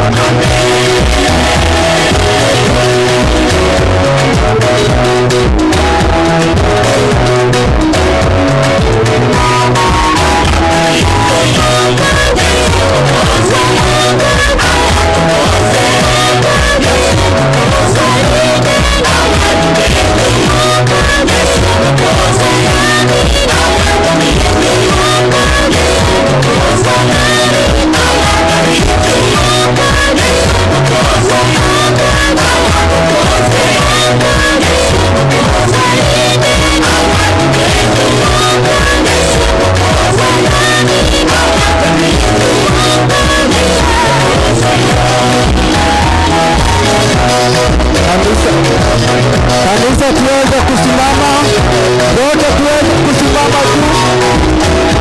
Kanisa, kanisa tuweze kusimama, wote tuweze kusimama juu.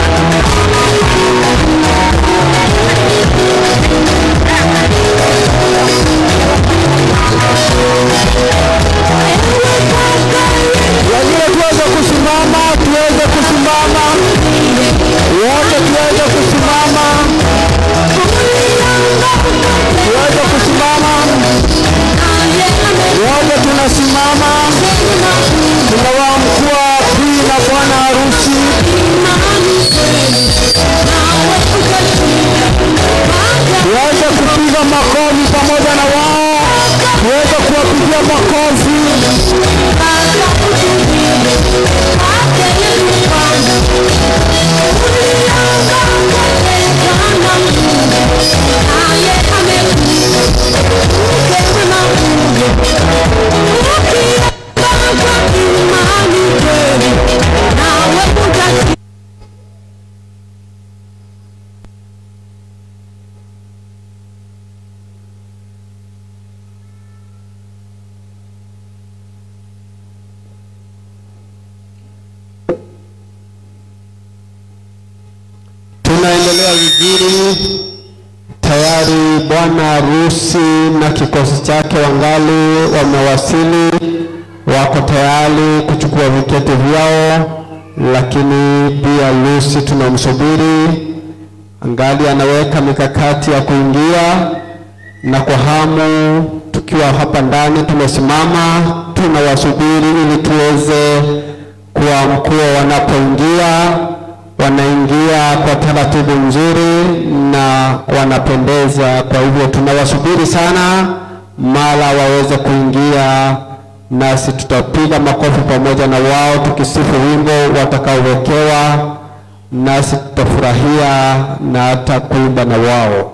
Wengine tuweze kusimama, tuweze kusimama, wote tuweze kusimama, tuweze kusimama, wote tunasimama, tunawamkua bii na bwana harusi. Tuweze kupiga makofi pamoja na wao, tuweze kuwapigia makofi. Tunaendelea vizuri, tayari bwana harusi na kikosi chake wangali wamewasili, wako tayari kuchukua viketi vyao, lakini pia Lucy tunamsubiri, angali anaweka mikakati ya kuingia, na kwa hamu tukiwa hapa ndani tumesimama, tunawasubiri ili tuweze kuwamkua wanapoingia wanaingia kwa taratibu nzuri na wanapendeza. Kwa hivyo tunawasubiri sana, mara waweze kuingia, nasi tutapiga makofi pamoja na wao tukisifu wimbo watakaowekewa, nasi tutafurahia na hata kuimba na wao.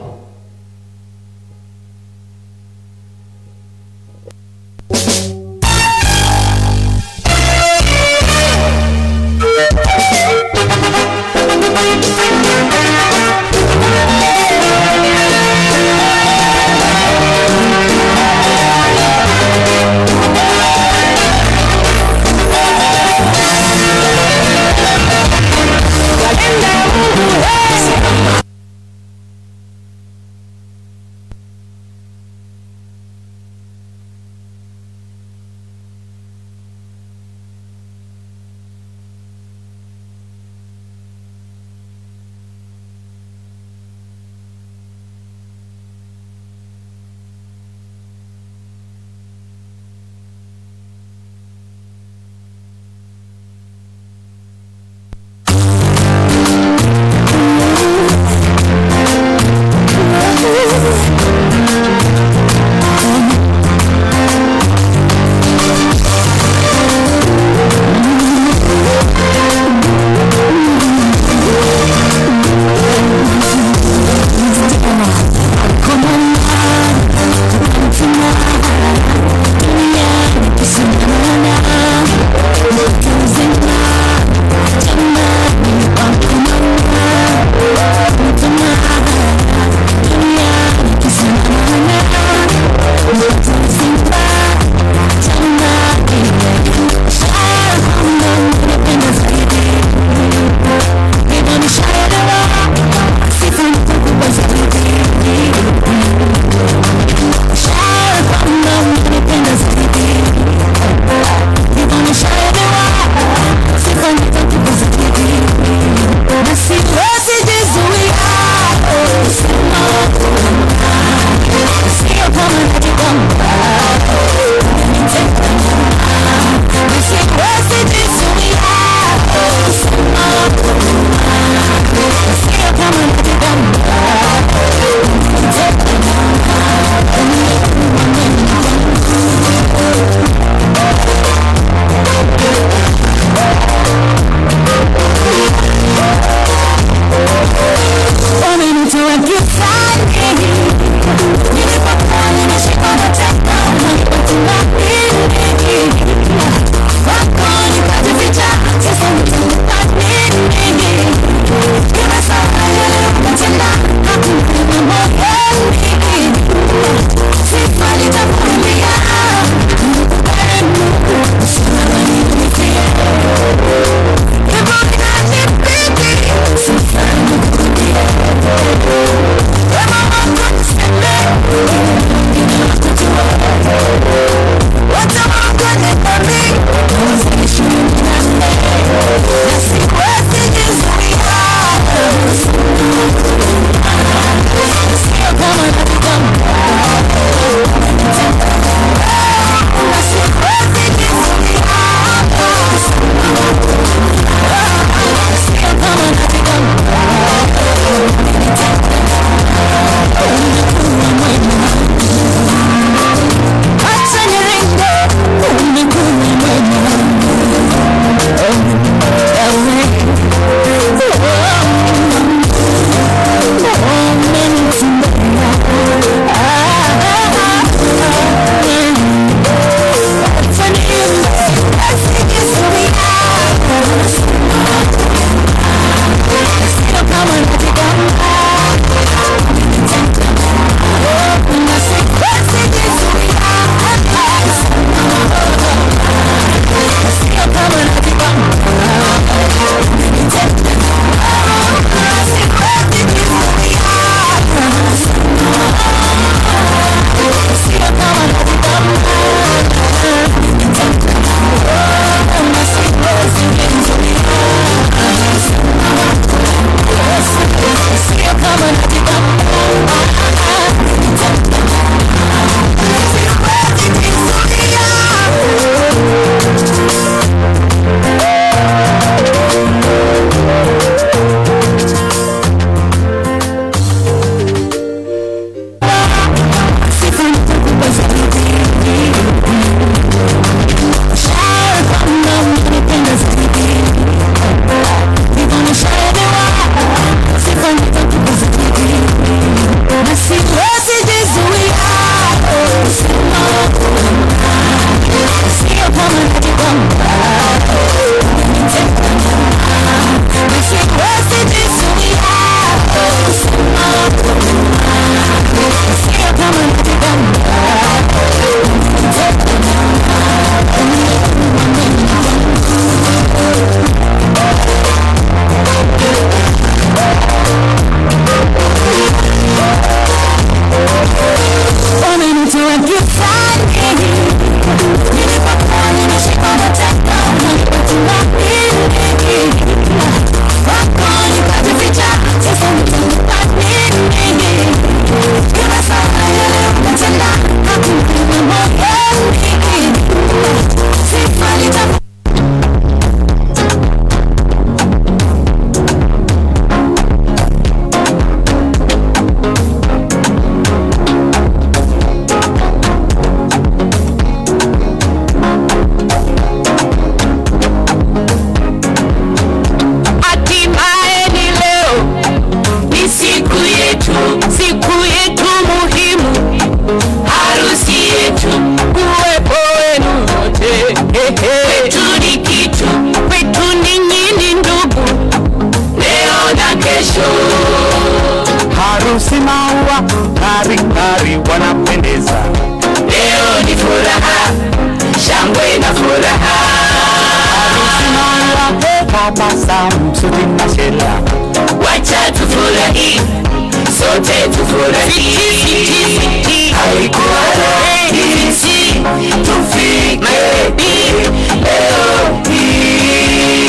kesho. harusi maua ng'ari ng'ari wanapendeza Leo ni furaha, shangwe na furaha. harusi maua he tabasamu suti na shela Wacha tufurahi, sote tufurahi. Haikuwa rahisi tufike leo hii,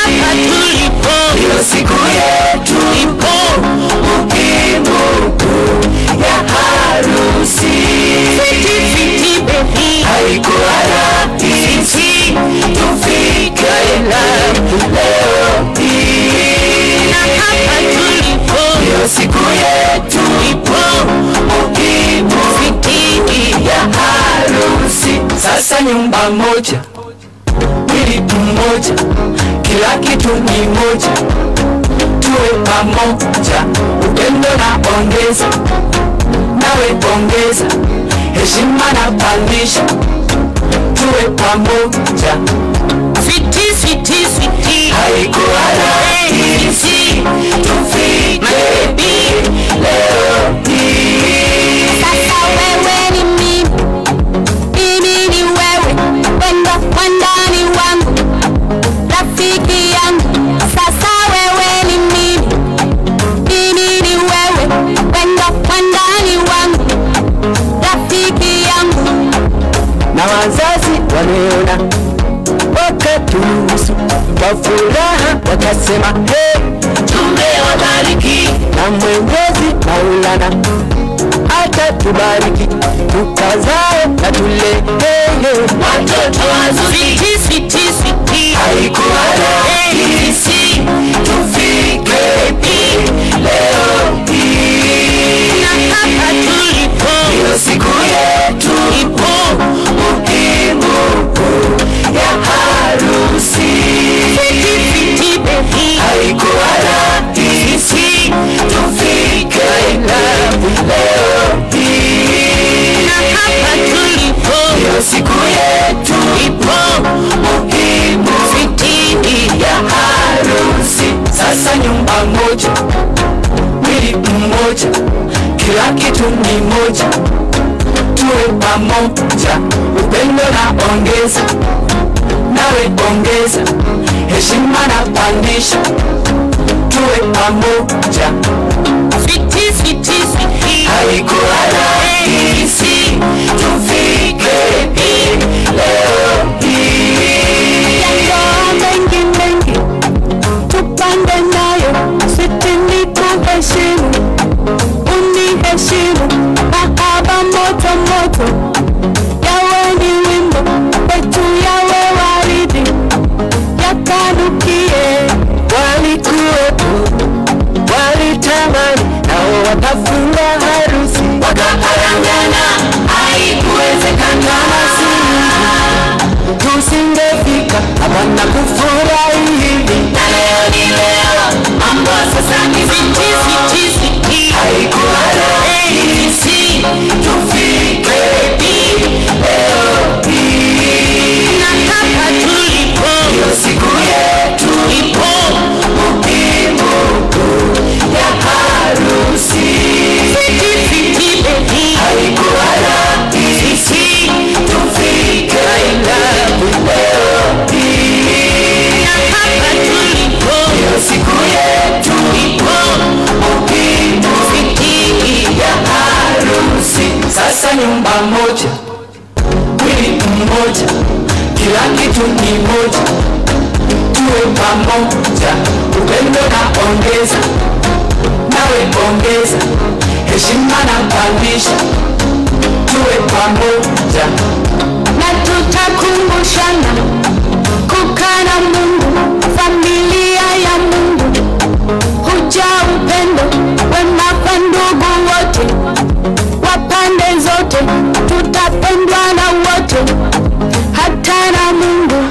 ndio siku yetu muhimu ya harusi. Haikuwa rahisi tufike leo hii, ndio siku yetu muhimu ya harusi. Sasa nyumba moja, mwili mmoja, kila kitu ni moja, tuwe pamoja, upendo na ongeza, nawe ongeza, heshima na pandisha, tuwe pamoja. Haikuwa rahisi tufike leo hii. Sasa wewe ni mimi, mimi ni wewe, wendo wandani wangu, rafiki yangu. Sasa wewe ni mimi, mimi ni wewe, wendo wandani wangu, rafiki yangu. na wazazi waliona wakaturuhusu kwa furaha wakasema hey, Tumewabariki na Mwenyezi Maulana atatubariki tukazae na tule hey, hey. watoto wazuri. Haikuwa rahisi tufike leo hii, ndio siku yetu muhimu ya harusi. Haikuwa rahisi tufike leo hii, ndio siku yetu muhimu ya harusi. Sasa nyumba moja, mwili mmoja, kila kitu ni moja, tuwe pamoja, upendo na ongeza, nawe ongeza, heshima na pandisha, tuwe pamoja. Haikuwa rahisi tufike leo hii. Yandoa mengi mengi, tupande nayo, siti ni kuheshimu, uniheshimu, mahaba moto moto, yawe ni wimbo wetu, yawe waridi, yakanukie. walikuwepo walitamani nao wakafunga harusi Wakaparangana, haikuwezekana. tusingefika hapa na kufurahi hivi Na leo ni leo, mambo sasa ni viti. Haikuwa rahisi tufike leo hii, ndio siku yetu muhimu ya harusi. Haikuwa rahisi tufike leo hii, ndio siku yetu muhimu ya harusi. Sasa nyumba moja, mwili mmoja, kila kitu ni moja, tuwe pamoja, upendo na ongeza, nawe ongeza, heshima na pandisha, tuwe pamoja. na tutakumbushana kukaa na Mungu, familia ya Mungu, huja upendo wema kwa ndugu wote wa pande zote, tutapendwa na wote, hata na Mungu.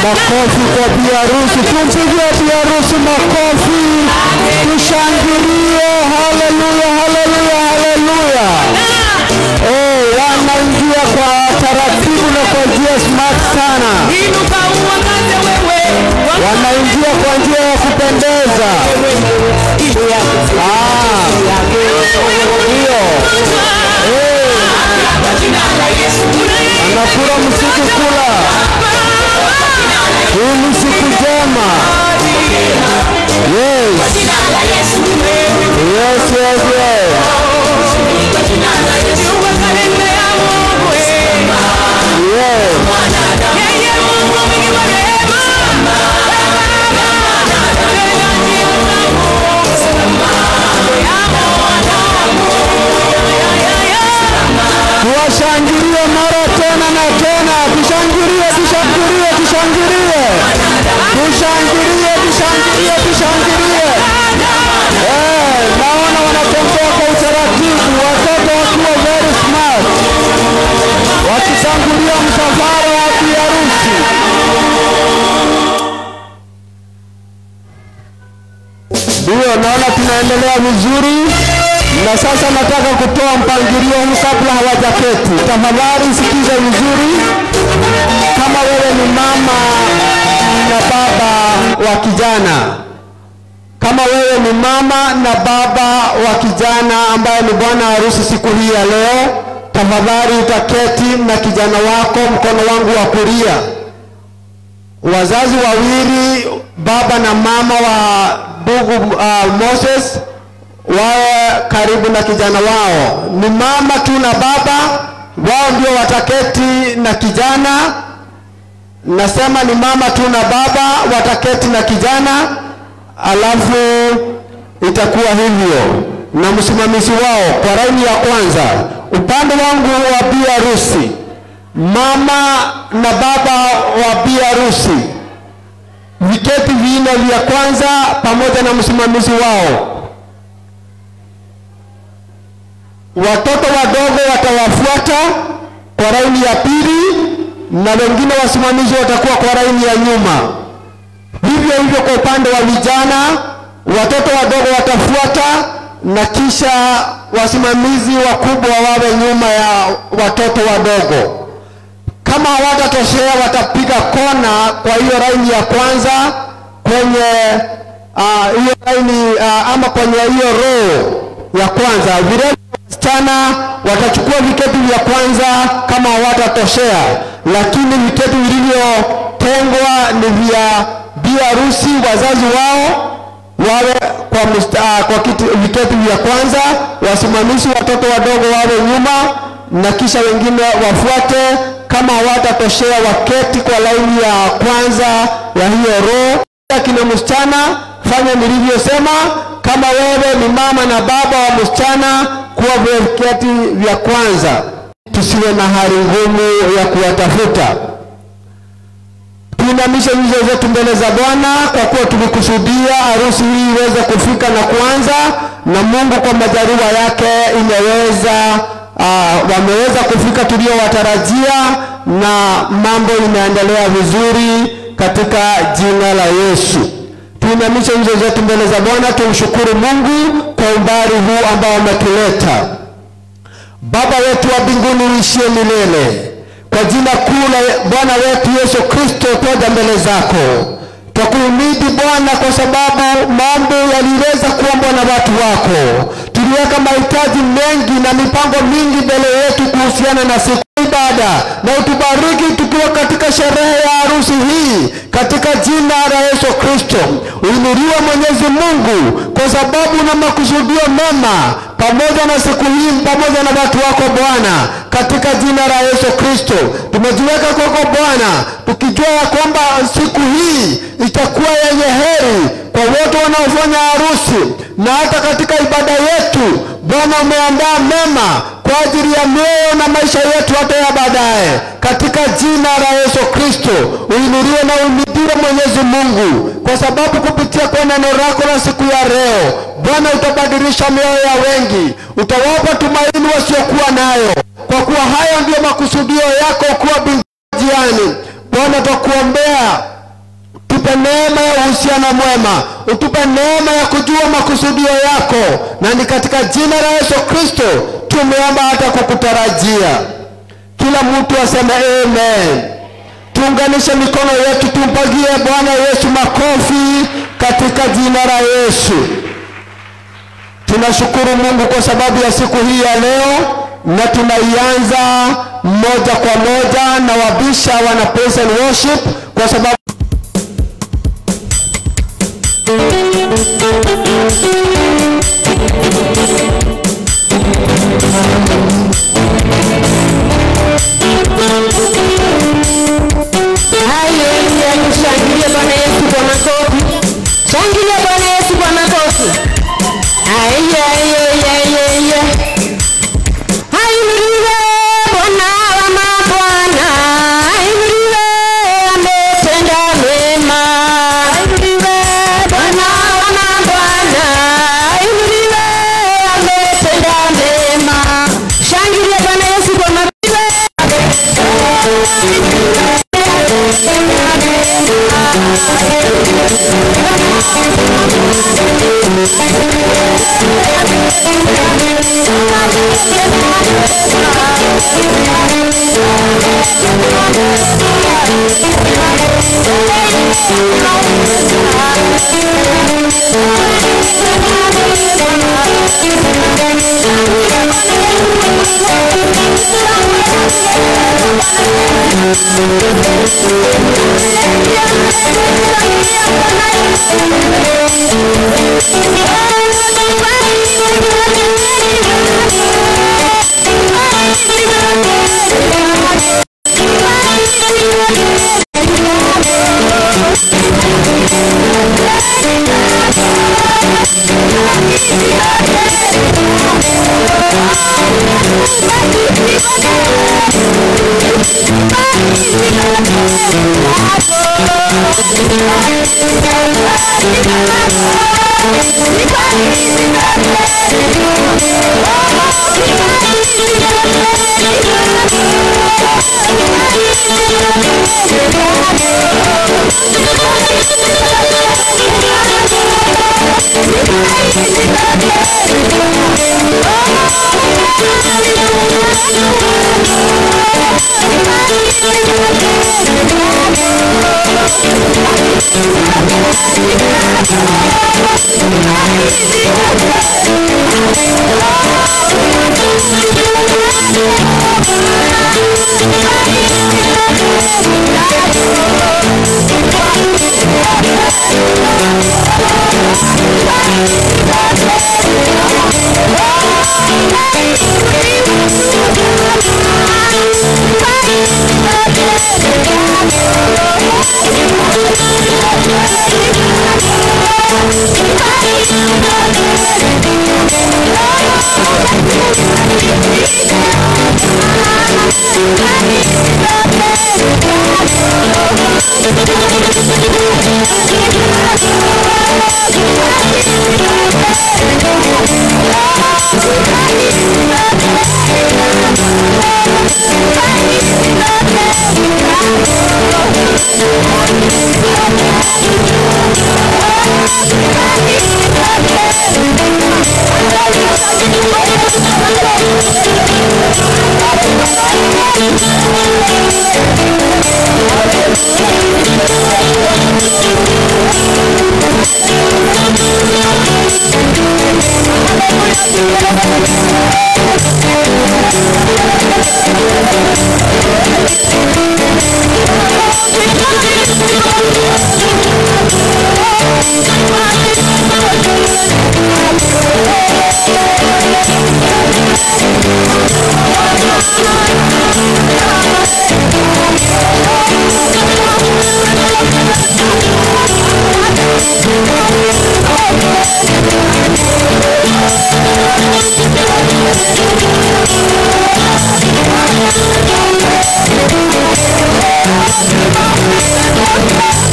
Makofi kwa bi harusi, tumpigie bi harusi makofi, tushangilie. Haleluya, haleluya, haleluya. Oh, wanaingia kwa taratibu na kwa njia smart sana, Inuka uangaze wewe, wanaingia kwa njia ya kupendeza. Ah, ndio. Eh, anakula msiku kula. Hii ni siku njema. Yes. Yes, yes, yes. Yes. Tuwashangilie mara tena na tena, tushangilie, tushangilie, tushangilie, tushangilie, tushangilie, tushangilie. Eh, naona wanatembea kwa utaratibu, watoto wakiwa very smart, wakitangulia msafara wa biharusi. Ndio, naona tunaendelea vizuri, na sasa nataka kutoa mpangilio huu kabla hawajaketi. Tafadhali sikiza vizuri, kama wewe ni mama na baba wa kijana, kama wewe ni mama na baba wa kijana ambaye ni bwana harusi siku hii ya leo, tafadhali utaketi na kijana wako mkono wangu wa kulia wazazi wawili baba na mama wa ndugu uh, Moses wawe karibu na kijana wao. Ni mama tu na baba, wao ndio wataketi na kijana. Nasema ni mama tu na baba wataketi na kijana, alafu itakuwa hivyo na msimamizi wao kwa laini ya kwanza, upande wangu wa bi harusi mama na baba wa bi harusi viketi vinne vya kwanza pamoja na msimamizi wao. Watoto wadogo watawafuata kwa laini ya pili, na wengine wasimamizi watakuwa kwa laini ya nyuma. Vivyo hivyo kwa upande wa vijana, watoto wadogo watafuata na kisha wasimamizi wakubwa wawe nyuma ya watoto wadogo kama hawatatoshea watapiga kona kwa hiyo laini ya kwanza kwenye ah, hiyo uh, laini uh, ama kwenye hiyo row ya kwanza. Vile wasichana watachukua viketi vya kwanza kama hawatatoshea, lakini viketi vilivyotengwa ni vya bi harusi, wazazi wao wawe kwa, musta, uh, kwa kiti, viketi vya kwanza, wasimamizi watoto wadogo wawe nyuma na kisha wengine wafuate kama hawatatoshea waketi kwa laini ya kwanza ya hiyo roho. Kina msichana, fanya nilivyosema. Kama wewe ni mama na baba wa msichana, kuwa viketi vya kwanza, tusiwe na hali ngumu ya kuwatafuta. Tuinamishe nyuso zetu mbele za Bwana kwa kuwa tulikusudia harusi hii iweze kufika na kuanza, na Mungu kwa majaliwa yake imeweza uh, wameweza kufika tuliowatarajia, na mambo inaendelea vizuri katika jina la Yesu. Tuinamishe nyuso zetu mbele za Bwana, tumshukuru Mungu kwa umbali huu ambao ametuleta. Baba wetu wa mbinguni uishie milele, kwa jina kuu la Bwana wetu Yesu Kristo, twaja mbele zako twakuhimidi Bwana kwa sababu mambo yaliweza kuombwa na watu wako. Tuliweka mahitaji mengi na mipango mingi mbele yetu kuhusiana na siku ibada, na utubariki tukiwa katika sherehe ya harusi hii katika jina la Yesu Kristo. Uinuliwe Mwenyezi Mungu kwa sababu na makusudio mema pamoja na siku hii pamoja na watu wako Bwana, katika jina la Yesu Kristo tumejiweka kwako Bwana, tukijua ya kwamba siku hii itakuwa yenye heri kwa wote wanaofanya harusi na hata katika ibada yetu. Bwana, umeandaa mema kwa ajili ya mioyo na maisha yetu hata ya baadaye, katika jina la Yesu Kristo. Uinuliwe na uimidiwe Mwenyezi Mungu, kwa sababu kupitia kwa neno lako la siku ya leo Bwana utabadilisha mioyo ya wengi, utawapa tumaini wasiokuwa nayo, kwa kuwa hayo ndiyo makusudio yako kuwa binjiani. Bwana, twakuombea utupe neema ya uhusiano mwema, utupe neema ya kujua makusudio yako, na ni katika jina la Yesu Kristo tumeomba hata kukutarajia. Kila mtu aseme amen. Tuunganishe mikono yetu, tumpagie Bwana Yesu makofi katika jina la Yesu. Tunashukuru Mungu kwa sababu ya siku hii ya leo, na tunaianza moja kwa moja na wabisha wana praise and worship kwa sababu Haleluya, tushangilie Bwana Yesu kwa makofi. Shangilia Bwana Yesu kwa makofi. Aiye, aiye, aiye, aiye, aiye. Ainuliwe Bwana wa mabwana, ainuliwe, ametenda mema. Ainuliwe Bwana wa mabwana, ainuliwe, ametenda mema. Shangilia Bwana Yesu kwa makofi.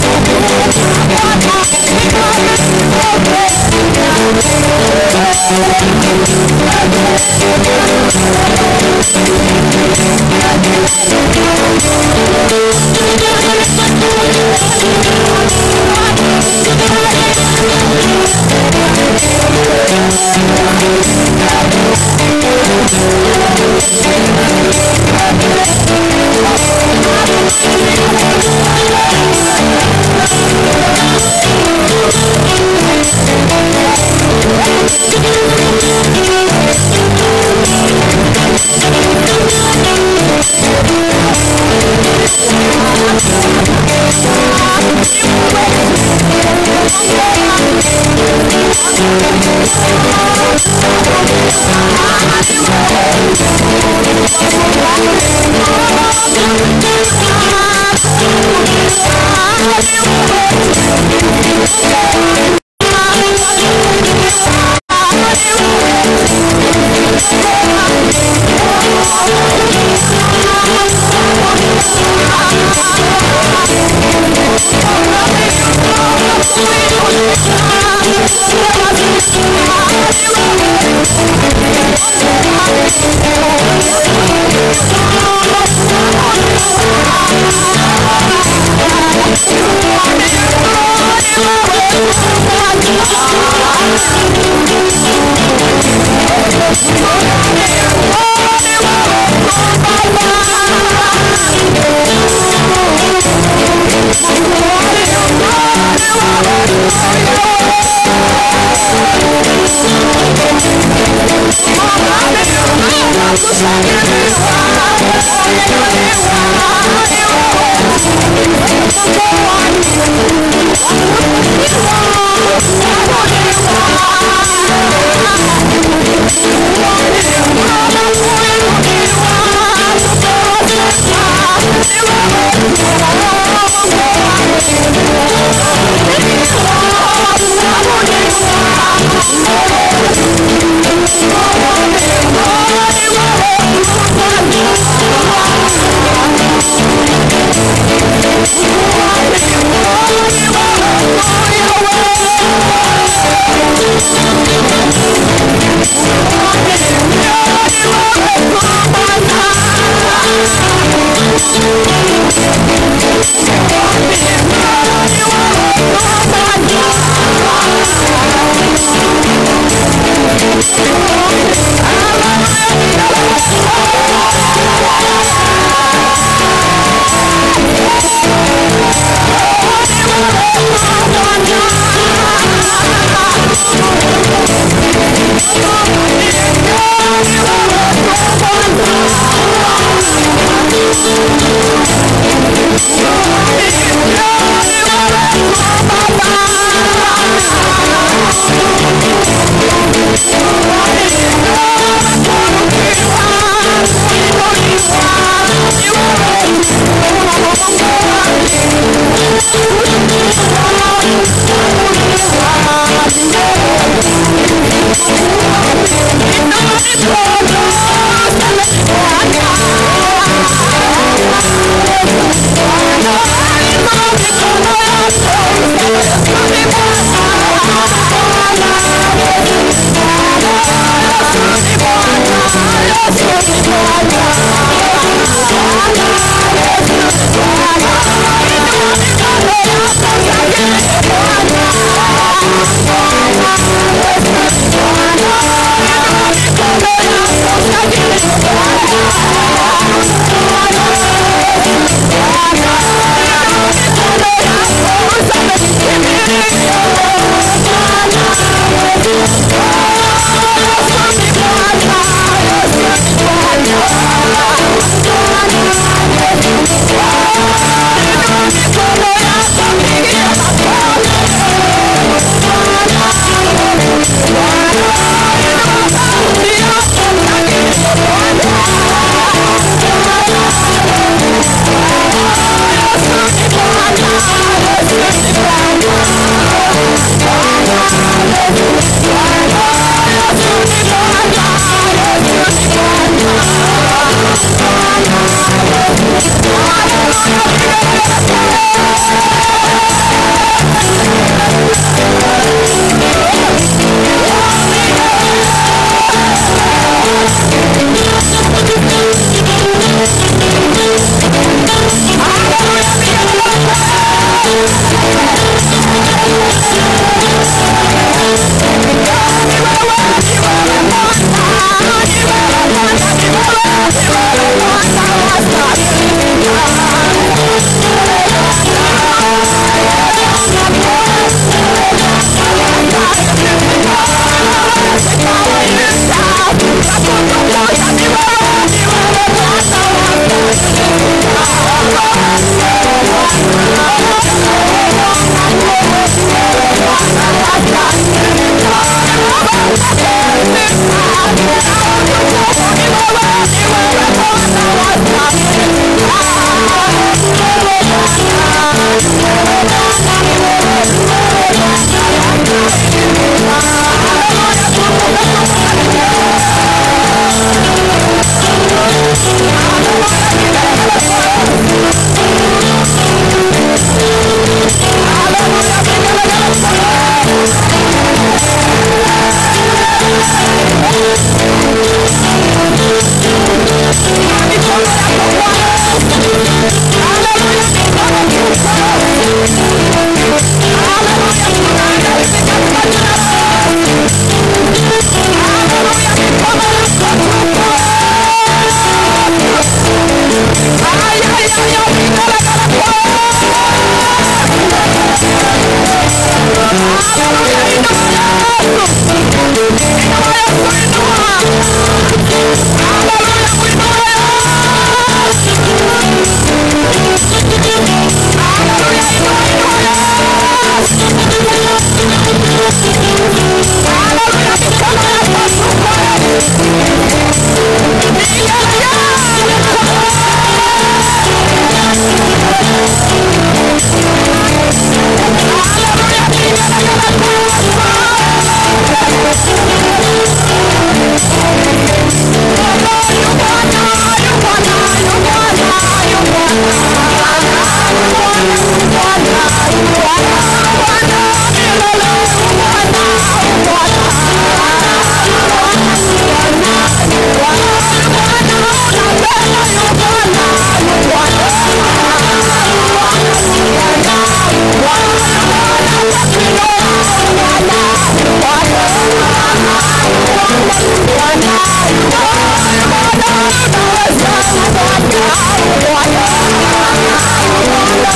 Hallelujah. Thank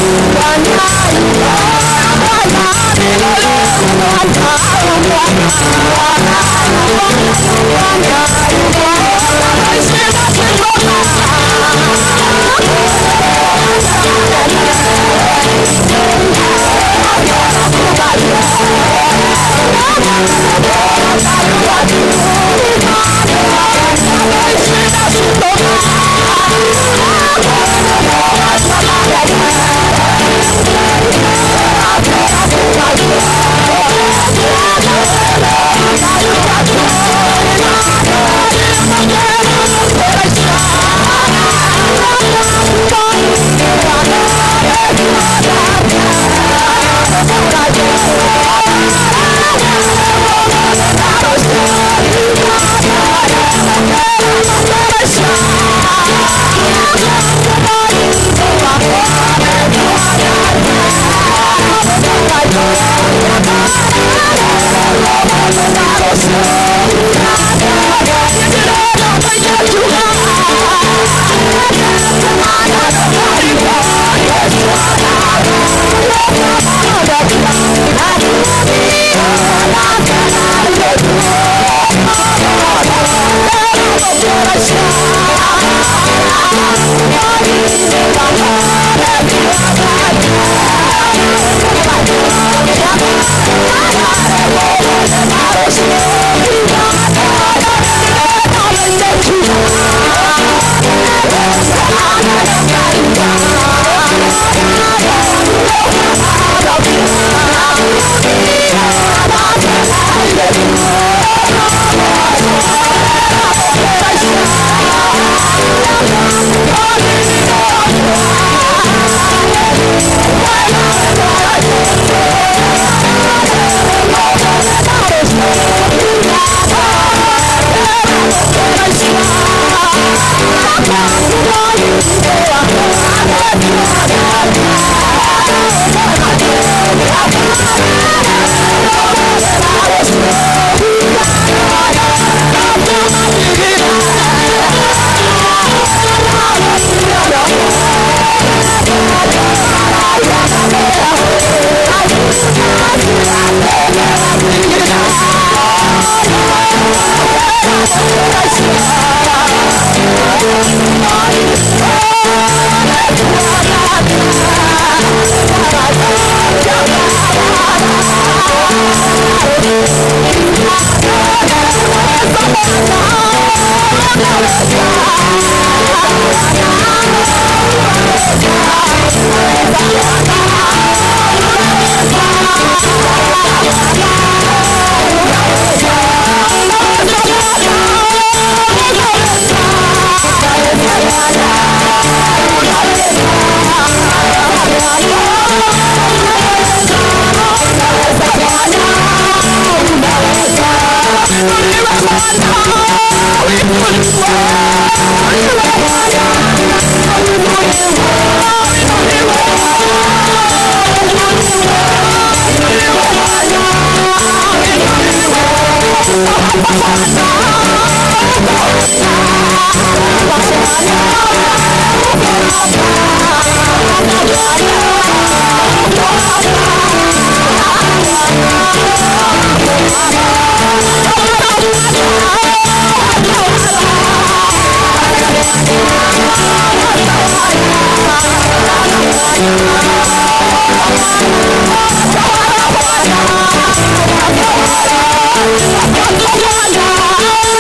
Thank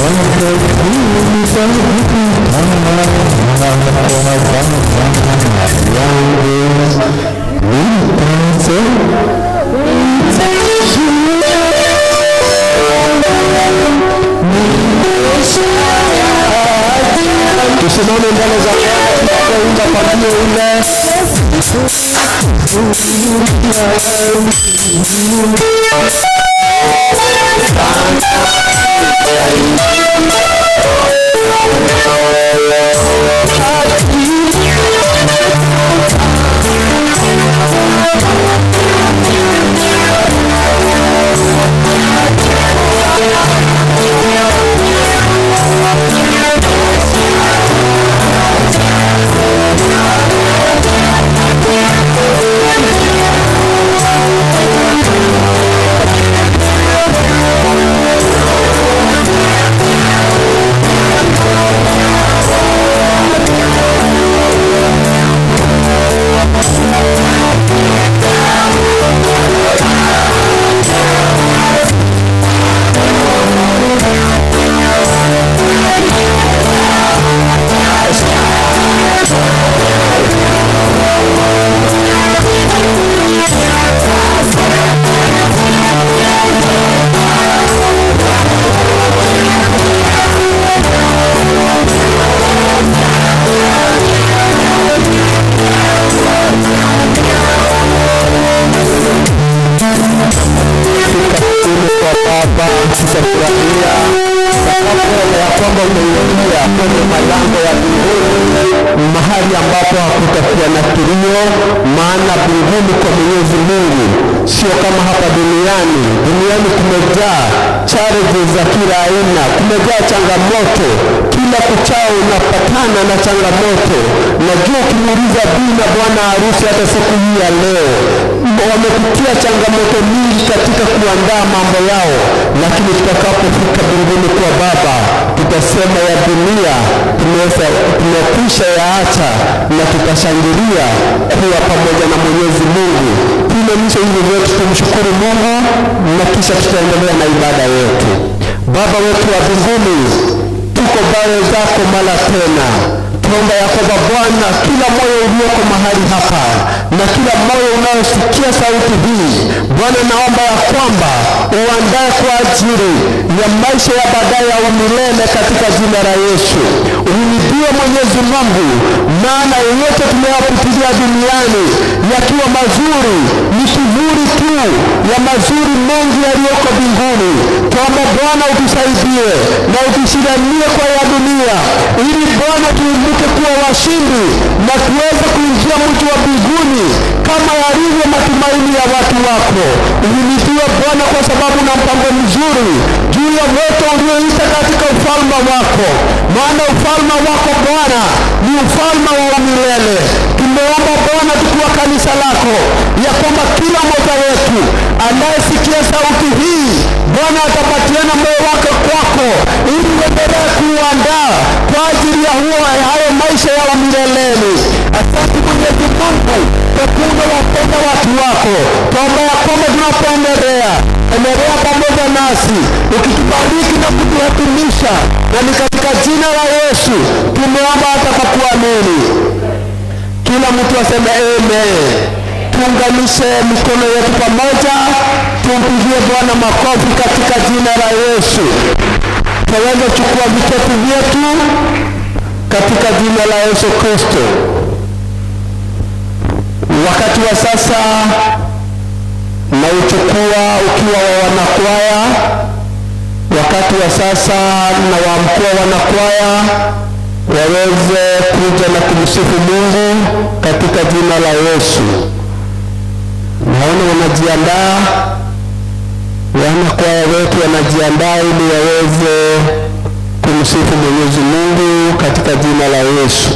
tusimame mbele za Bwana tunapoimba pamoja ile ili kwa Baba tutafurahia sababu ya kwamba umeingia kwenye malango ya mbinguni, mahali ambapo hakutakuwa na kilio, maana mbinguni kwa Mwenyezi Mungu sio kama hapa duniani. Duniani kumejaa challenges za kila aina, kumejaa changamoto, kila kuchao unapatana na changamoto. Najua ukimuuliza bii na bwana harusi hata siku hii ya leo wamepitia changamoto nyingi katika kuandaa mambo yao, lakini tutakapofika mbinguni kwa Baba tutasema ya dunia tumeweza tumekwisha yaacha na tutashangilia kuwa pamoja na Mwenyezi Mungu. Tuinamishe hivi vyetu, tumshukuru Mungu na kisha tutaendelea na ibada yetu. Baba wetu wa mbinguni, tuko mbele zako mara tena tunaomba ya kwamba Bwana, kila moyo ulioko mahali hapa na kila moyo unaosikia sauti hii Bwana, naomba ya kwamba uandae kwa ajili ya maisha ya baadaye ya umilele katika jina la Yesu. Uhimidiwe Mwenyezi Mungu, maana yoyote tunayopitilia duniani yakiwa mazuri ni kivuli tu ya mazuri mengi yaliyoko mbinguni. Tuomba Bwana utusaidie na utushindanie kwa ya dunia, ili Bwana tuibuke kuwa washindi na tuweze kuingia mji wa mbinguni kama yalivyo matumaini ya watu wako. Uhimidiwe Bwana kwa sababu na mpango mzuri juu ya wote ulioita katika ufalme wako, maana ufalme wako Bwana ni ufalme wa milele. Tumeomba Bwana tukiwa kanisa lako ya kwamba kila mmoja wetu anayesikia sauti hii Bwana atapatiana moyo wake kwako, ili uendelee kuandaa kwa ajili ya huo hayo maisha ya mileleni. Asante Mwenyezi Mungu kwa kuwa unawapenda watu wako. Tuomba ya kwamba tunapoendelea endelea pamoja nasi ukitubariki na kutuhatimisha, na ni katika jina la Yesu tumeomba hata kwa kuamini. Kila mtu aseme amen. Tuunganishe mikono yetu pamoja, tumpigie Bwana makofi katika jina la Yesu. Tunaweza chukua vitepu vyetu katika jina la Yesu Kristo. Wakati wa sasa na uchukua ukiwa wa wanakwaya, wakati wa sasa na wa mkuu wa wanakwaya waweze kuja na kumsifu Mungu katika jina la Yesu. Naona wanajiandaa, wanakwaya wetu wanajiandaa ili waweze kumsifu Mwenyezi Mungu katika jina la Yesu.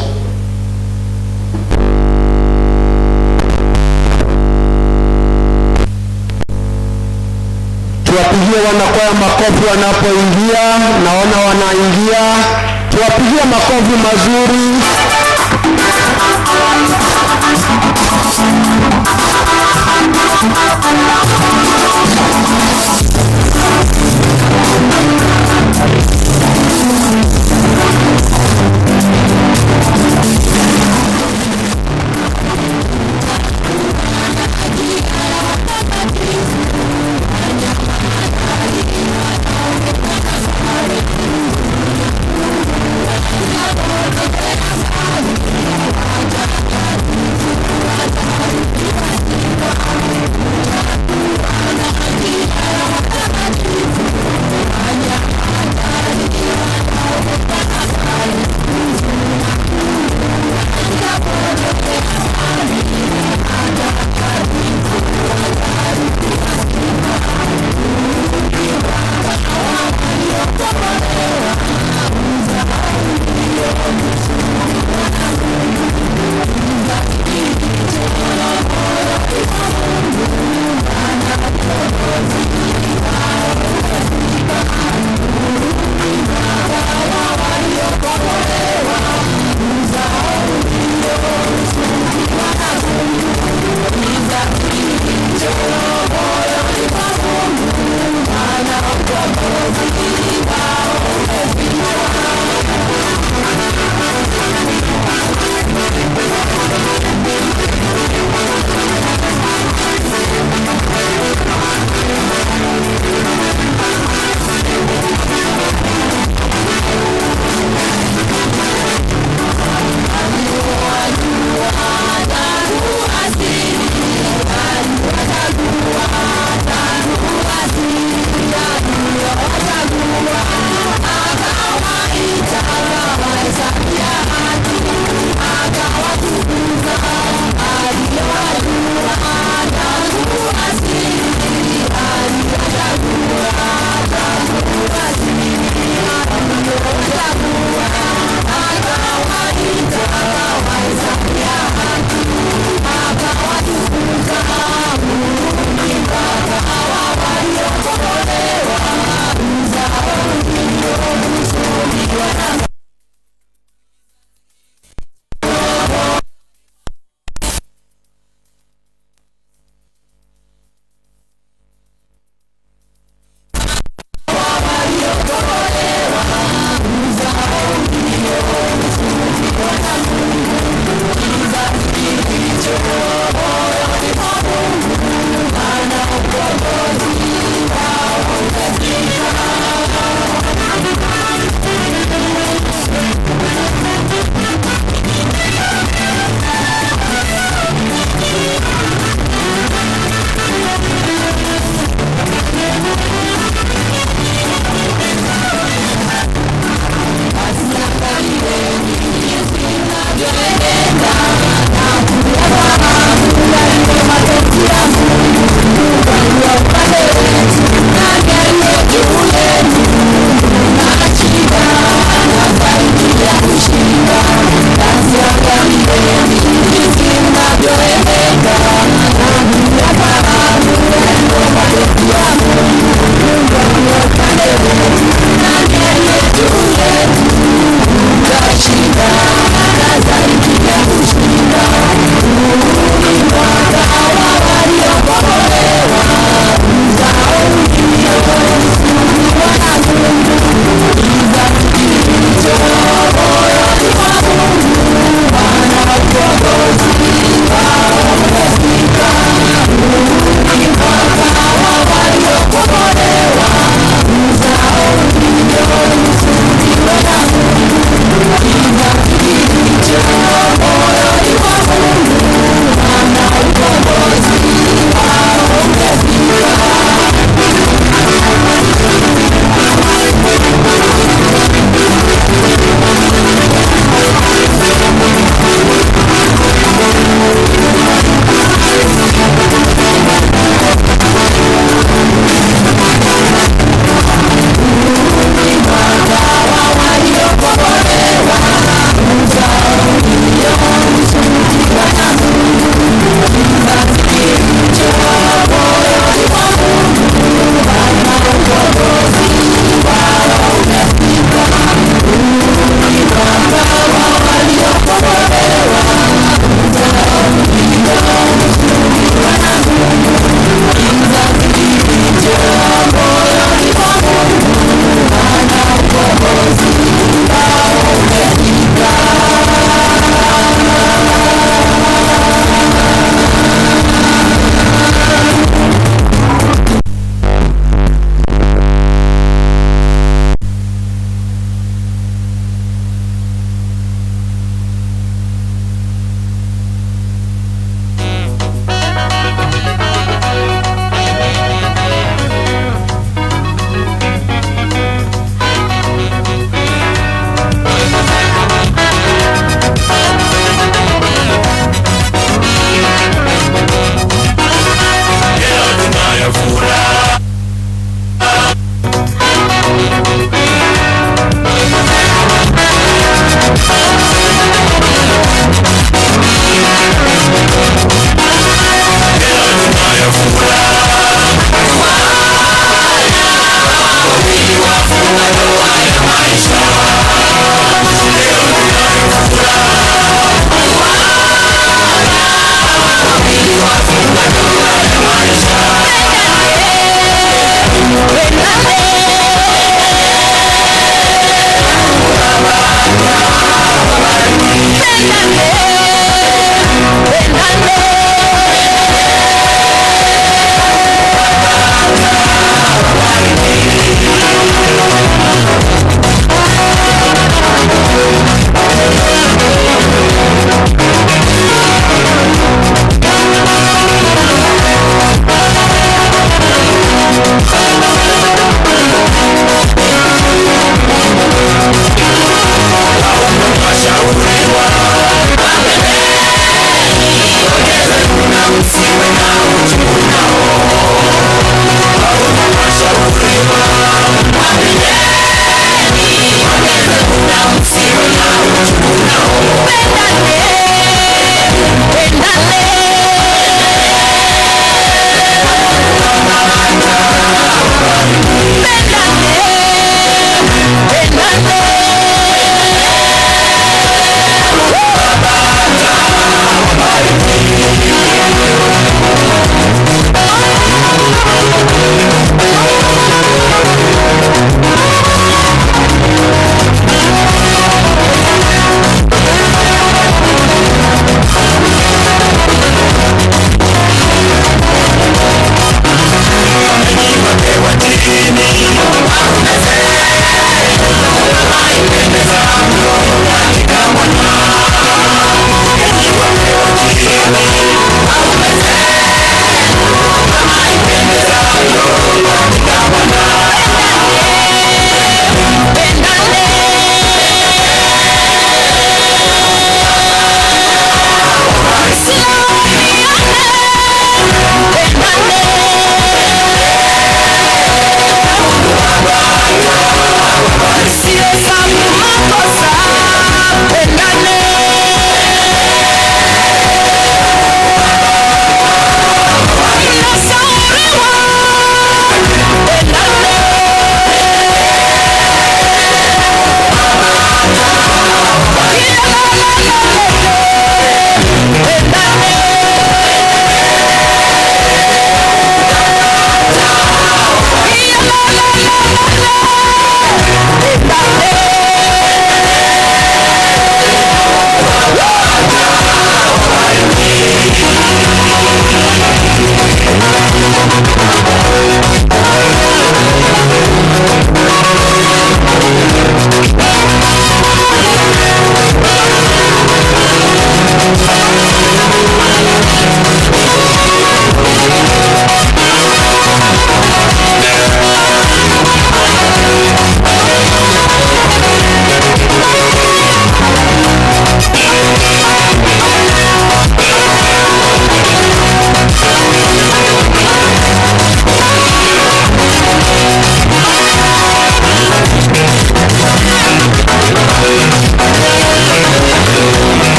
Tuwapigie wanakwaya makofi wanapoingia, naona wanaingia. Tuwapigie makofi mazuri.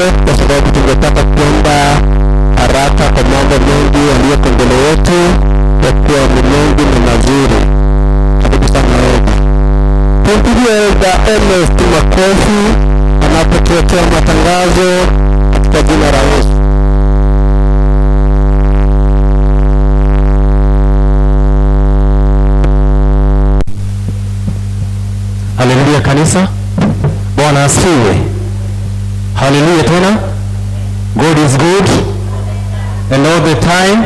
kwa sababu tungetaka kwenda haraka kwa mambo mengi yaliyoko mbele yetu, kwa kuwa ni mengi na mazuri. Karibu sana Elda. Tumpigie Elda Ernest makofi anapotuletea matangazo katika jina la Yesu. haleluya kanisa bwana asifiwe haleluya tena god is good and all the time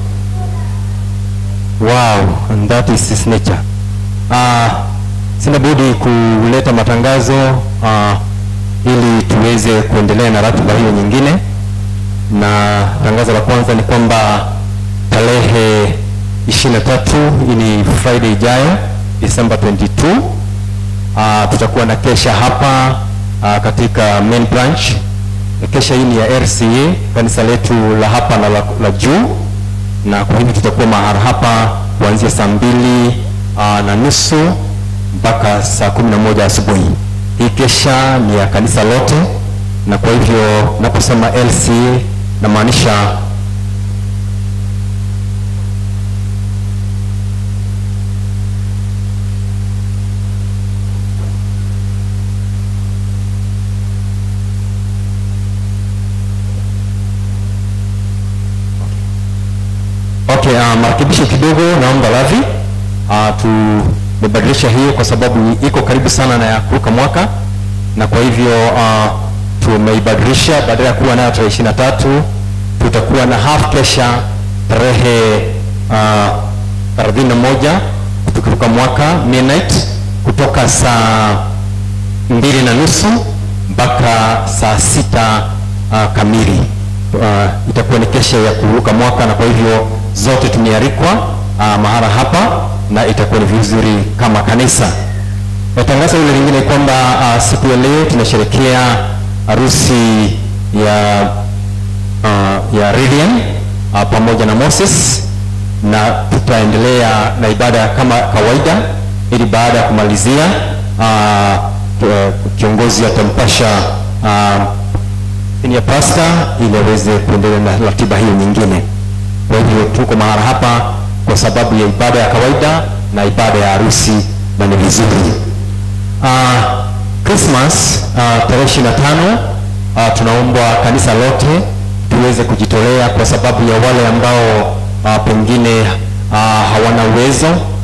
wow and that is his nature uh, sina budi kuleta matangazo uh, ili tuweze kuendelea na ratiba hiyo nyingine na tangazo la kwanza ni kwamba tarehe 23 hii ni friday ijayo december 22 uh, tutakuwa na kesha hapa uh, katika main branch kesha hii ni ya rca kanisa letu la hapa na la, la juu na kwa hivyo tutakuwa mahara hapa kuanzia saa mbili uh, na nusu mpaka saa kumi na moja asubuhi hii kesha ni ya kanisa lote na kwa hivyo naposema lca namaanisha okay uh, marekebisho kidogo naomba radhi uh, tumebadilisha hiyo kwa sababu iko karibu sana na ya kuruka mwaka na kwa hivyo uh, tumeibadilisha badala ya kuwa nayo tarehe ishiri na tatu tutakuwa na half kesha tarehe thelathini na moja tukiruka mwaka midnight kutoka saa mbili na nusu mpaka saa sita uh, kamili uh, itakuwa ni kesha ya kuruka mwaka na kwa hivyo zote tumealikwa uh, mahala hapa na itakuwa ni vizuri kama kanisa na tangazo hilo lingine kwamba uh, siku ya leo tunasherekea harusi ya uh, ya Radian uh, pamoja na Moses na tutaendelea na ibada kama kawaida ili baada ya kumalizia uh, uh, kiongozi atampasha uh, ya pasta ili aweze kuendelea na ratiba hiyo nyingine. Kwa hivyo tuko mahala hapa kwa sababu ya ibada ya kawaida na ibada ya harusi na ni vizuri. Uh, Christmas uh, tarehe ishirini na tano uh, tunaombwa kanisa lote tuweze kujitolea kwa sababu ya wale ambao uh, pengine uh, hawana uwezo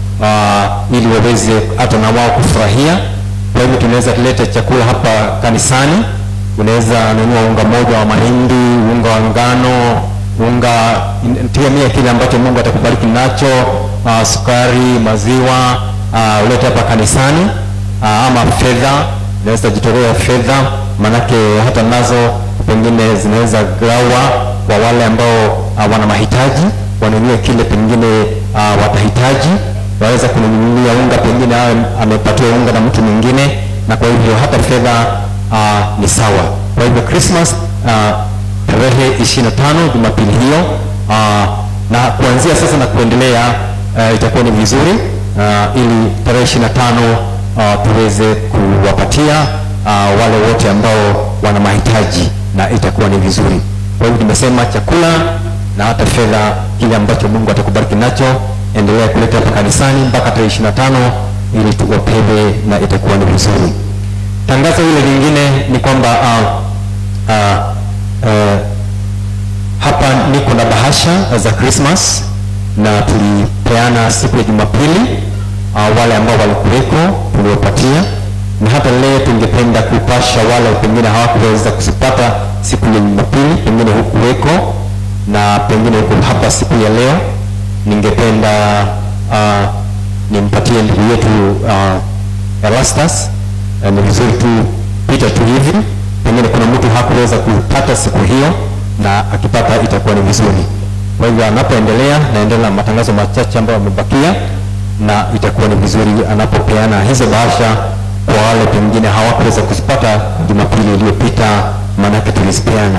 uh, ili waweze hata na wao kufurahia. Kwa hivyo tunaweza kuleta chakula hapa kanisani unaweza nunua unga moja wa mahindi, unga wa ngano, unga tegemea kile ambacho Mungu atakubariki nacho, uh, sukari, maziwa, uh, ulete hapa kanisani uh, ama fedha, unaweza jitolea fedha, manake hata nazo pengine zinaweza gawa kwa wale ambao uh, wana mahitaji, wanunue kile pengine uh, watahitaji, waweza kununulia unga, pengine awe amepatiwa unga na mtu mwingine, na kwa hivyo hata fedha uh, ni sawa. Kwa hivyo Christmas uh, tarehe 25 Jumapili hiyo uh, na kuanzia sasa na kuendelea uh, itakuwa ni vizuri uh, ili tarehe 25 uh, tuweze kuwapatia uh, wale wote ambao wana mahitaji na itakuwa ni vizuri. Kwa hivyo tumesema chakula na hata fedha, kile ambacho Mungu atakubariki nacho, endelea kuleta hapa kanisani mpaka tarehe 25 ili tuwapewe na itakuwa ni vizuri tangazo hilo lingine ni kwamba uh, uh, uh, hapa niko na bahasha za Christmas na tulipeana siku ya Jumapili uh, wale ambao walikuweko tuliwapatia, na hata leo tungependa kupasha wale pengine hawakuweza kuzipata siku ya Jumapili, pengine hukuweko na pengine huko hapa siku ya leo, ningependa uh, nimpatie ndugu yetu uh, Erastus uh, ni vizuri tu pita tu hivi, pengine kuna mtu hakuweza kupata siku hiyo, na akipata itakuwa ni vizuri. Kwa hivyo anapoendelea, naendelea na matangazo machache ambayo yamebakia, na itakuwa ni vizuri anapopeana hizo bahasha kwa wale pengine hawakuweza kuzipata Jumapili iliyopita, maanake tulizipeana.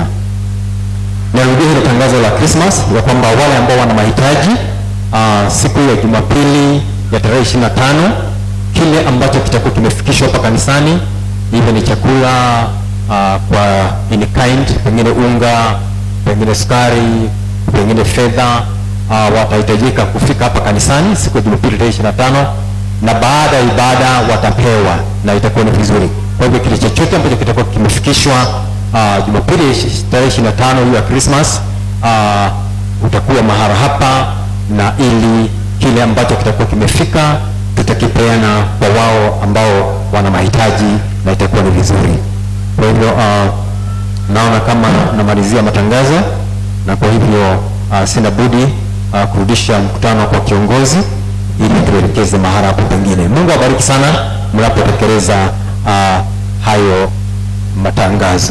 Narudia hilo tangazo la Christmas ya kwamba wale ambao wana mahitaji uh, siku ya Jumapili ya tarehe 25 kile ambacho kitakuwa kimefikishwa hapa kanisani, hivyo ni chakula uh, kwa in kind, pengine unga, pengine sukari, pengine fedha uh, watahitajika kufika hapa kanisani siku ya Jumapili tarehe 25 na baada ya ibada watapewa na itakuwa ni vizuri. Kwa hivyo kile chochote ambacho kitakuwa kimefikishwa uh, Jumapili tarehe 25 hiyo ya Christmas uh, utakuwa mahara hapa na ili kile ambacho kitakuwa kimefika tutakipeana kwa wao ambao wana mahitaji na itakuwa ni vizuri. Kwa hivyo uh, naona kama namalizia matangazo na kwa hivyo uh, sina budi uh, kurudisha mkutano kwa kiongozi ili tuelekeze mahara hapo pengine. Mungu awabariki sana mnapotekeleza uh, hayo matangazo.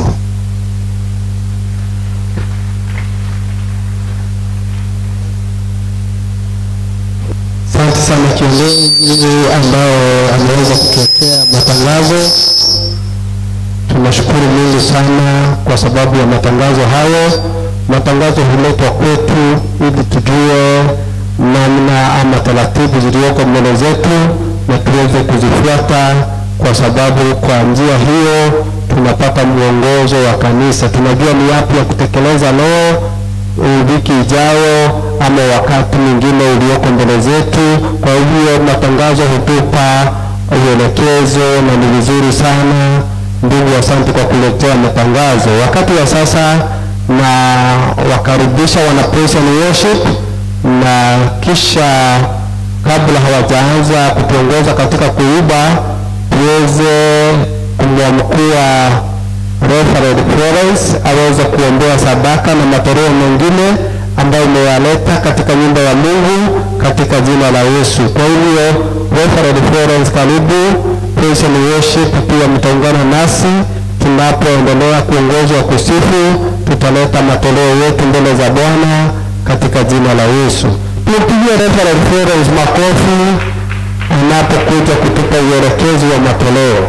Asante sana kiongozi ambao ameweza kutuletea matangazo. Tunashukuru Mungu sana kwa sababu ya matangazo hayo. Matangazo huletwa kwetu ili tujue namna ama taratibu zilizoko mbele zetu na tuweze kuzifuata, kwa sababu kwa njia hiyo tunapata mwongozo wa kanisa, tunajua ni yapi ya kutekeleza leo eh, wiki ijayo ama wakati mwingine ulioko mbele zetu. Kwa hivyo matangazo hutupa uelekezo na ni vizuri sana. Ndugu, asante kwa kuletea matangazo. Wakati wa sasa na wakaribisha wana praise and worship, na kisha kabla hawajaanza kutuongoza katika kuiba, tuweze kumwamkua Reverend Florence aweze kuombea sadaka na matoleo mengine ambayo umeyaleta katika nyumba ya Mungu katika jina la Yesu. Kwa hivyo Reverend Florence, karibu praise and worship, pia mtaungana nasi tunapoendelea kuongozwa kusifu. Tutaleta matoleo yetu mbele za Bwana katika jina la Yesu. Tumpigie Reverend Florence makofi anapokuja kutupa uelekezi wa matoleo.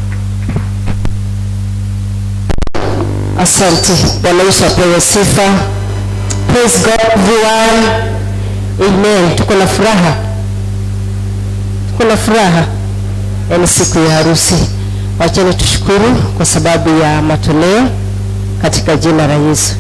Asante. Bwana Yesu apewe sifa. Praise God everyone. Amen. Tuko na furaha, tuko na furaha, yaani siku ya harusi. Wacheni tushukuru kwa sababu ya matoleo katika jina la Yesu.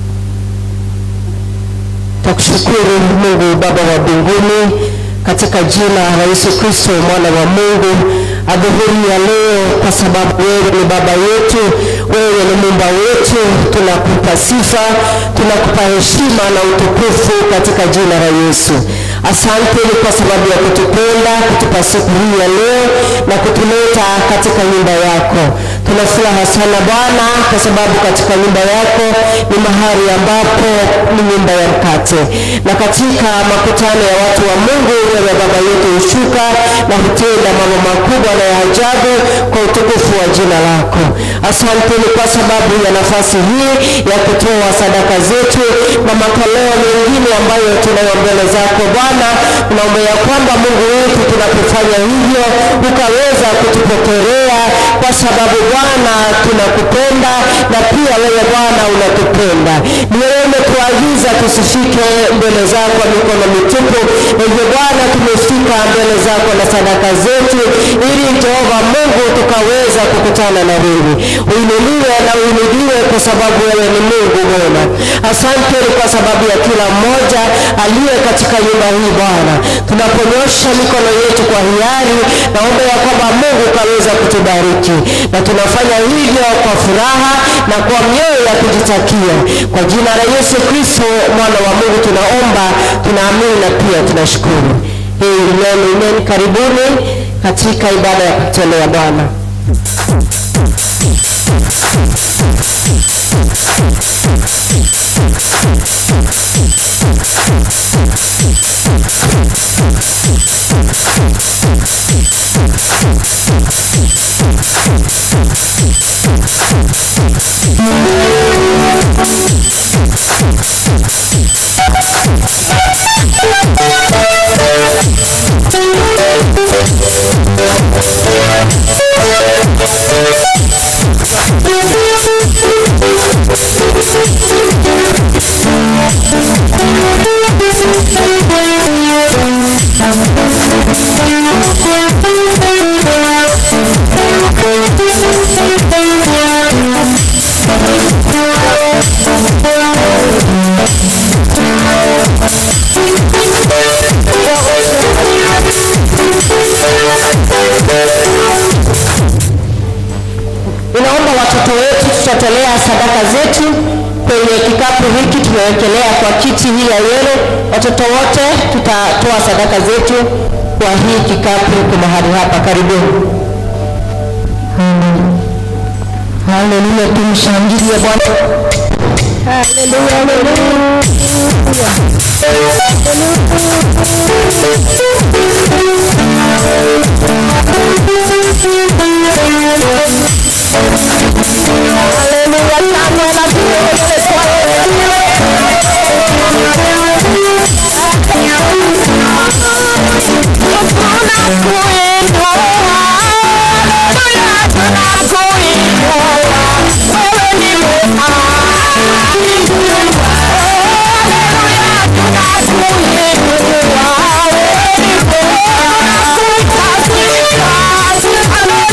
Takushukuru Mungu Baba wa mbinguni katika jina la Yesu Kristo mwana wa Mungu adhuhuri ya leo, kwa sababu wewe ni baba yetu, wewe ni muumba wetu. Tunakupa sifa, tunakupa heshima na utukufu katika jina la Yesu. Asante ni kwa sababu ya kutupenda, kutupa siku hii ya leo na kutuleta katika nyumba yako. Tuna furaha sana Bwana, kwa sababu katika nyumba yako ni mahali ambapo ni nyumba ya mkate, na katika makutano ya watu wa Mungu, wewe Baba yetu hushuka na hutenda mambo makubwa na ya ajabu kwa utukufu wa jina lako. Asante ni kwa sababu ya nafasi hii ya kutoa sadaka zetu na matoleo mengine ambayo tunayo mbele zako Bwana. Tunaomba ya kwamba Mungu wetu, tunapofanya hivyo ukaweza kutupokelea, kwa sababu Bwana tunakupenda na pia wewe Bwana unatupenda. Ni wewe umetuagiza tusifike mbele zako mikono mitupu. Hivyo Bwana tumefika mbele zako na sadaka zetu, ili Jehova Mungu tukaweza kukutana na wewe. Uinuliwe na uinuliwe, kwa sababu wewe ni Mungu mwema. Asante ni kwa sababu ya kila mmoja aliye katika nyumba hii Bwana, tunaponyosha mikono yetu kwa hiari, naomba ya kwamba Mungu ukaweza kutubariki, na tunafanya hivyo kwa furaha na kwa mioyo ya kujitakia, kwa jina la Yesu Kristo mwana wa Mungu tunaomba, tunaamini na pia tunashukuru. Amen, amen. Karibuni katika ibada ya kutolea Bwana. Thank you. tutawekelea sadaka zetu kwenye kikapu hiki tumewekelea kwa kiti hii ya yele. Watoto wote tutatoa sadaka zetu kwa hii kikapu kwa mahali hapa. Karibuni. Haleluya, tumshangilie Bwana. Haleluya, haleluya. Haleluya, sana na tuweze Hallelujah.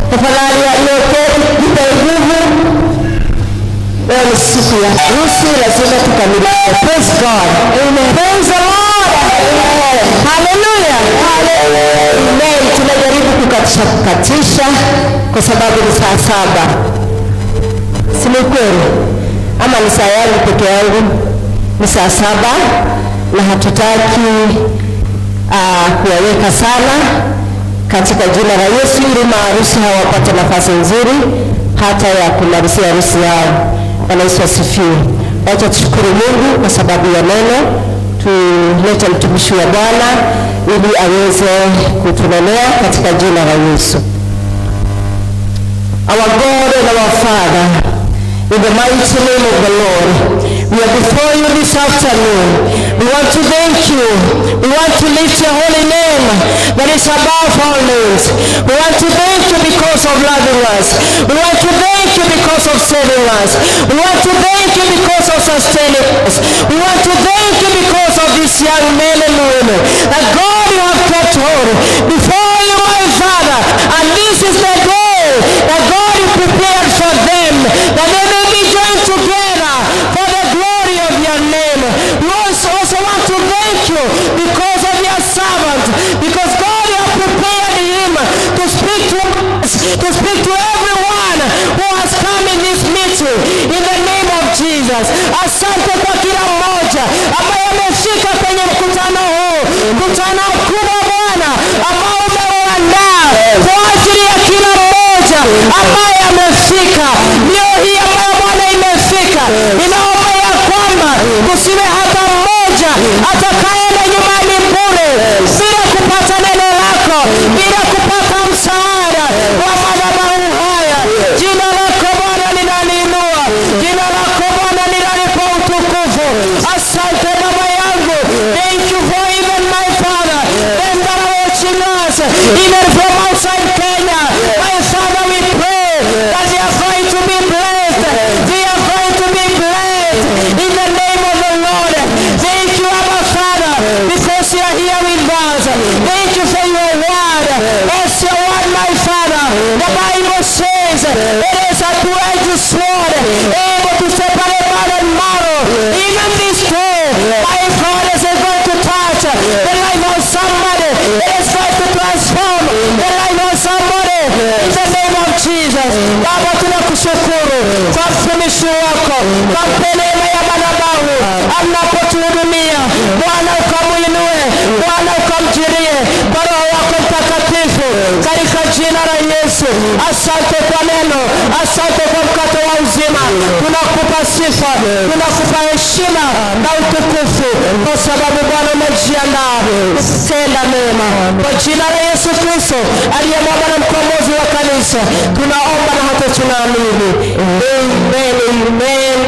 Tafadhali aliyoketi, jipe nguvu. Leo ni siku ya harusi, lazima tukamilishe. Praise God. Amen. Praise the Lord. Amen. Hallelujah. Amen. Tunajaribu kukatisha kukatisha kwa sababu ni saa saba, si ni kweli? Ama ni saa yangu peke yangu? Ni saa saba na hatutaki uh, kuwaweka sana katika jina la Yesu ili maharusi hawapate nafasi nzuri hata ya kumalizia harusi yao. Bwana Yesu asifiwe. Wacha tushukuru Mungu kwa sababu ya neno. Tulete mtumishi wa Bwana ili aweze kutunenea katika jina la Yesu. Our God and our Father, in the mighty name of the Lord, we are before you this afternoon. We want to thank you. We want to lift your holy name that is above all names. We want to thank you because of loving us. We want to thank you because of saving us. We want to thank you because of sustaining us. We want to thank you because of these young men and women. That God you have kept hold before you, my Father. And this is the day that God you prepared for them. That they may be joined together for the glory of your name. We also, also want to thank you because of your servant. Because God you have prepared him to speak to us, to speak to everyone who has come in this meeting. In the name of Jesus. Asante kwa kila mmoja ambaye amefika kwenye mkutano huu. Mkutano mkubwa Bwana ambao umeuandaa kwa ajili ya kila mmoja ambaye amefika. Leo hii ambayo Bwana imefika, ninaomba ya kwamba kusiwe hata mmoja atakayeenda nyumbani bure bila kupata neno lako, bila kupata msaada wa madhabahu haya. Jina lako Bwana linaliinua, jina lako Bwana linalipa utukufu. Asante Baba yangu, thank you for even my father, them that are watching us, even from outside Kenya. My Father, we pray that they are going to be blessed. They are going to be blessed in the name of the Lord. Thank you, Abba Father, because you are here with us. Thank you for your word. As your word, my Father, the Bible says it is a two-edged sword, able to separate man and marrow. Even this day, my God is going to touch the life of somebody. It is going to transform the life of somebody. In the name of Jesus. Baba tunakushukuru kwa mtumishi wako, kwa neema ya madhabahu anapotuhudumia. Bwana ukamuinue, Bwana ukamjirie kwa Roho wako Mtakatifu katika jina la Yesu. Asante kwa neno, asante kwa mkate wa uzima. Tunakupa sifa, tunakupa heshima na utukufu kwa sababu Bwana umejiandaa kutenda mema. Kwa jina la Yesu Kristo aliye Bwana na mkombozi wa kanisa, tunaomba na hata tunaamini. Amen, amen.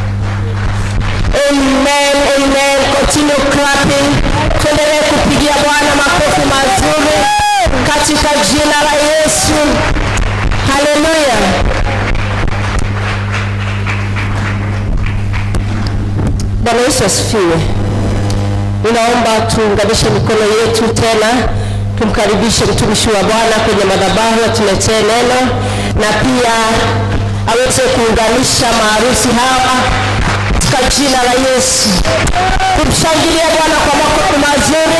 Amen, amen. Continue clapping. Tuendelee kupigia Bwana makofi mazuri katika jina la Yesu. Haleluya. Bwana Yesu asifiwe. Ninaomba tuunganishe mikono yetu tena, tumkaribishe mtumishi wa Bwana kwenye madhabahu atuletee neno na pia aweze kuunganisha maharusi hawa katika jina la Yesu. Tumshangilie Bwana kwa makofi mazuri.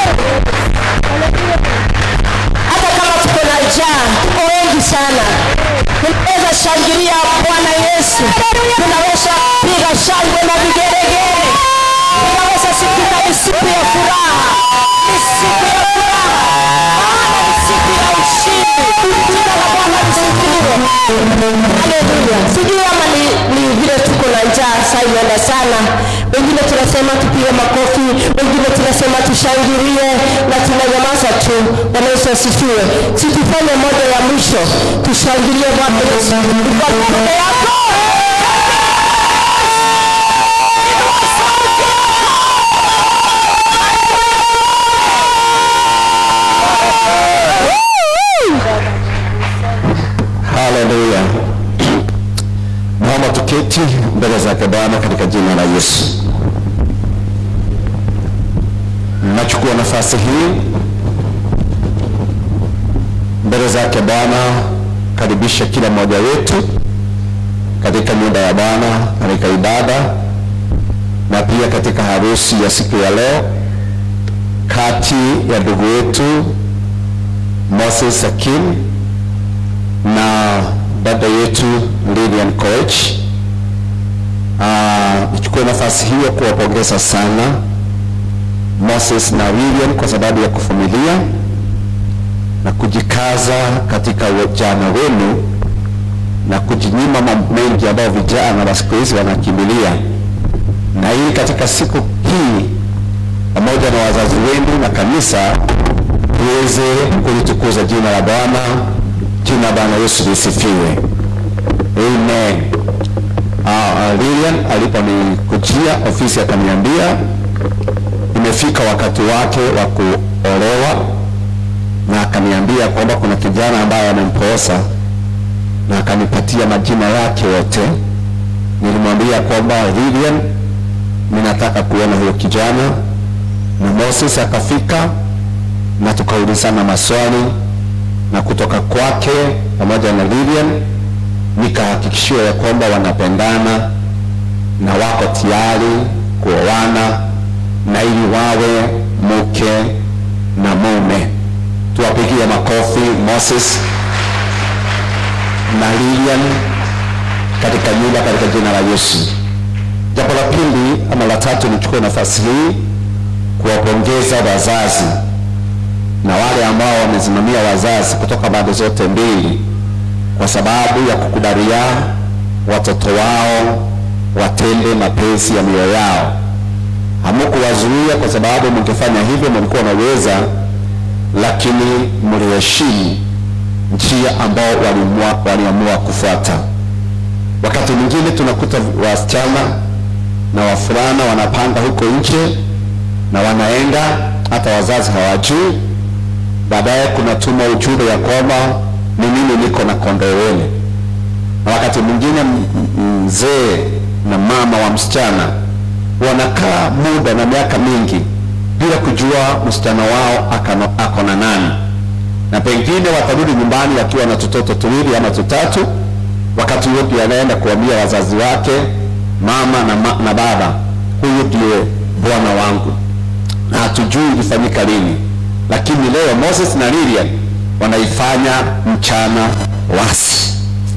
Hata kama tuko na njaa, tuko wengi sana, tunaweza shangilia Bwana Yesu, tunaweza piga shangwe na vigeregere, tunaweza sikika. Ni siku ya furaha, ni siku ya furaha, maana ni siku ya ushindi. Jina la Bwana lisifiwe. Haleluya. Sijui ama ni, ni vile tuko na njaa saa imeenda sana. Wengine tunasema tupige makofi, wengine tunasema tushangilie na tunanyamaza tu. Bwana Yesu asifiwe. Si tufanye moja ya mwisho, tushangilie Bwana Yesu kwa peke yako. Haleluya. Naomba tuketi mbele zake Bwana katika jina la Yesu. Nachukua nafasi hii mbele zake Bwana kumkaribisha kila mmoja wetu katika nyumba ya Bwana katika ibada na pia katika harusi ya siku ya leo kati ya ndugu yetu Moses Akin na dada yetu Lilian Koech. Ah, Nichukue nafasi hiyo kuwapongeza sana Moses na Lilian kwa sababu ya kuvumilia na kujikaza katika ujana wenu na kujinyima mambo mengi ambayo vijana wa siku hizi wanakimbilia, na ili katika siku hii pamoja na wazazi wenu na kanisa tuweze kulitukuza jina la Bwana. Jina la Bwana Yesu lisifiwe. Amen. Uh, Lilian aliponikujia ofisi akaniambia imefika wakati wake wa kuolewa, na akaniambia kwamba kuna kijana ambaye amemposa na akanipatia majina yake yote. Nilimwambia kwamba Lilian, ninataka kuona huyo kijana, na Moses akafika na tukaulizana maswali, na kutoka kwake pamoja na Lilian nikahakikishiwa ya kwamba wanapendana na wako tayari kuoana na ili wawe mke na mume. Tuwapigie makofi Moses na Lilian katika nyumba katika jina la Yesu. Jambo la pili ama la tatu, nichukue nafasi hii kuwapongeza wazazi na wale ambao wamesimamia wazazi kutoka pande zote mbili kwa sababu ya kukubalia watoto wao watende mapenzi ya mioyo yao. Hamukuwazuia kwa sababu mngefanya hivyo mlikuwa naweza, lakini mliheshimu njia ambao waliamua waliamua kufuata. Wakati mwingine tunakuta wasichana na wafulana wanapanga huko nje na wanaenda, hata wazazi hawajui. Baadaye kunatuma ujumbe ya kwamba ni mimi niko na kondoo wele, na wakati mwingine m- m- mzee na mama wa msichana wanakaa muda na miaka mingi bila kujua msichana wao akano- ako na nani na pengine watarudi nyumbani akiwa na tutoto tuwili ama tutatu, wakati huo ndio anaenda kuambia wazazi wake, mama na, ma, na baba, huyu ndiye bwana wangu, na hatujui ilifanyika lini, lakini leo Moses na Lilian wanaifanya mchana wasi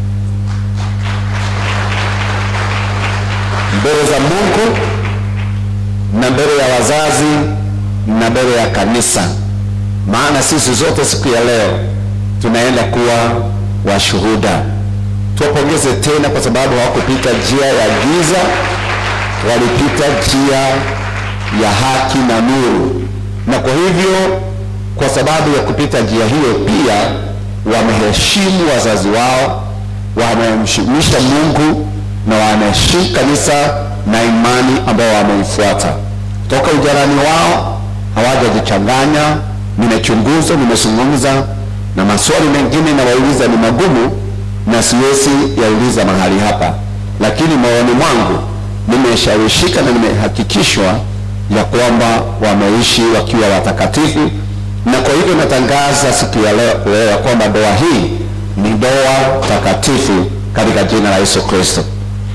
mbele za Mungu na mbele ya wazazi na mbele ya kanisa maana sisi zote siku ya leo tunaenda kuwa washuhuda. Tuwapongeze tena kwa sababu hawakupita njia ya giza, walipita njia ya haki na nuru, na kwa hivyo, kwa sababu ya kupita njia hiyo, pia wameheshimu wazazi wao, wamemheshimisha Mungu na wanaheshimu kanisa na imani ambao wameifuata toka ujarani wao, hawajajichanganya nimechunguza, nimezungumza na maswali mengine nawauliza ni magumu na siwezi yauliza mahali hapa, lakini moyoni mwangu nimeshawishika na nimehakikishwa ya kwamba wameishi wakiwa watakatifu, na kwa hivyo natangaza siku ya leo, leo ya kwamba ndoa hii ni ndoa takatifu katika jina la Yesu Kristo.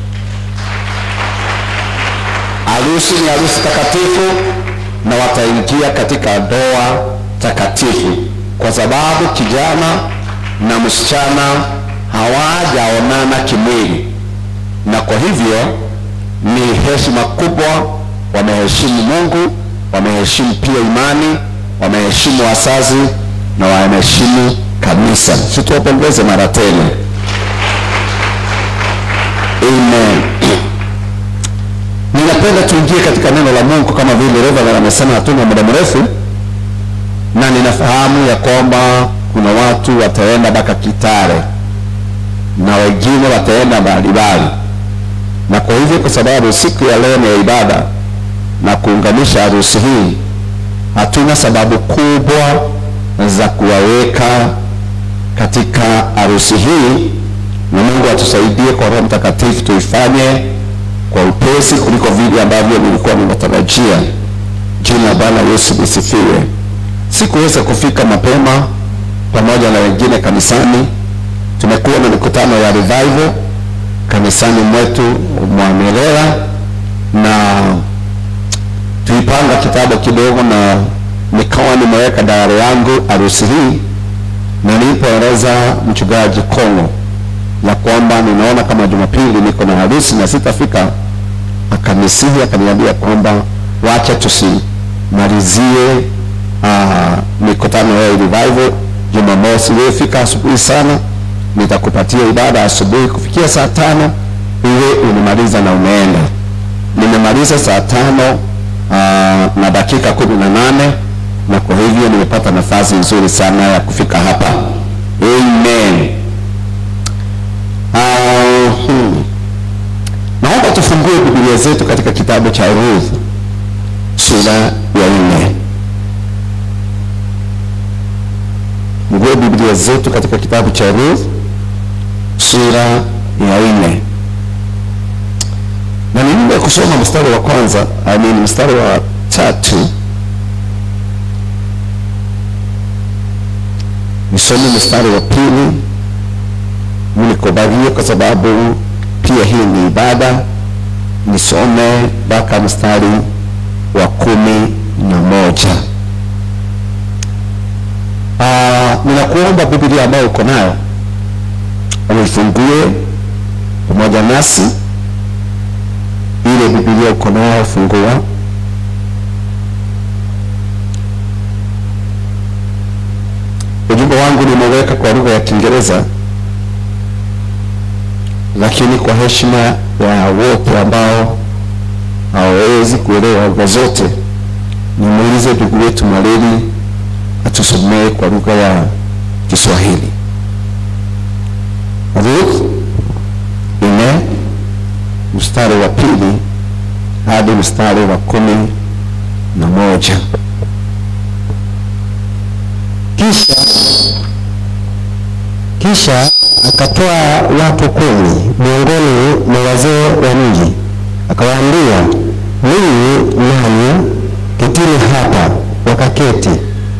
Harusi ni harusi takatifu na wataingia katika ndoa takatifu kwa sababu kijana na msichana hawajaonana kimwili, na kwa hivyo ni heshima kubwa. Wameheshimu Mungu, wameheshimu pia imani, wameheshimu wazazi na wameheshimu kanisa. Situwapongeze mara tena, amen. Ninapenda tuingie katika neno la Mungu kama vile Reverend amesema, hatuna muda mrefu, na ninafahamu ya kwamba kuna watu wataenda mpaka Kitare na wengine wataenda mbalimbali, na kwa hivyo, kwa sababu siku ya leo ni ya ibada na kuunganisha harusi hii, hatuna sababu kubwa za kuwaweka katika harusi hii, na Mungu atusaidie kwa Roho Mtakatifu tuifanye kwa upesi kuliko vile ambavyo nilikuwa ninatarajia. Jina la Bwana Yesu lisifiwe. Sikuweza kufika mapema pamoja na wengine kanisani, tume tumekuwa na mikutano ya revival kanisani mwetu Mwamerera na tuipanga kitabu kidogo na nikawa nimeweka dayari yangu harusi hii na nilipoeleza mchungaji Kongo ya kwamba ninaona kama Jumapili niko na harusi na sitafika, akanisihi akaniambia kwamba wacha tusimalizie uh, mikutano ya revival Jumamosi. Wewe fika asubuhi sana, nitakupatia ibada asubuhi kufikia saa tano iwe unimaliza na umeenda. Nimemaliza saa tano uh, na dakika kumi na nane na kwa hivyo nimepata nafasi nzuri sana ya kufika hapa. Amen. Uh, hmm. Naomba tufungue Biblia zetu katika kitabu cha Ruth sura ya nne. Fungue Biblia zetu katika kitabu cha Ruth sura ya nne, na niombe kusoma mstari wa kwanza, I mean mstari wa tatu nisome mstari wa pili nikubalie kwa sababu pia hii ni ibada nisome mpaka mstari wa kumi na moja uh, ninakuomba biblia ambayo uko nayo uifungue pamoja nasi ile biblia uko nayo fungua ujumbe wangu nimeweka kwa lugha ya kiingereza lakini kwa heshima ya wote ambao hawawezi kuelewa lugha zote nimuulize ndugu wetu maleli atusomee kwa lugha ya kiswahili ruth nne mstari wa pili hadi mstari wa kumi na moja kisha kisha akatoa watu kumi miongoni mwa wazee wa mji akawaambia ninyi nanyi ketini hapa wakaketi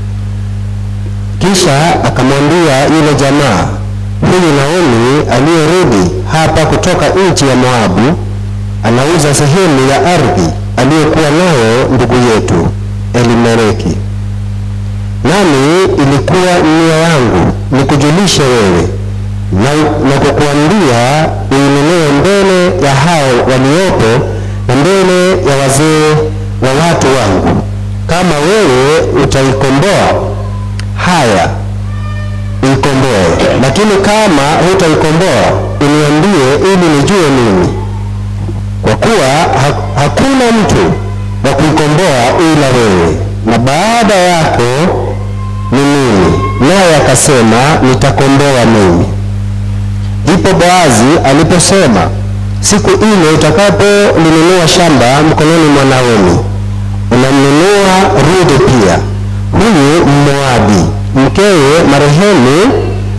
kisha akamwambia yule jamaa huyu naomi aliyerudi hapa kutoka nchi ya moabu anauza sehemu ya ardhi aliyokuwa nayo ndugu yetu elimeleki nami ilikuwa nia yangu nikujulishe wewe na, na kukuambia uinunue mbele ya hao waliopo na mbele ya wazee wa watu wangu kama wewe utaikomboa haya uikomboe lakini kama hutaikomboa uniambie ili nijue mimi kwa kuwa ha, hakuna mtu wa kuikomboa ila wewe na baada yako ni mimi naye akasema nitakomboa mimi ndipo boazi aliposema siku ile utakapolinunua shamba mkononi mwa naomi unamnunua rudi pia huyu mmoabi mkewe marehemu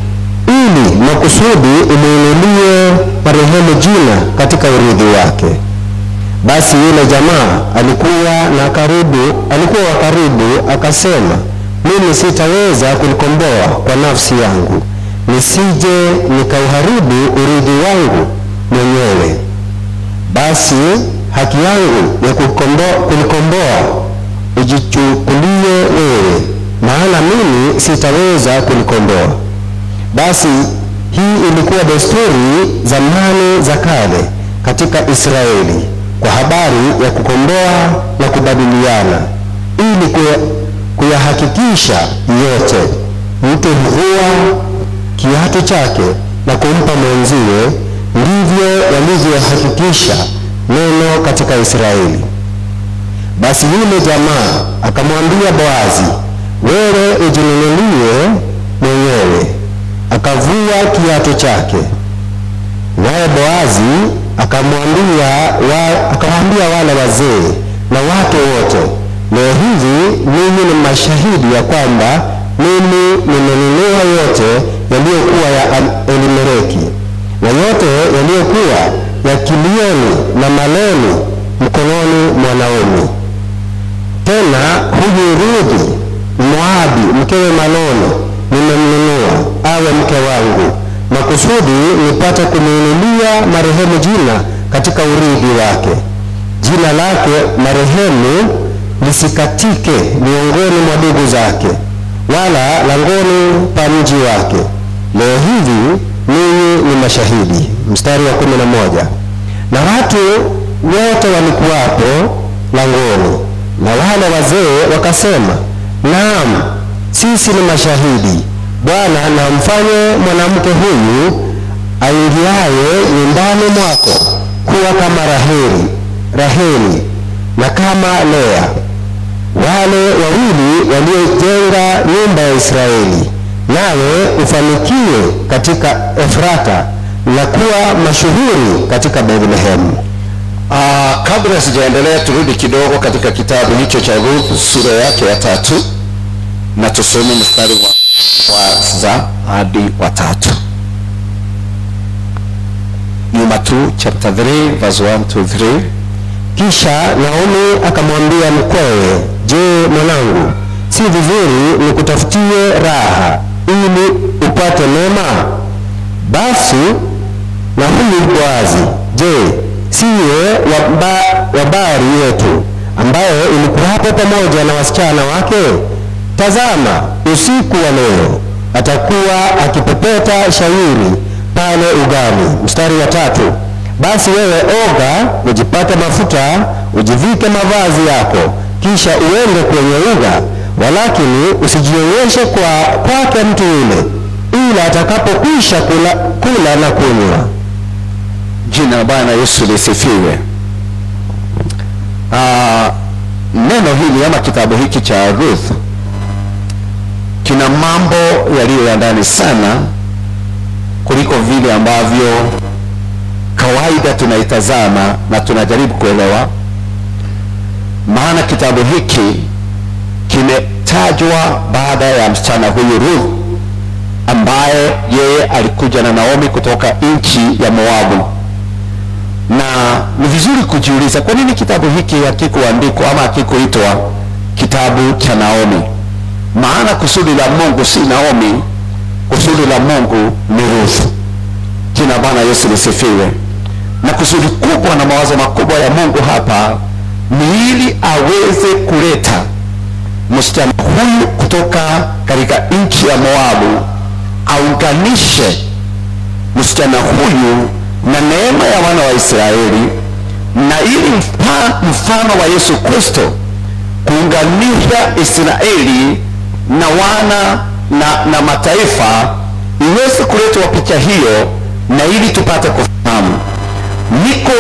ili makusudi umuinulie marehemu jina katika urithi wake basi yule jamaa alikuwa na karibu alikuwa wa karibu akasema mimi sitaweza kulikomboa kwa nafsi yangu nisije nikauharibu urithi wangu mwenyewe basi haki yangu ya kukombo- kulikomboa ujichukulie wewe maana mimi sitaweza kulikomboa basi hii ilikuwa desturi zamani za kale katika israeli kwa habari ya kukomboa na kubadiliana ili kuya- kuyahakikisha yote mtu huvua kiatu chake na kumpa mwenziwe ndivyo walivyohakikisha neno katika israeli basi yule jamaa akamwambia boazi wewe ujinunulie mwenyewe akavua kiatu chake naye boazi akamwambia wa, akamwambia wale wazee na watu wote leo hivi ninyi ni mashahidi ya kwamba mimi nimenunua yote yaliyokuwa ya Am- elimeleki na yote yaliyokuwa ya kilioni na maloni mkononi mwa naomi tena huyu rudi moabi mkewe maloni nimemnunua awe mke wangu makusudi nipate kumuinulia marehemu jina katika urithi wake, jina lake marehemu lisikatike miongoni mwa ndugu zake, wala langoni pa mji wake. Leo hivi ninyi ni mashahidi. Mstari wa kumi na moja. Na watu wote walikuwapo langoni, na wale wazee wakasema, naam, sisi ni mashahidi. Bwana, na mfanye mwanamke huyu aingiaye nyumbani mwako kuwa kama Raheli, Raheli na kama Lea, wale wawili waliojenga nyumba ya Israeli, nawe ufanikiwe katika Efrata na kuwa mashuhuri katika Bethlehemu. Uh, kabla sijaendelea turudi kidogo katika kitabu hicho cha Ruth sura yake ya tatu na tusome mstari wa kwanza hadi wa tatu. Nyuma tu chapter 3 verse 1 to 3. Kisha Naomi akamwambia mkwewe, je, mwanangu, si vizuri nikutafutie raha ili upate mema? Basi na huyu Boazi, je, siye waba, wabari yetu ambaye ilikuwapo pamoja na wasichana wake? Tazama, usiku wa leo atakuwa akipepeta shairi pale ugani. Mstari wa tatu. Basi wewe oga, ujipate mafuta, ujivike mavazi yako, kisha uende kwenye uga, walakini usijionyeshe kwa kwake mtu yule, ila atakapokwisha kula, kula na kunywa. Jina la Bwana Yesu lisifiwe. Ah, neno hili ama kitabu hiki cha Ruth kina mambo yaliyo ya ndani sana kuliko vile ambavyo kawaida tunaitazama na tunajaribu kuelewa. Maana kitabu hiki kimetajwa baada ya msichana huyu Ruth ambaye yeye alikuja na Naomi kutoka nchi ya Moabu na ni vizuri kujiuliza kwa nini kitabu hiki hakikuandikwa ama hakikuitwa kitabu cha Naomi. Maana kusudi la Mungu si Naomi, kusudi la Mungu ni Ruth. Jina Bwana Yesu lisifiwe. Na kusudi kubwa na mawazo makubwa ya Mungu hapa ni ili aweze kuleta msichana huyu kutoka katika nchi ya Moabu, aunganishe msichana huyu na neema ya wana wa Israeli na ili mfa, mfano wa Yesu Kristo kuunganisha Israeli na wana na, na mataifa iweze kuletwa picha hiyo, na ili tupate kufahamu. Niko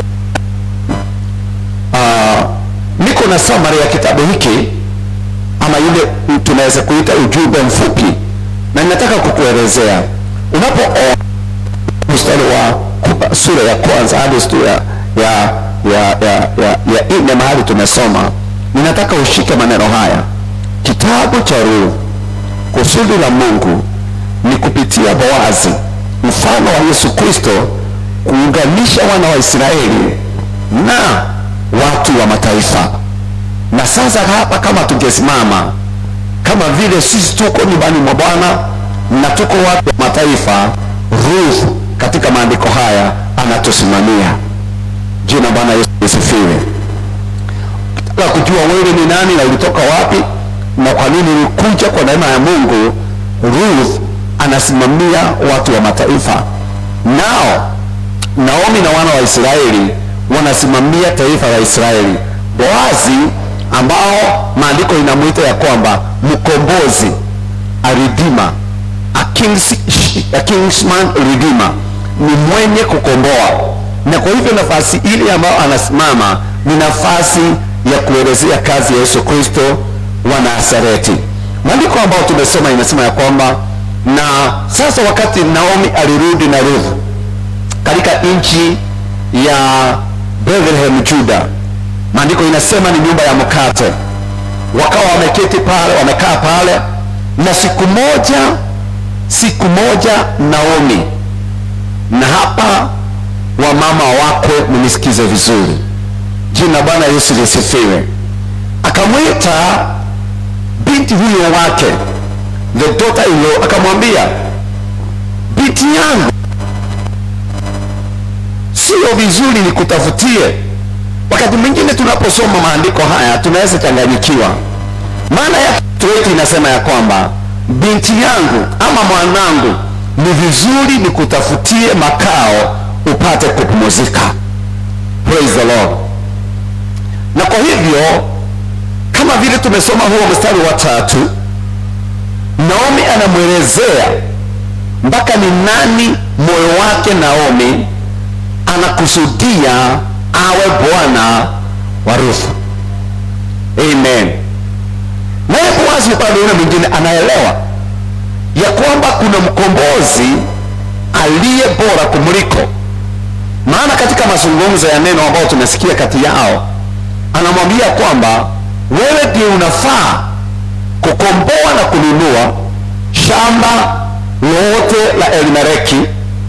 uh, niko na summary ya kitabu hiki ama ile tunaweza kuita ujumbe mfupi, na ninataka kukuelezea unapoona mstari wa sura ya kwanza hadi sura ya ya ya ya, ya, ya nne mahali tumesoma, ninataka ushike maneno haya. Kitabu cha Ruth, kusudi la Mungu ni kupitia Boazi, mfano wa Yesu Kristo, kuunganisha wana wa Israeli na watu wa mataifa. Na sasa hapa, kama tungesimama kama vile sisi tuko nyumbani mwa Bwana na tuko watu wa mataifa, Ruth katika maandiko haya anatusimamia. Jina Bwana Yesu lisifiwe. Ukitaka kujua wewe ni nani na ulitoka wapi na kwa nini ulikuja kwa neema ya Mungu, Ruth anasimamia watu wa mataifa, nao Naomi na wana wa Israeli wanasimamia taifa la Israeli. Boazi ambao maandiko inamwita ya kwamba mkombozi, a redeemer, a, kings, a kingsman redeemer, ni mwenye kukomboa. Na kwa hivyo nafasi ile ambayo anasimama ni nafasi ya kuelezea kazi ya Yesu Kristo wa Nazareti. Maandiko ambayo tumesoma inasema ya kwamba na sasa wakati Naomi alirudi na Ruth katika nchi ya Bethlehem Juda, maandiko inasema ni nyumba ya mkate. Wakawa wameketi pale, wamekaa pale, na siku moja, siku moja Naomi, na hapa wamama wakwe, mnisikize vizuri, jina Bwana Yesu lisifiwe. Akamwita binti huyo wake, the daughter in law, akamwambia binti yangu sio vizuri nikutafutie wakati mwingine tunaposoma maandiko haya tunaweza changanyikiwa maana ya wetu inasema ya kwamba binti yangu ama mwanangu ni vizuri nikutafutie makao upate kupumzika praise the lord na kwa hivyo kama vile tumesoma huo mstari wa tatu naomi anamwelezea mpaka ni nani moyo wake naomi anakusudia awe bwana wa ruthu amen naye boazi upande ule mwingine anaelewa ya kwamba kuna mkombozi aliye bora kumuliko maana katika mazungumzo ya neno ambayo tumesikia kati yao anamwambia kwamba wewe ndio unafaa kukomboa na kununua shamba lote la elimeleki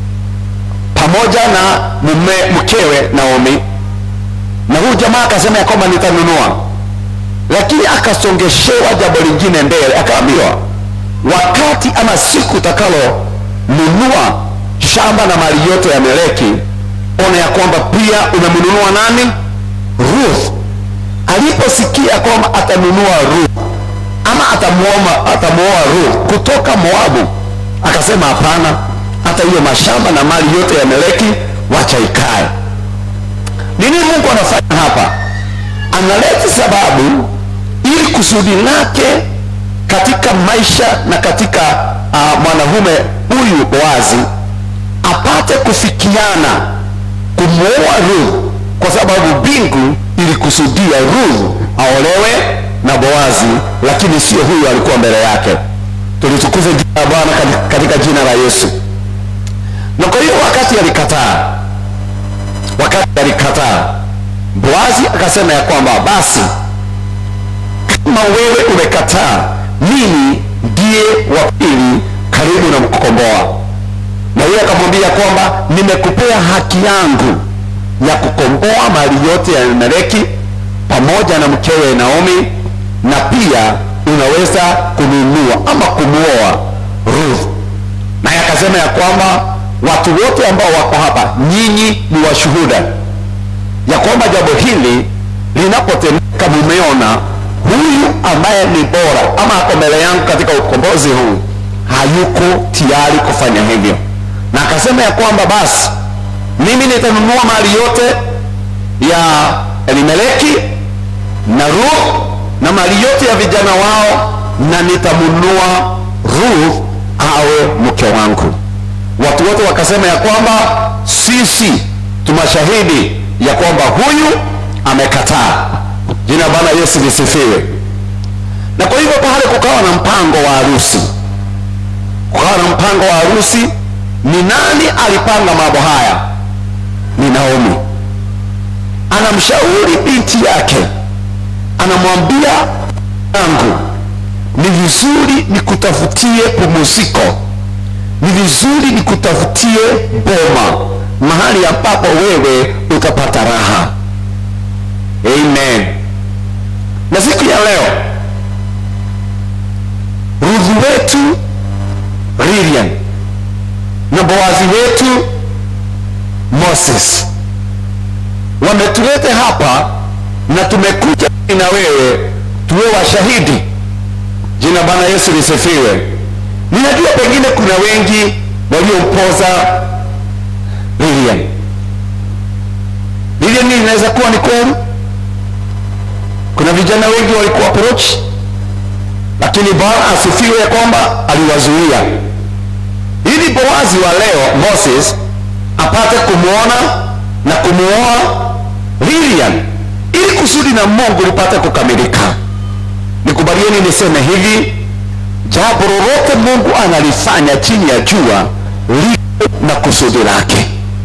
pamoja na mume mkewe naomi na huyu jamaa akasema ya kwamba nitanunua lakini akasongeshewa jambo lingine mbele akaambiwa wakati ama siku utakalo nunua shamba na mali yote ya meleki ona ya kwamba pia umemnunua nani ruth aliposikia kwamba atanunua ruth ama atamuoa atamuoa ruth kutoka moabu akasema hapana hata hiyo mashamba na mali yote ya meleki wacha ikae nini mungu anafanya hapa analeta sababu ili kusudi lake katika maisha na katika uh, mwanamume huyu boazi apate kufikiana kumwoa ruth kwa sababu mbingu ilikusudia ruth aolewe na boazi lakini sio huyu alikuwa mbele yake tulitukuze jina la bwana kati- katika jina la yesu na kwa hiyo wakati alikataa wakati alikataa boazi akasema ya kwamba basi kama wewe umekataa mimi ndiye wa pili karibu na mkukomboa na huyo akamwambia kwamba nimekupea haki yangu ya kukomboa mali yote ya meleki pamoja na mkewe naomi na pia unaweza kununua ama kumwoa ruth naye akasema ya kwamba watu wote ambao wako hapa nyinyi ni washuhuda ya kwamba jambo hili linapotendeka mumeona huyu ambaye ni bora ama ako mbele yangu katika ukombozi huu hayuko tayari kufanya hivyo na akasema ya kwamba basi mimi nitanunua mali yote ya elimeleki na ruth na mali yote ya vijana wao na nitamnunua ruth awe mke wangu watu wote wakasema ya kwamba sisi tumashahidi ya kwamba huyu amekataa jina la bwana yesu lisifiwe na kwa hivyo pale kukawa na mpango wa harusi kukawa na mpango wa harusi ni nani alipanga mambo haya ni naomi anamshauri binti yake anamwambia yangu ni vizuri nikutafutie pumziko ni vizuri nikutafutie boma mahali ambapo wewe utapata raha amen na siku ya leo rudhi wetu lilian na boazi wetu moses wametulete hapa na tumekuja na wewe tuwe washahidi jina bwana yesu lisifiwe ninajua pengine kuna wengi waliompoza lilian lilian inaweza kuwa ni kweli kuna vijana wengi walikuwa approach lakini bwana asifiwe ya kwamba aliwazuia ili boazi wa leo moses apate kumwona na kumuoa lilian ili kusudi na mungu lipate kukamilika nikubalieni niseme hivi jambo lolote mungu analifanya chini ya jua liko na kusudi lake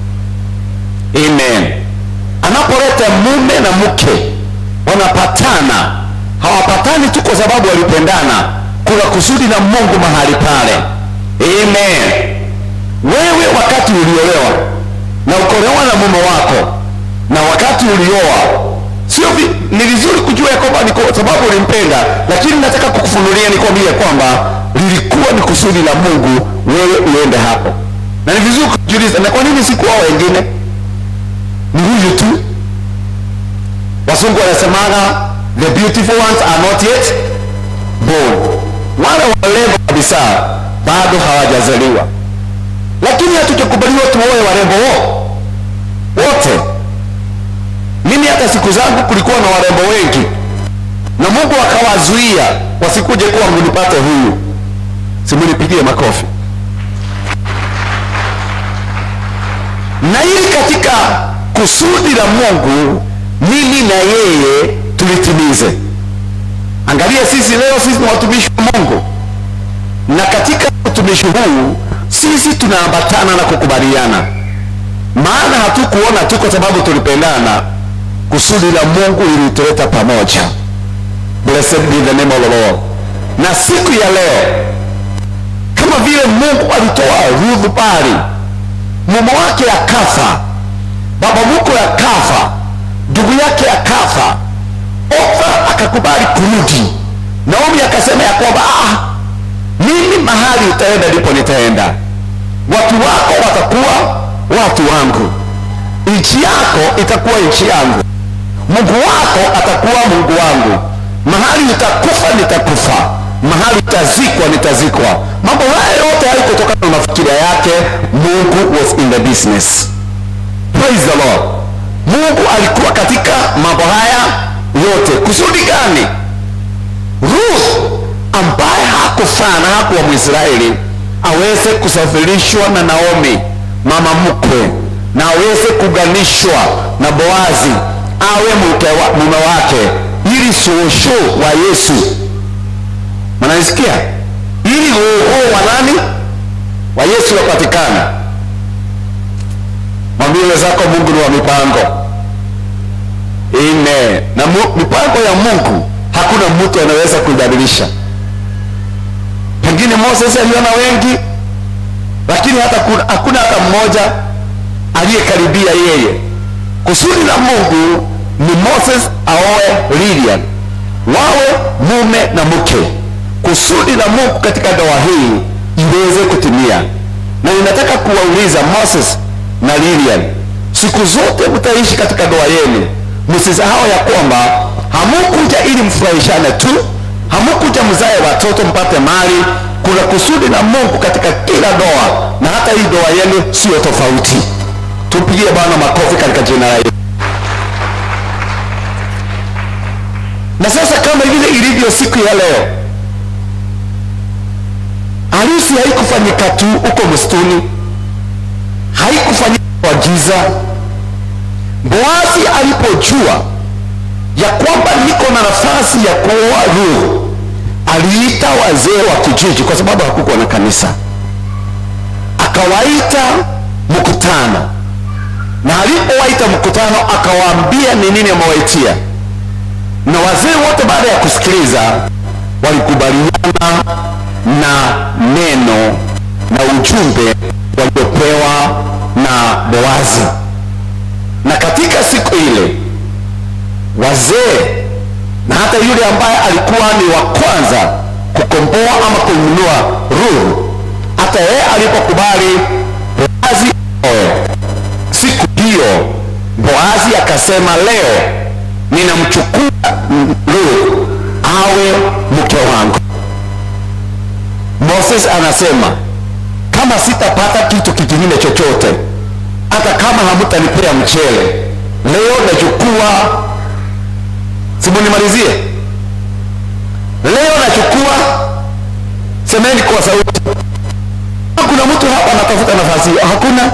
amen anapoleta mume na mke wanapatana hawapatani tu kwa sababu walipendana kuna kusudi la mungu mahali pale amen wewe wakati uliolewa na ukolewa na mume wako na wakati ulioa sio vi- ni vizuri kujua ya kwamba ni kwa sababu ulimpenda lakini nataka kukufunulia nikwambie kwamba lilikuwa ni kusudi la mungu wewe uende hapo na ni vizuri kujiuliza na kwa nini sikuwa wengine ni huyu tu wasungu wanasemaga the beautiful ones are not yet born wale warembo kabisa bado hawajazaliwa lakini hatujakubaliwa tuoe warembo wo wote mimi hata siku zangu kulikuwa na warembo wengi na mungu akawazuia wasikuje kuwa mnipate huyu simunipigie makofi na ili katika kusudi la mungu mimi na yeye tulitimize angalia sisi leo sisi ni watumishi wa mungu na katika utumishi huu sisi tunaambatana na kukubaliana maana hatukuona tu kwa sababu tulipendana kusudi la mungu lilituleta pamoja blessed be the name of the lord na siku ya leo kama vile mungu alitoa rudhu pale mume wake akafa baba mkwe akafa ndugu yake akafa ofa akakubali kurudi naomi akasema ya kwamba ah, mimi mahali utaenda ndipo nitaenda watu wako watakuwa watu wangu nchi yako itakuwa nchi yangu mungu wako atakuwa mungu wangu mahali utakufa nitakufa mahali utazikwa nitazikwa mambo haya yote haikutokana na mafikiria yake mungu was in the business praise the lord mungu alikuwa katika mambo haya yote kusudi gani ruth ambaye hakufaa na hakuwa mwisraeli aweze kusafirishwa na naomi mama mkwe na aweze kuganishwa na boazi awe mke wa, mume wake ili shosho wa yesu mnanisikia ili uoho wa nani wa yesu wapatikana mwambie wenzako mungu ni wa mipango Amen. na mu, mipango ya mungu hakuna mtu anaweza kuibadilisha pengine moses aliona wengi lakini hata kuna, hakuna hata mmoja aliyekaribia yeye kusudi la mungu ni moses aoe lilian wawe mume na mke kusudi la mungu katika ndoa hii iweze kutimia na ninataka kuwauliza moses na lilian siku zote mtaishi katika ndoa yenu msisahau ya kwamba hamukuja ili mfurahishane tu hamukuja mzae watoto mpate mali kuna kusudi la mungu katika kila ndoa na hata hii ndoa yenu siyo tofauti tupigie bwana makofi katika jina la yesu na sasa kama vile ilivyo siku ya leo harusi haikufanyika tu huko msituni haikufanyika kwa giza boazi alipojua ya kwamba niko na nafasi ya kuoa ruhu aliita wazee wa kijiji kwa sababu hakukuwa na kanisa akawaita mkutano na alipowaita mkutano akawaambia ni nini amewaitia na wazee wote baada ya kusikiliza walikubaliana na neno na ujumbe waliopewa na boazi na katika siku ile wazee na hata yule ambaye alikuwa ni wa kwanza kukomboa ama kununua ruhu hata yeye alipokubali boazi oe siku hiyo boazi akasema leo ninamchukua ruhu awe mke wangu moses anasema kama sitapata kitu kingine chochote hata kama hamutanipea mchele leo nachukua simunimalizie leo nachukua semeni kwa sauti kuna mtu hapa anatafuta nafasi hiyo hakuna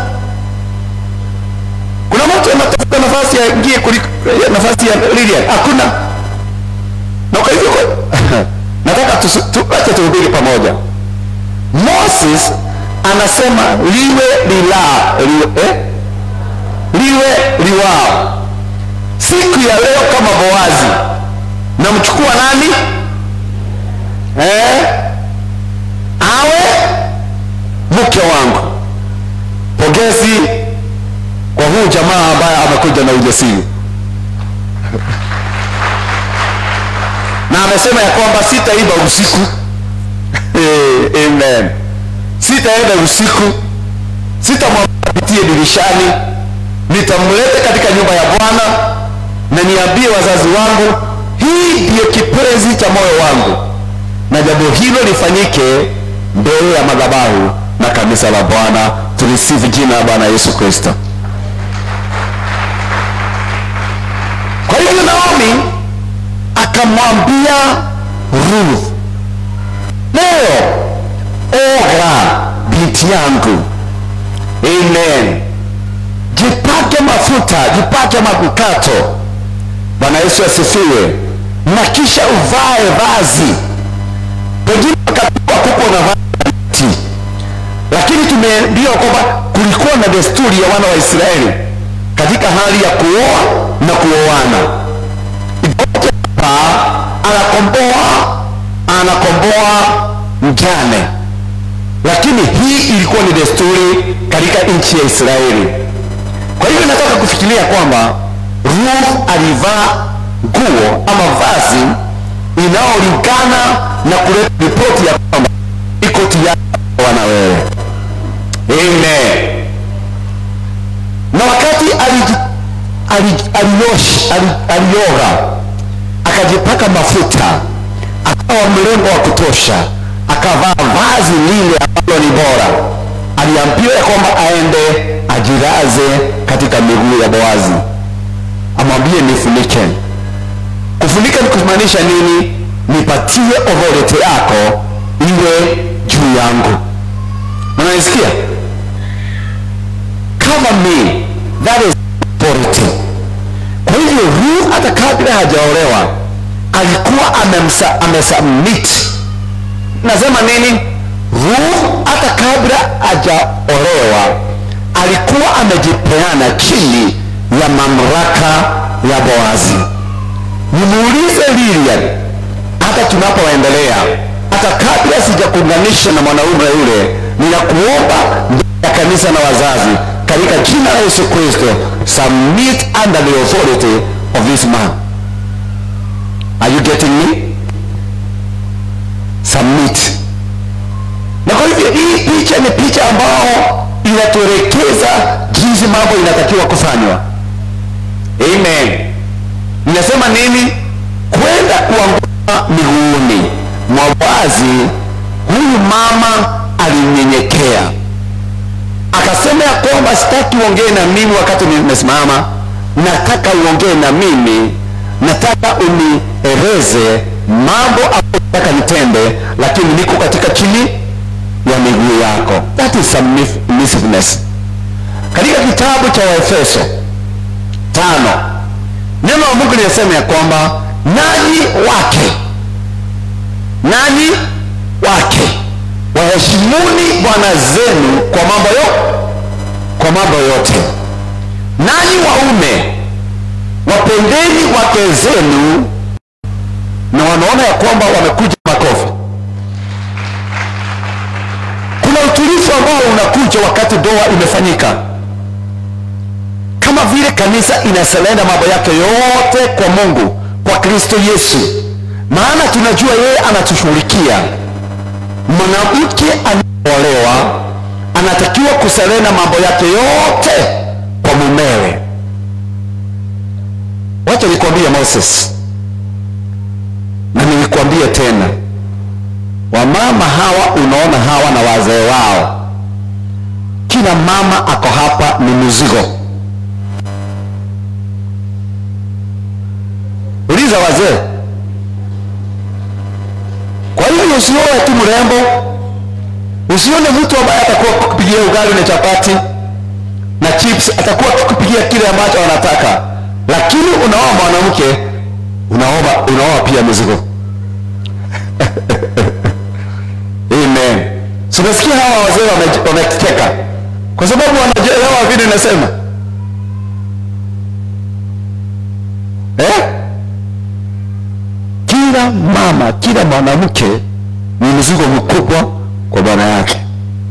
kuna mtu anatafuta nafasi ya ingie kuliko ya nafasi ya Lilian hakuna na kwa hivyo nataka tusi- tu- acha tuhubiri pamoja Moses anasema liwe lila liwe, eh? liwe liwao siku ya leo kama boazi namchukua nani eh? awe mke wangu pongezi kwa huu jamaa ambaye amekuja na ujasiri na amesema ya kwamba sitaiba usiku Eh, amen sitaenda usiku sitamwambia apitie dirishani nitamleta katika nyumba ya bwana na niambie wazazi wangu hii ndiyo kipenzi cha moyo wangu na jambo hilo lifanyike mbele ya madhabahu na kanisa la bwana tulisifu jina la bwana yesu kristo kwa hivyo naomi akamwambia ruth leo oga binti yangu amen jipake mafuta jipake manukato bwana yesu asifiwe na kisha uvae vazi pengine wakati wakuko na vazi lakini tumeambiwa kwamba kulikuwa na desturi ya wana wa israeli katika hali ya kuoa na kuoana hapa anakomboa anakomboa mjane lakini hii ilikuwa ni desturi katika nchi ya israeli kwa hivyo nataka kufikiria kwamba ruth alivaa nguo ama vazi inayolingana na kuleta ripoti ya kwamba iko tayari wana wewe amen na wakati aliji- ali- aliosh- ali- alioga akajipaka mafuta akawa mrembo wa kutosha akavaa vazi lile ambalo ni bora aliambiwa ya kwamba aende ajiraze katika miguu ya boazi amwambie nifunike kufunika ni kumaanisha nini nipatie authority yako iwe juu yangu unanisikia cover me that is authority kwa hivyo ruth hata kabla hajaolewa alikuwa amemsa- amesubmit nasema nini ruth hata kabla hajaolewa alikuwa amejipeana chini ya mamlaka ya boazi nimuulize lilian hata tunapoendelea hata kabla sijakuunganisha na mwanaume yule ninakuomba mbele ya kanisa na wazazi katika jina la yesu kristo submit under the authority of this man are you getting me submit na kwa hivyo hii picha ni picha ambao inatuelekeza jinsi mambo inatakiwa kufanywa amen inasema nini kwenda kuanguka miguuni mwa wazi huyu mama alinyenyekea akasema ya kwamba sitaki uongee na mimi wakati nimesimama nataka uongee na mimi nataka unieleze mambo ambayo nataka nitende lakini niko katika chini ya miguu yako that is submissiveness katika kitabu cha waefeso tano neno la mungu linasema ya kwamba nanyi wake nanyi wake waheshimuni bwana zenu kwa mambo yo kwa mambo yote nanyi waume wapendeni wake zenu na wanaona ya kwamba wamekuja makofi kuna utulivu ambao unakuja wakati doa imefanyika kama vile kanisa inaselenda mambo yake yote kwa mungu kwa kristo yesu maana tunajua yeye anatushughulikia mwanamke anaolewa anatakiwa kuselena mambo yake yote kwa mumewe wacha nikwambie moses na nilikwambie tena wamama hawa unaona hawa na wazee wao kila mama ako hapa ni mzigo uliza wazee kwa hivyo usione tu mrembo usione mtu ambaye atakuwa kukupigia ugali na chapati na chips atakuwa kukupigia kile ambacho anataka lakini unaoa mwanamke unaoa unaoa pia mizigo amen so nasikia hawa wazee wame- wamecheka kwa sababu wanaelewa vile nasema eh? kila mama kila mwanamke ni mzigo mkubwa kwa bwana yake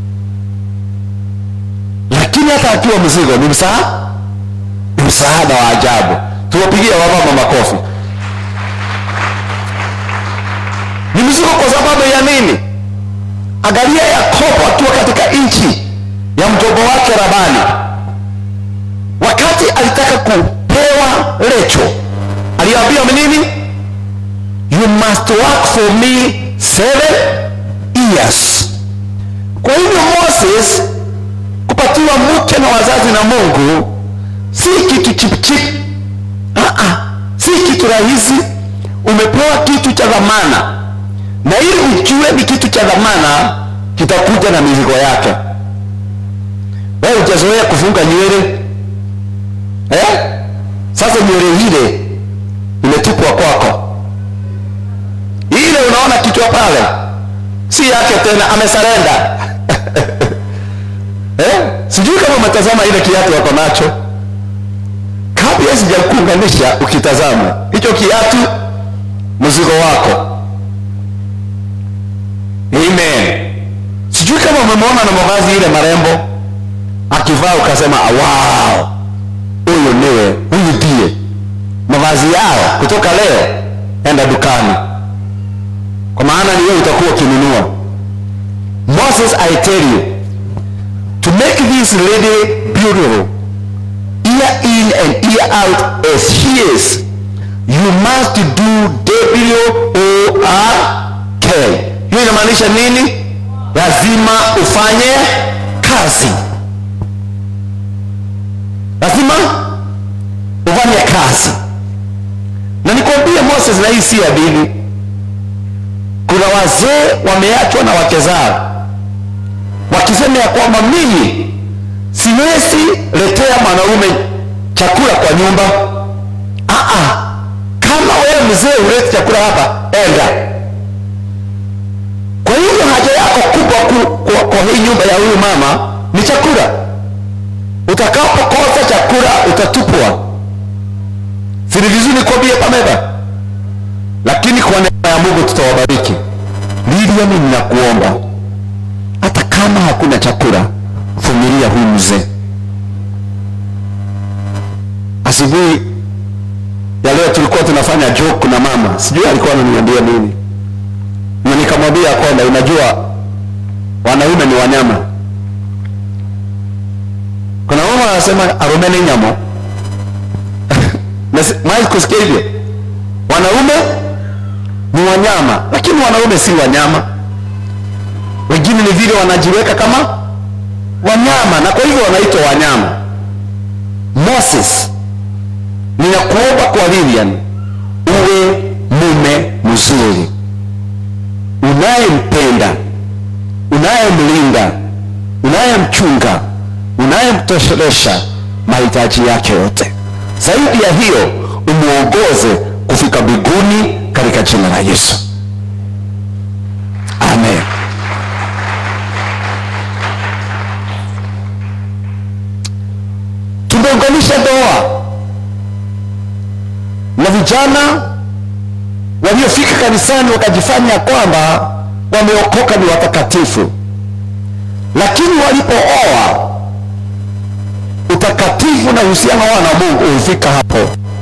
lakini hata akiwa mzigo ni msaada ni msaada wa ajabu tuwapigie wamama makofi ni mzigo kwa sababu ya nini angalia yakobo akiwa katika nchi ya mjomba wake Labani wakati alitaka kupewa Lecho aliambiwa nini? You must work for me seven years. Kwa hivyo Moses kupatiwa mke na wazazi na Mungu si kitu chipchip, ah ah, si kitu rahisi. Umepewa kitu cha dhamana, na ili ujue ni kitu cha dhamana, kitakuja na mizigo yake. Wewe hujazoea kufunga nywele eh? Sasa nywele ile imetupwa kwako, ile unaona kichwa pale si yake tena, amesarenda eh? Sijui kama umetazama ile kiatu wako nacho, kabla sijakuunganisha, ukitazama hicho kiatu, mzigo wako. Amen. Sijui kama umemwona na mavazi ile marembo akivaa, ukasema wow, huyu niwe huyu ndiye mavazi yao kutoka leo, enda dukani, kwa maana ni wewe utakuwa ukinunua. Moses, I tell you to make this lady beautiful year in and year out as she is you must do W-O-R-K. Hiyo inamaanisha nini? Lazima ufanye kazi, lazima ufanye kazi. Na nikwambie Moses, na hii si hadithi. Kuna wazee wameachwa na wake zao wakisema ya kwamba mimi siwezi letea mwanaume chakula kwa nyumba. Aa, kama wewe mzee huleti chakula hapa, enda. Kwa hivyo haja yako kubwa ku, kwa, kwa hii nyumba ya huyu mama ni chakula. Utakapokosa chakula utatupwa. Si ni vizuri nikwambie pameba, lakini kwa neema ya Mungu tutawabariki. Lilian, ninakuomba hata kama hakuna chakula, vumilia huyu mzee. Asubuhi ya leo tulikuwa tunafanya joke na mama, sijui alikuwa ananiambia nini, na nikamwambia kwamba unajua wanaume ni wanyama. Kuna mama anasema arume ni nyama mai kusikia hivyo, wanaume ni wanyama, lakini wanaume si wanyama wengine ni vile wanajiweka kama wanyama na kwa hivyo wanaitwa wanyama. Moses, ninakuomba kwa Lilian uwe mume mzuri, unayempenda, unayemlinda, unayemchunga, unayemtoshelesha mahitaji yake yote. Zaidi ya hiyo, umuongoze kufika mbinguni katika jina la Yesu, amen. tumeunganisha ndoa na vijana waliofika kanisani wakajifanya kwamba wameokoka ni watakatifu, lakini walipooa utakatifu na uhusiano wao na Mungu ulifika hapo,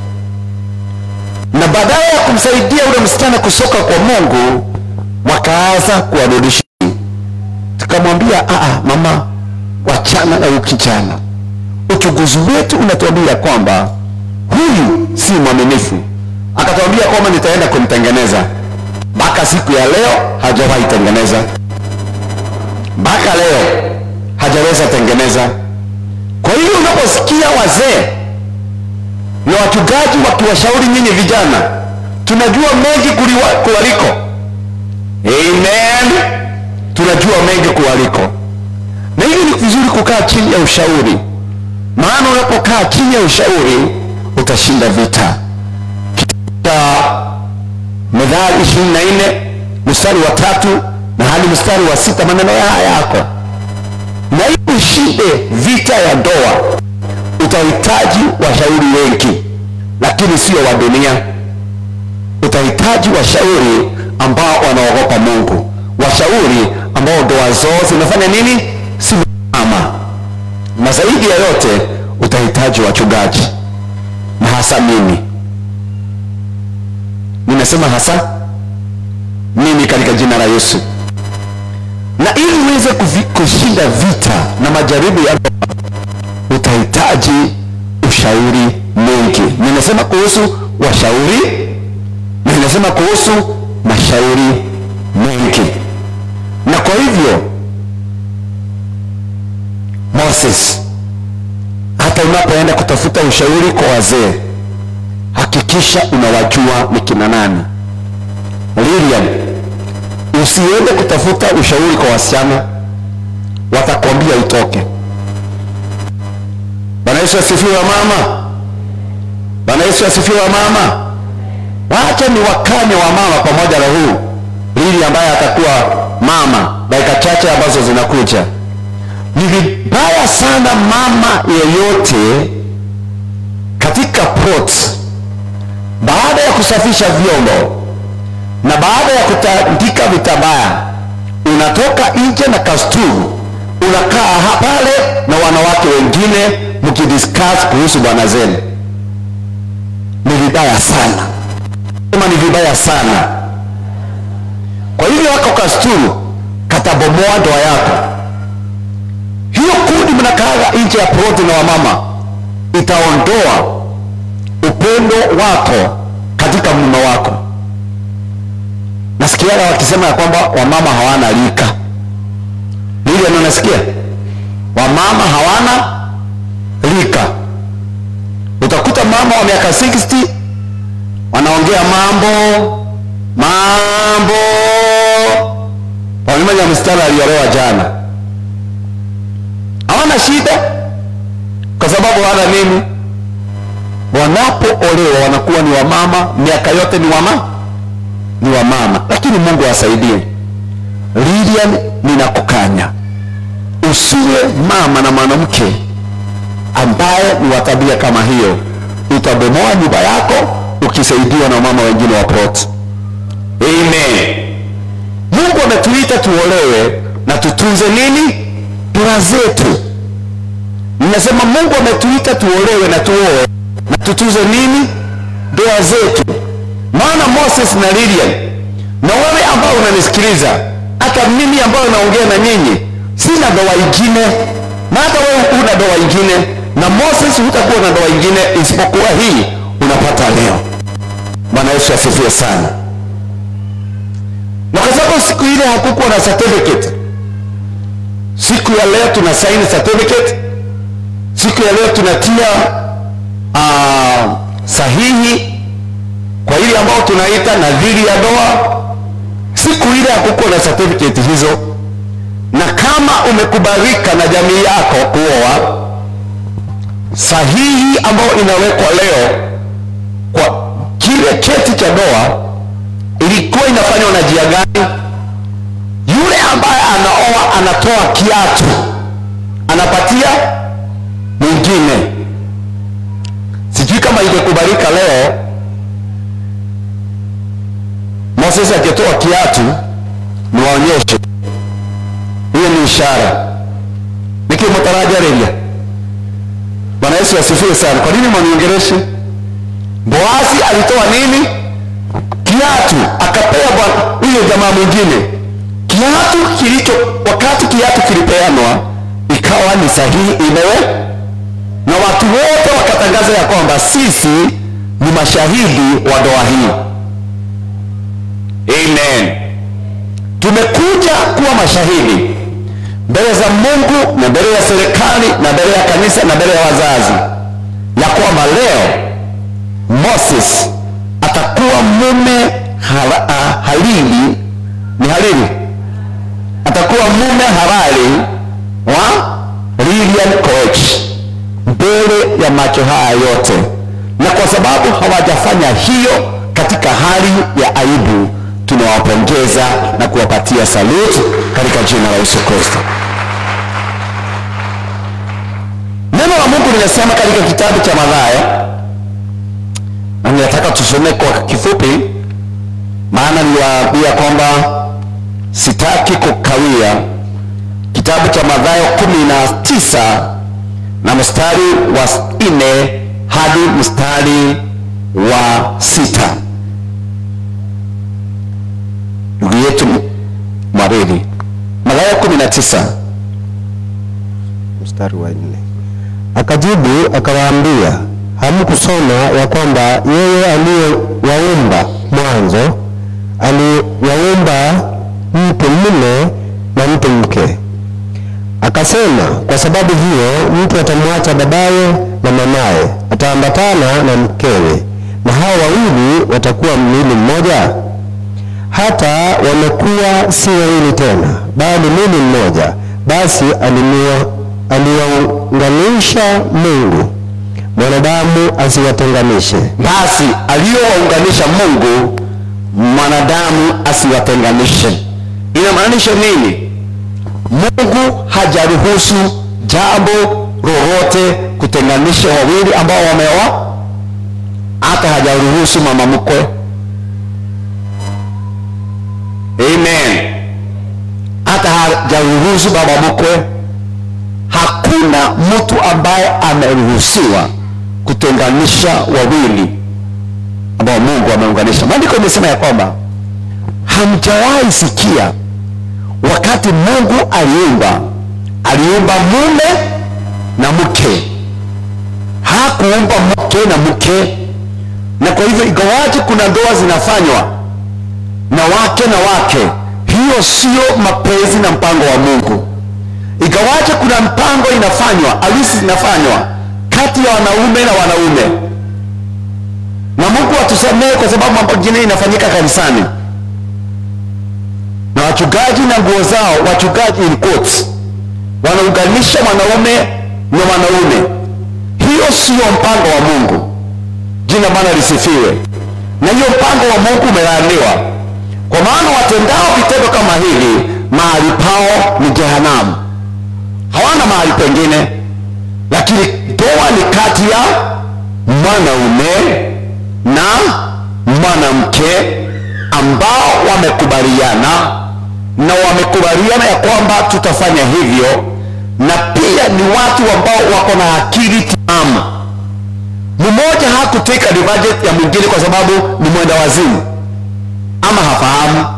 na baadaye ya kumsaidia ule msichana kusoka kwa Mungu wakaanza kuwarudisha. Tukamwambia, aa, mama, wachana na ukijana uchunguzi wetu unatuambia kwamba huyu si mwaminifu. Akatuambia kwamba nitaenda kumtengeneza. Mpaka siku ya leo hajawahi tengeneza, mpaka leo hajaweza tengeneza. Kwa hiyo unaposikia wazee na wachungaji wakiwashauri nyinyi vijana, tunajua mengi kuliwa- kuwaliko. Amen, tunajua mengi kuwaliko, na hivi ni vizuri kukaa chini ya ushauri maana unapokaa chini ya ushauri utashinda vita. Katika Methali ishirini na nne mstari wa tatu na hadi mstari wa sita maneno haya yako, na ili ushinde vita ya ndoa utahitaji washauri wengi, lakini sio wa dunia. Utahitaji washauri ambao wanaogopa Mungu, washauri ambao ndoa zao zinafanya nini? Simama na zaidi ya yote utahitaji wachungaji, na hasa mimi. Nimesema hasa mimi katika jina la Yesu, na ili uweze kuvi- kushinda vita na majaribu ya utahitaji ushauri mwingi ninasema kuhusu washauri na ninasema kuhusu mashauri mengi na kwa hivyo moses hata unapoenda kutafuta ushauri kwa wazee hakikisha unawajua ni kina nani lilian usiende kutafuta ushauri kwa wasichana watakwambia utoke bwana yesu asifiwe mama bwana yesu asifiwe mama wacha ni wakane wa mama pamoja na huu lili ambaye atakuwa mama dakika chache ambazo zinakuja ni vibaya sana mama yeyote katika pot baada ya kusafisha vyombo na baada ya kutandika vitabaya unatoka nje na kasturu unakaa ha- pale na wanawake wengine mkidiscuss kuhusu bwana zenu ni vibaya sana sema ni vibaya sana kwa hivyo wako kasturu katabomoa ndoa yako hiyo kundi mnakaaga nje ya proti na wamama itaondoa upendo wako katika mume wako nasikiaga wakisema ya kwamba wamama hawana lika lili nanasikia wamama hawana lika utakuta mama wa miaka 60 wanaongea mambo mambo wamemanya mstari aliolewa jana hawana shida kwa sababu hawana nini wanapoolewa wanakuwa ni wamama miaka yote ni wama ni wamama lakini mungu asaidie lilian ninakukanya usiwe mama na mwanamke ambaye ni wa tabia kama hiyo utabomoa nyumba yako ukisaidiwa na mama wengine wa plot amen mungu ametuita tuolewe na tutunze nini ndoa zetu ninasema mungu ametuita tuolewe na tuoe na tutunze nini ndoa zetu maana moses na lilian na wewe ambao unanisikiliza hata mimi ambayo naongea na nyinyi sina ndoa ingine na hata wewe una ndoa ingine na moses hutakuwa na ndoa ingine isipokuwa hii unapata leo bwana yesu asifiwe sana na kwa sababu siku ile hakukuwa na certificate siku ya leo tuna sign certificate siku ya leo tunatia uh, sahihi kwa ile ambao tunaita nadhiri ya ndoa siku ile hakukuwa na certificate hizo na kama umekubalika na jamii yako kuoa sahihi ambayo inawekwa leo kwa kile cheti cha ndoa ilikuwa inafanywa na jia gani yule ambaye anaoa anatoa kiatu anapatia mwingine sijui kama ingekubalika leo moses akitoa kiatu niwaonyeshe hiyo ni ishara nikimutarajareria bwana yesu asifiwe sana kwa nini mwaniongereshe boazi alitoa nini kiatu akapea bwana huyo jamaa mwingine kiatu kilicho wakati kiatu kilipeanwa ikawa ni sahihi imewe na watu wote wakatangaza ya kwamba sisi ni mashahidi wa ndoa hii amen tumekuja kuwa mashahidi mbele za mungu na mbele ya serikali na mbele ya kanisa na mbele ya wazazi ya kwamba leo moses atakuwa mume hala, ah, halili ni halili atakuwa mume halali wa lilian coach mbele ya macho haya yote na kwa sababu hawajafanya hiyo katika hali ya aibu tunawapongeza na kuwapatia saluti katika jina la yesu kristo neno la mungu linasema katika kitabu cha madhayo na ninataka tusome kwa kifupi maana niliwaambia kwamba sitaki kukawia kitabu cha madhayo kumi na tisa na mstari wa nne hadi mstari wa sita ndugu yetu mwaridi madhayo kumi na tisa mstari wa nne akajibu akawaambia hamkusoma ya kwamba yeye aliyewaumba mwanzo aliwaumba mtu mume na mtu mke akasema kwa sababu hiyo mtu atamwacha babaye na mamaye ataambatana na mkewe na hao wawili watakuwa mwili mmoja hata wamekuwa si wawili tena bali mwili mmoja basi alimua- aliwaunganisha mungu mwanadamu asiwatenganishe basi aliyowaunganisha mungu mwanadamu asiwatenganishe inamaanisha nini mungu hajaruhusu jambo lolote kutenganisha wawili ambao wameoa hata hajaruhusu mama mkwe amen hata hajaruhusu baba mkwe hakuna mtu ambaye ameruhusiwa kutenganisha wawili ambao mungu ameunganisha maandiko imesema ya kwamba hamjawahi sikia wakati mungu aliumba aliumba mume na mke hakuumba mke na mke na kwa hivyo ingawaje kuna ndoa zinafanywa na wake na wake hiyo sio mapenzi na mpango wa mungu ingawaje kuna mpango inafanywa harusi zinafanywa kati ya wanaume na wanaume na mungu atusamehe kwa sababu mambo mengine inafanyika kanisani na wachungaji na nguo zao wachungaji in quotes, wanaunganisha mwanaume na mwanaume hiyo sio mpango wa mungu jina bwana lisifiwe na hiyo mpango wa mungu umelaaniwa kwa maana watendao vitendo kama hili mahali pao ni jehanamu hawana mahali pengine lakini ndoa ni kati ya mwanaume na mwanamke ambao wamekubaliana na wamekubaliana ya kwamba tutafanya hivyo na pia ni watu ambao wako na akili timamu mmoja hakuteka advantage ya mwingine kwa sababu ni mwenda wazimu ama hafahamu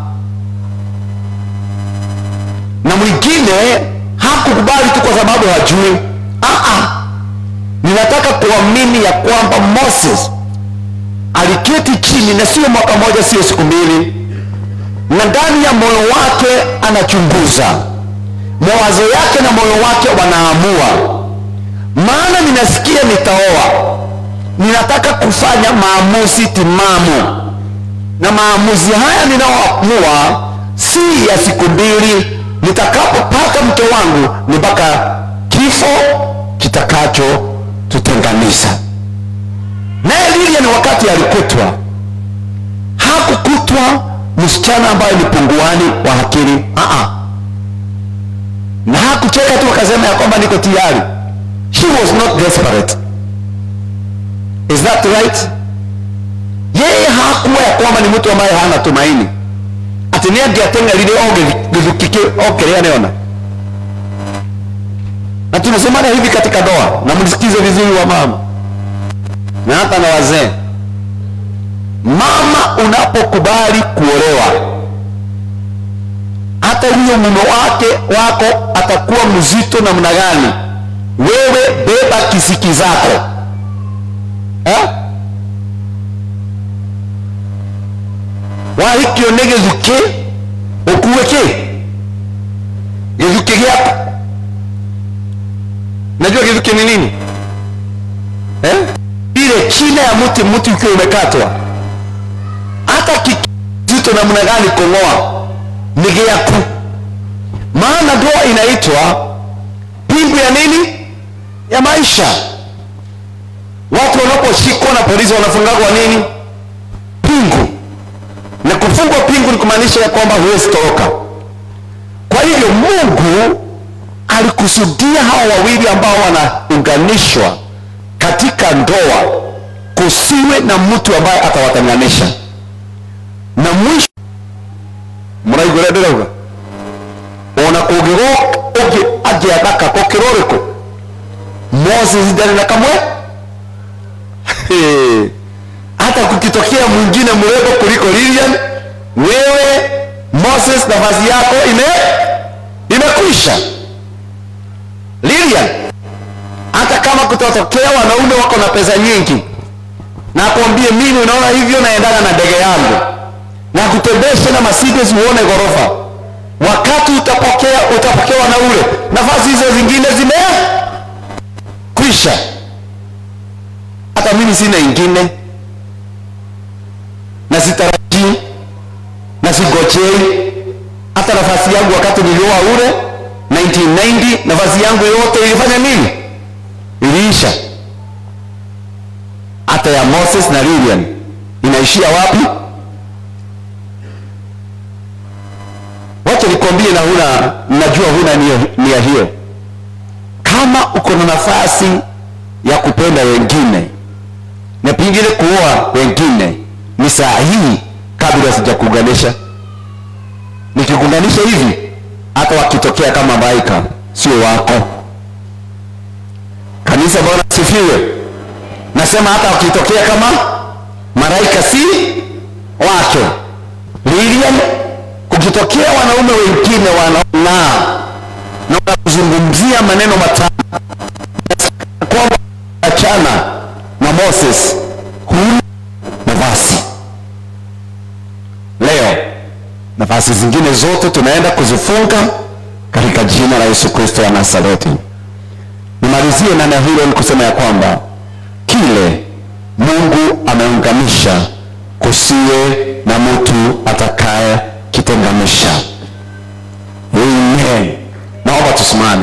na mwingine hakukubali tu kwa sababu hajui Aa, ninataka kuamini ya kwamba moses aliketi chini na sio mwaka moja sio siku mbili na ndani ya moyo wake anachunguza mawazo yake na moyo wake wanaamua maana ninasikia nitaoa ninataka kufanya maamuzi timamu na maamuzi haya ninayoamua si ya siku mbili nitakapopata mke wangu ni mpaka kifo kitakacho tutenganisha naye lilian wakati alikutwa hakukutwa msichana ambaye ni punguani wa akili Aa. na hakucheka tu akasema ya kwamba niko tayari she was not desperate is that right yeye hakuwa ya kwamba ni mtu ambaye hana tumaini ati nä angäatengerire o gäthuki kä okä neona na tunasemana hivi katika ndoa na mlisikize vizuri wa mama na hata na wazee mama unapokubali kuolewa hata huyo mume wake wako atakuwa mzito namna gani wewe beba kisiki zako eh? wahikio nä gä thukä å kuä kä gä thukä gä aku najua gä thukä nä nini eh? ile china ya mti mti ukiwa umekatwa hata kizito namna gani kong'oa ni gĩaku maana ndoa inaitwa pingu ya nini ya maisha watu wanaposhikwa na polisi wanafungagwa nini pingu na kufungwa pingu ni kumaanisha ya kwamba huwezi toroka kwa hivyo mungu alikusudia hawa wawili ambao wanaunganishwa katika ndoa kusiwe na mtu ambaye atawatenganisha na mwisho muraigua ũrĩa ndĩrauga ona kũngĩgwo ũngĩ angĩathaka ko kĩrorĩkũ moses ndarĩ na kamwe hata kukitokea mwingine mrembo kuliko lilian wewe moses nafasi yako ime imekwisha kutatokea wanaume wako na pesa nyingi na akwambie mimi unaona hivyo naendaga na ndege yangu na kutembeshe na Mercedes uone ghorofa wakati utapokea utapokewa na ule nafasi hizo zingine zime kwisha hata mimi sina ingine na sitarajii na sigojei hata nafasi yangu wakati nilioa ule 1990 nafasi yangu yote ilifanya nini iliisha hata ya Moses na Lilian inaishia wapi wacha nikwambie na huna najua huna nia, nia hiyo kama uko na nafasi ya kupenda wengine na pengine kuoa wengine ni saa hii kabla sijakuunganisha nikikuunganisha hivi hata wakitokea kama malaika sio wako kanisa bwana sifiwe nasema hata wakitokea kama malaika si wake Lilian kukitokea wanaume wengine wanaong'aa na wanakuzungumzia maneno matamu kwamba achana na Moses huna nafasi leo nafasi zingine zote tunaenda kuzifunga katika jina la Yesu Kristo wa Nazareti nimalizie na neno hilo ni kusema ya kwamba kile Mungu ameunganisha kusiwe na mtu atakaye kitenganisha amen naomba tusimame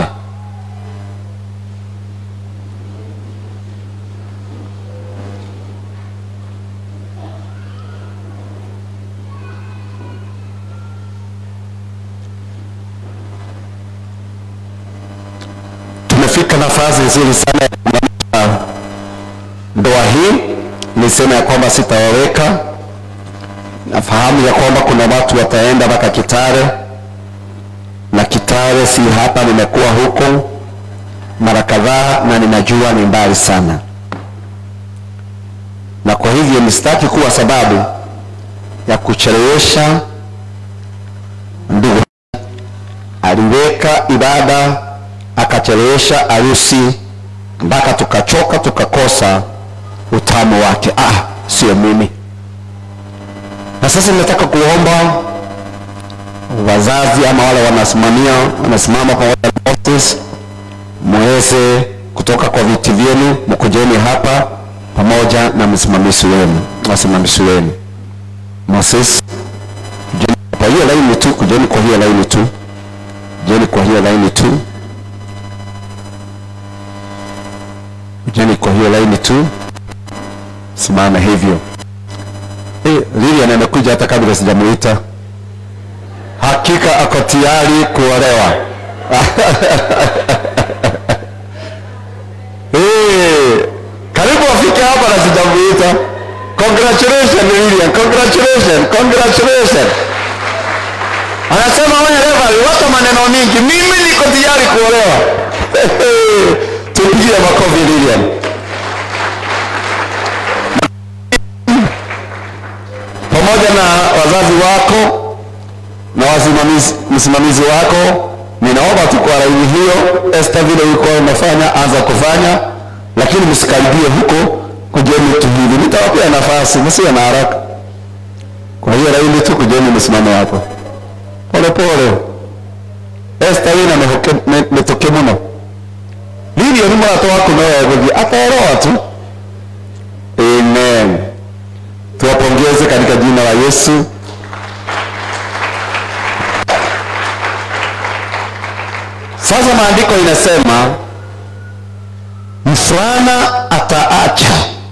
tumefika nafasi nzuri sana ya kuunganisha ndoa hii nisema ya kwamba sitawaweka nafahamu ya kwamba kuna watu wataenda mpaka Kitare na Kitare si hapa, nimekuwa huko mara kadhaa na ninajua ni mbali sana, na kwa hivyo nisitaki kuwa sababu ya kuchelewesha. Ndugu aliweka ibada akachelewesha harusi mpaka tukachoka tukakosa utamu wake. Ah, sio mimi. Na sasa ninataka kuomba wazazi ama wale wanasimamia wanasimama pamoja na hostess, muweze kutoka kwa viti vyenu, mkujeni hapa pamoja na msimamizi wenu, wasimamizi wenu. Moses, kujeni kwa hiyo laini tu, kujeni kwa hiyo laini tu, kujeni kwa hiyo laini tu, kujeni kwa hiyo laini tu, simama hivyo. Eh, Lilian amekuja hata kabla sijamuita. Hakika ako tayari kuolewa. Eh, karibu afike hapa na sijamuita. Congratulations Lilian, congratulations, congratulations. Anasema wewe Reverend, wacha maneno mingi. Mimi niko tayari kuolewa. Tupigie makofi Lilian. pamoja na wazazi wako na wasimamizi msimamizi wako ninaomba tu kwa laini hiyo Esther vile ulikuwa unafanya anza kufanya lakini msikaribie huko kujeni tu hivi nitawapea nafasi msiwe na haraka kwa hiyo laini tu kujeni msimame hapo pole pole Esther wina metoke muno lilio ni mwana wako nawe guthie ataelewa tu amen tuwapongeze katika jina la Yesu. Sasa maandiko inasema mfulana ataacha,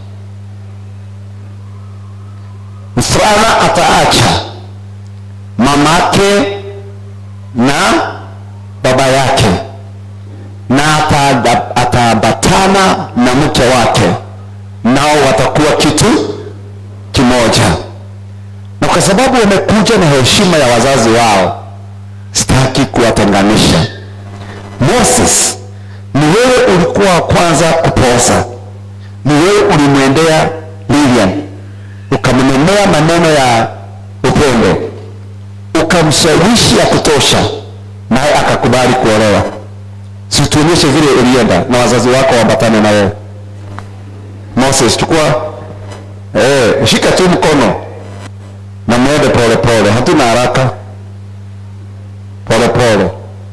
mfulana ataacha mamake na baba yake na ataada- ataambatana na mke wake, nao watakuwa kitu kimoja na kwa sababu wamekuja na heshima ya wazazi wao sitaki kuwatenganisha moses ni wewe ulikuwa wa kwanza kuposa ni wewe ulimwendea lilian ukamnenea maneno ya upendo ukamshawishi ya kutosha naye akakubali kuolewa situonyeshe vile ulienda na wazazi wako waambatane na wewe moses chukua eh, shika tu mkono na mwende pole pole hatuna haraka pole pole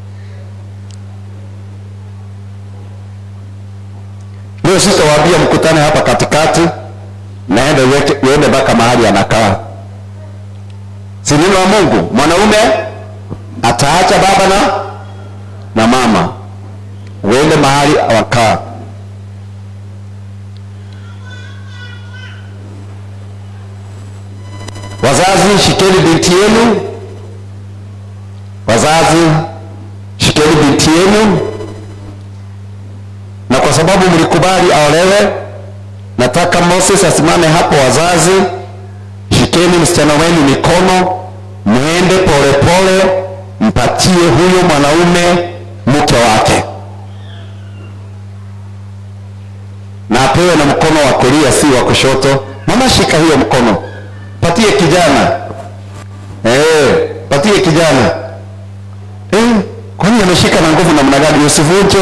leo sitawaambia mkutane hapa katikati naende uweke- uende mpaka mahali anakaa si neno la mungu mwanaume ataacha baba na na mama uende mahali wakaa wazazi shikeni binti yenu wazazi shikeni binti yenu na kwa sababu mlikubali aolewe nataka moses asimame hapo wazazi shikeni msichana wenu mikono mwende polepole mpatie huyo mwanaume mke wake na apewe na mkono wa kulia si wa kushoto mama shika hiyo mkono patie kijana eh, patie kijana eh, kwani ameshika na nguvu namna gani usivunje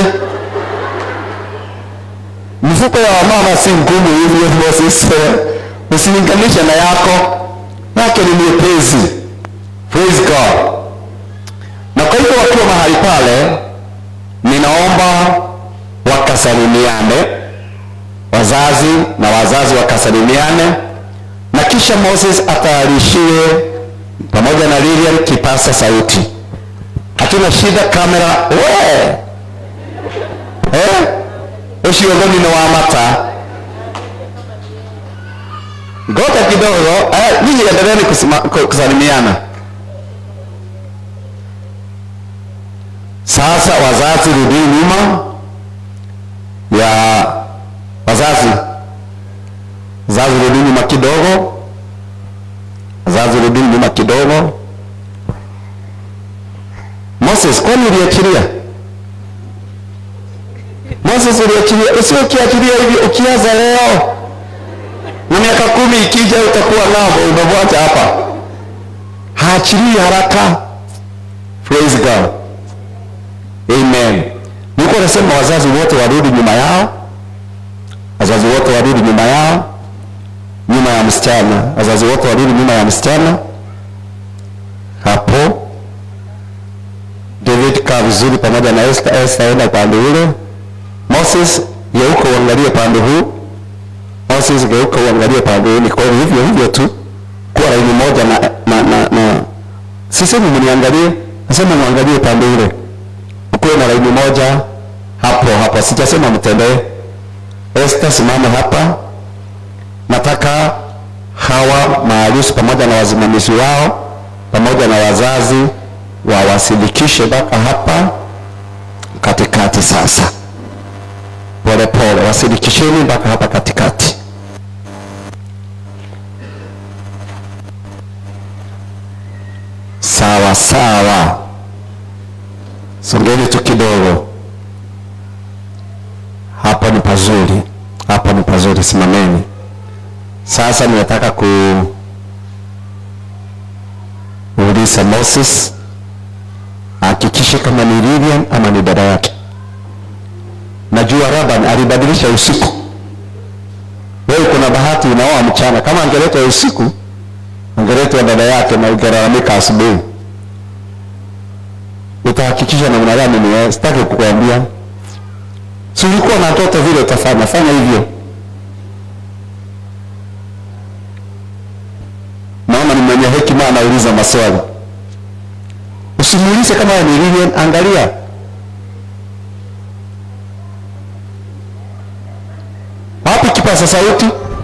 mifuko ya wamama si ngumu hivyo Moses usilinganishe na yako yake ni nyepesi praise God na kwa hivyo wakiwa mahali pale ninaomba wakasalimiane wazazi na wazazi wakasalimiane na kisha moses atayarishiwe pamoja na lilian kipasa sauti hatuna shida kamera we eh? ucio thoni nĩ wa mata ngoja kidogo eh, nyinyi endeleeni kusima- ku- kusalimiana sasa wazazi rudini nyuma ya wazazi wazazi rudini nyuma kidogo wazazi rudini nyuma kidogo moses kwani uliachilia moses uliachilia usio ukiachilia hivi ukianza leo na miaka kumi ikija utakuwa navo umemwacha hapa haachilii haraka praise god amen nilikuwa nasema wazazi wote warudi nyuma yao wazazi wote warudi nyuma yao nyuma ya msichana wazazi wote warudi nyuma ya msichana hapo david kaa vizuri pamoja na esther esther enda pande ule moses geuka uangalie pande huu moses geuka uangalie pande huu ni kweli hivyo hivyo tu kuwa laini moja na, na, na, na sisemi mniangalie nasema mwangalie pande ule ukuwe na laini moja hapo hapo sijasema mtembee Esther simame hapa nataka hawa maarusi pamoja na wasimamizi wao pamoja na wazazi wawasilikishe mpaka hapa katikati sasa pole pole wasilikisheni mpaka hapa katikati sawa sawa songeni tu kidogo hapo ni pazuri hapo ni pazuri simameni sasa ninataka ku uliza moses hakikishe kama ni lilian ama ni dada yake najua raban alibadilisha usiku wewe kuna bahati unaoa mchana kama angeletwa usiku angeletwa dada yake na ungelalamika asubuhi utahakikisha namna gani ni wewe sitaki kukuambia si ulikuwa na ndoto vile utafanya fanya hivyo naona ni mwenye hekima anauliza maswali usimuulize kama wewe ni Lilian angalia wapi kipaza sauti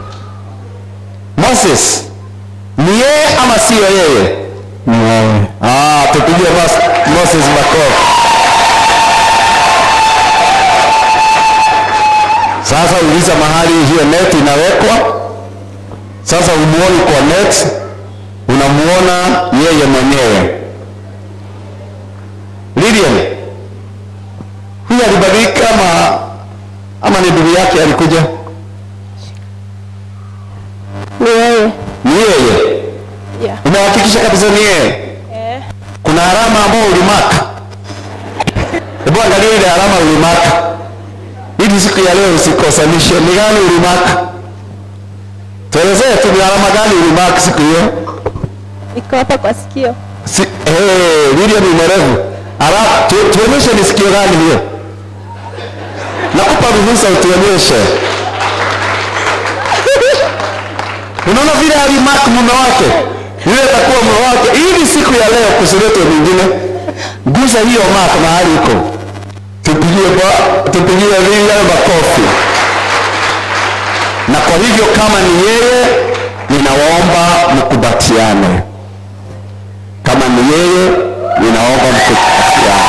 moses ni yeye ama siyo yeye ni yeye ah tupigie Mos- moses makofi sasa uliza mahali hiyo net inawekwa sasa umuoni kwa net unamuona yeye mwenyewe Lilian huyu alibadilika ama ama ni ndugu yake alikuja Ni yeye. ni yeye Yeah. umehakikisha kabisa ni yeye Eh. kuna alama ambayo ulimaka hebu angalia ile alama ulimaka ili siku ya leo usikosanishe ni gani ulimaka tuelezee tu ni alama gani ulimaka siku hiyo iko hapa kwa sikio. si, hey, William ni mwerevu alafu tu- tuonyeshe ni sikio gani hiyo nakupa ruhusa utuonyeshe unaona vile alimark mume wake yule atakuwa mume wake ili siku ya leo kusiletwe mwingine gusa hiyo mark mahali iko tupigie ba- tupigie William makofi na kwa hivyo kama ni yeye ninawaomba mkubatiane kama ni yeye ninaomba mkubatiane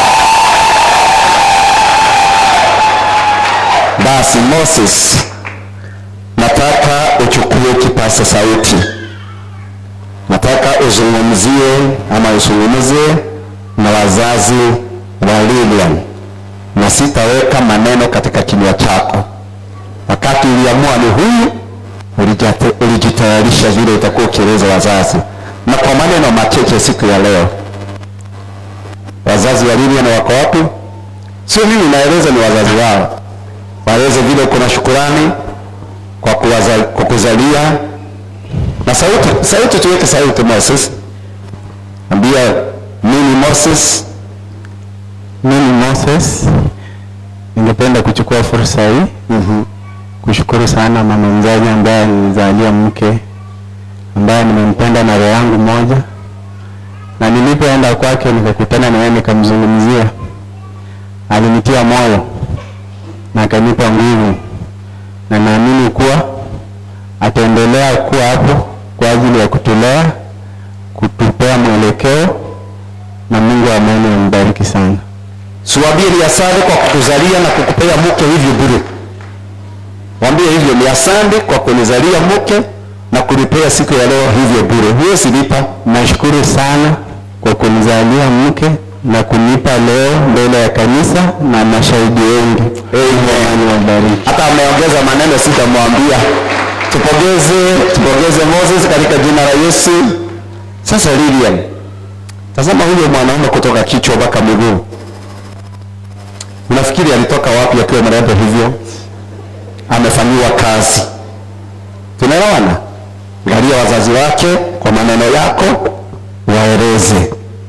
basi moses nataka uchukue kipasa sauti nataka uzungumzie ama uzungumze na wazazi wa lilian na sitaweka maneno katika kinywa chako wakati uliamua ni huyu ulijate- ulijitayarisha vile utakuwa ukieleza wazazi na kwa maneno macheche siku ya leo wazazi wa lilian wako wapi sio mimi naeleza ni wazazi wao waeleze vile kuna shukurani kwa, kuwaza, kwa kuzalia na sauti sauti tuweke sauti moses ambia mimi moses Mimi Moses, ningependa kuchukua fursa hii mm-hmm. kushukuru sana mama mzazi ambaye alinizalia mke ambaye nimempenda na roho yangu moja, na nilipoenda kwake nikakutana na yeye nikamzungumzia, alinitia moyo na akanipa nguvu, na naamini kuwa ataendelea kuwa hapo kwa ajili ya kutulea, kutupea mwelekeo, na Mungu wa amani ambariki sana. siwambie ni asante kwa kukuzalia na kukupea mke hivyo bure wambie hivyo ni asante kwa kunizalia mke na kunipea siku ya leo hivyo bure huwezi lipa Nashukuru sana kwa kunizalia mke na kunipa leo mbele ya kanisa na mashahidi wengi. Mungu awabariki. hata ameongeza maneno sitamwambia tupongeze tupongeze moses katika jina la yesu sasa lilian tazama huyo mwanaume kutoka kichwa mpaka miguu unafikiri alitoka wapi akiwa mrembo hivyo amefanyiwa kazi tunaelewana angalia wazazi wake kwa maneno yako waeleze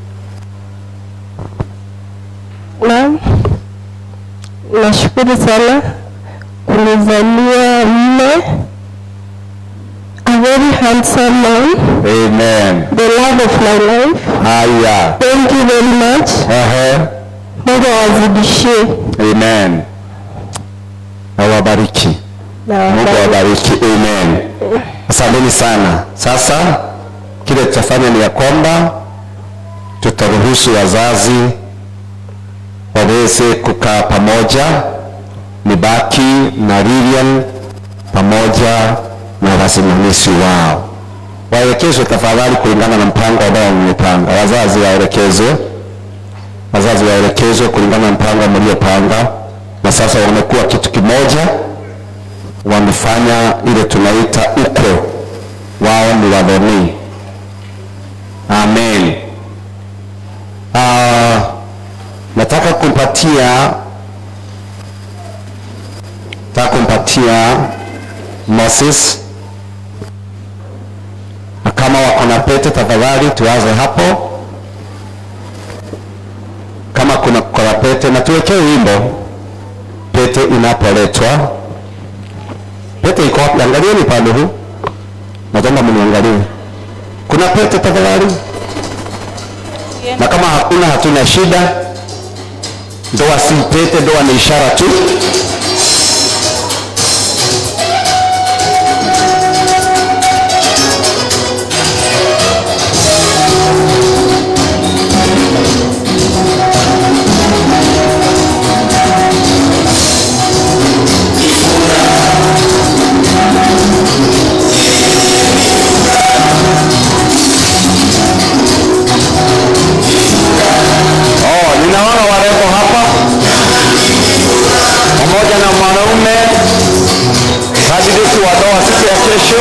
Naam, nashukuru sana kunizalia mme, a very handsome man, amen the love of my life. haya Thank you very much. Ehe. Mungu awazidishie amen awabariki na mungu wabariki. awabariki amen asanteni sana sasa kile tutafanya ni ya kwamba tutaruhusu wazazi waweze kukaa pamoja nibaki na Lilian pamoja na wasimamizi wao waelekezwe tafadhali kulingana na mpango ambao mmepanga wazazi waelekezwe wazazi waelekezwe kulingana na mpango mliopanga na sasa wamekuwa kitu kimoja wamefanya ile tunaita ukwe wao ni wadhoni amen uh, nataka kumpatia nataka kumpatia moses na kama wako na pete tafadhali tuanze hapo kama kuna kuna pete na tuwekee wimbo pete inapoletwa pete iko wapi angalieni pande huu naomba mniangalie kuna pete tafadhali na kama hakuna hatuna shida ndoa si pete ndoa ni ishara tu Oh, ninaona warembo hapa pamoja na mwanaume kandidati wa ndoa siku ya kesho.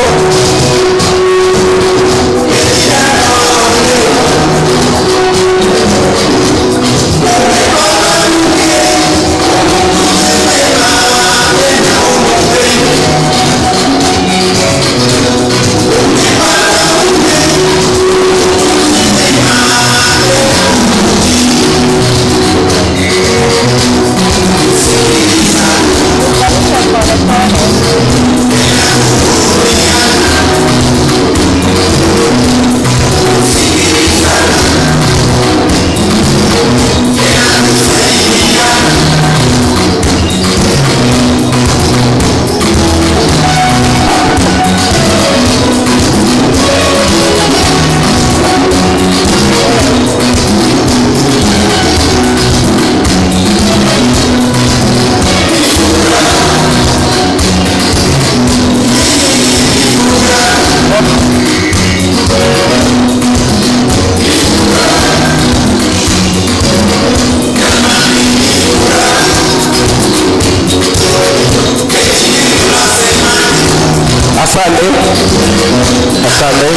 asante asante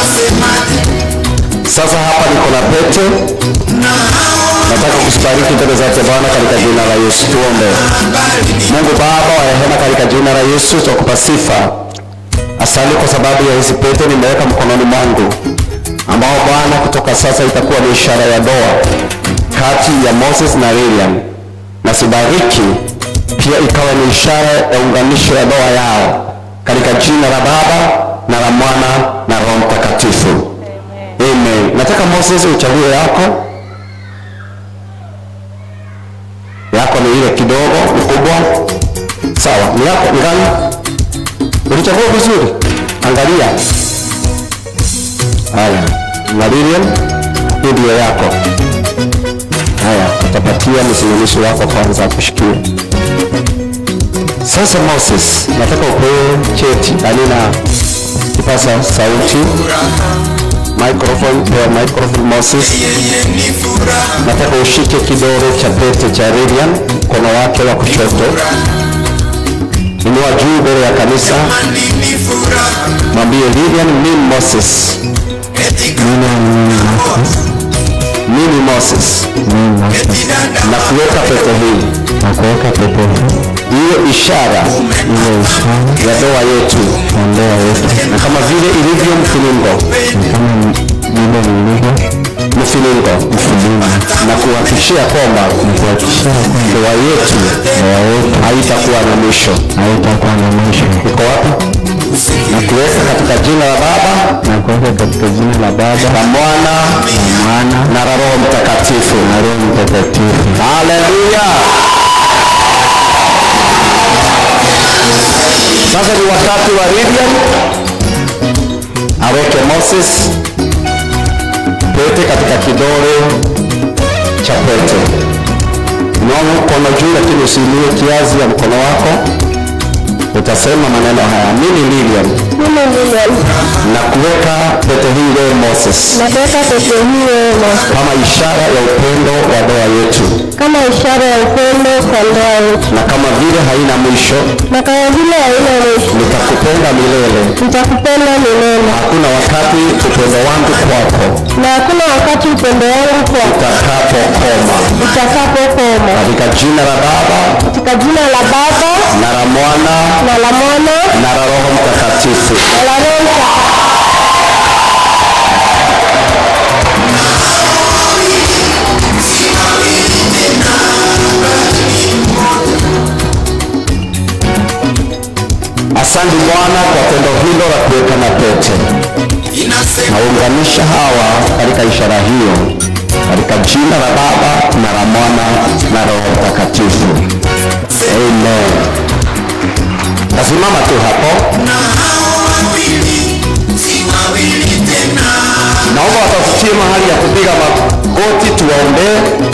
sasa hapa niko na pete nataka kusibariki mbele zake bwana katika jina la yesu tuombe mungu baba wa rehema katika jina la yesu twakupa sifa asante kwa sababu ya hizi pete nimeweka mkononi mwangu ambao bwana kutoka sasa itakuwa ni ishara ya doa kati ya moses na lilian na sibariki pia ikawa ni ishara ya unganisho ya doa yao katika jina la baba na la mwana na roho mtakatifu amen nataka moses uchague yako yako ni ile kidogo ni kubwa sawa ni yako ni gani ulichagua vizuri angalia haya na lilian hii ndio yako haya utapatia msimamishi wako kwanza akushikie sasa moses nataka upewe cheti alina kipasa sauti microphone pewa microphone moses nataka ushike kidole cha pete cha Lilian mkono wake wa kushoto inua juu mbele ya kanisa mwambie Lilian mimi Moses mimi Moses na kuweka pete hii na kuweka pete iwe ishara ile ishara ya doa yetu ya ndoa yetu na kama vile ilivyo mfilingo kama vile lilivyo mfilingo na kuhakikishia kwamba kuhakikishia kwamba ndoa yetu ndoa yetu haitakuwa na mwisho haitakuwa na mwisho iko wapi na kuweka katika jina la baba na kuweka katika jina la Baba la mwana na Mwana na la roho mtakatifu na Roho Mtakatifu. haleluya sasa ni wakati wa Lilian aweke moses pete katika kidole cha pete unaona mkono juu lakini usiinue kiazi ya mkono wako utasema maneno haya mimi Lilian Mimi Lilian, na kuweka pete hii leo Moses nataka pete hii wema kama ishara ya upendo wa ndoa yetu kama ishara ya upendo kwa ndoa yetu, na kama vile haina mwisho na kama vile haina mwisho, nitakupenda milele nitakupenda milele, hakuna wakati upendo wangu kwako na hakuna wakati upendo wangu kwako utakapokoma utakapokoma. katika jina la baba Katika jina la Baba na la mwana na la Mwana na la roho mtakatifu na la Roho Mtakatifu. asante bwana kwa tendo hilo la kuwekana pete naunganisha hawa katika ishara hiyo katika jina la baba na la mwana na roho mtakatifu amen tasimama tu hapo naomba watafutie mahali ya kupiga magoti tuwaombee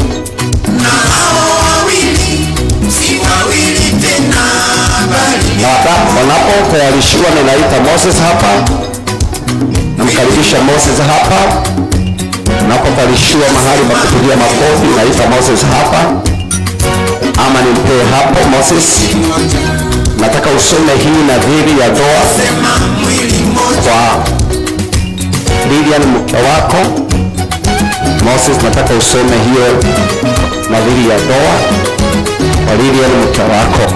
na wata- wanapotayarishiwa ninaita moses hapa namkaribisha moses hapa unapotayarishiwa mahali pa kupigia makofi naita moses hapa ama nimpee hapo moses nataka usome hii nadhiri ya doa kwa lilian mke wako moses nataka usome hiyo nadhiri ya doa kwa lilian mke wako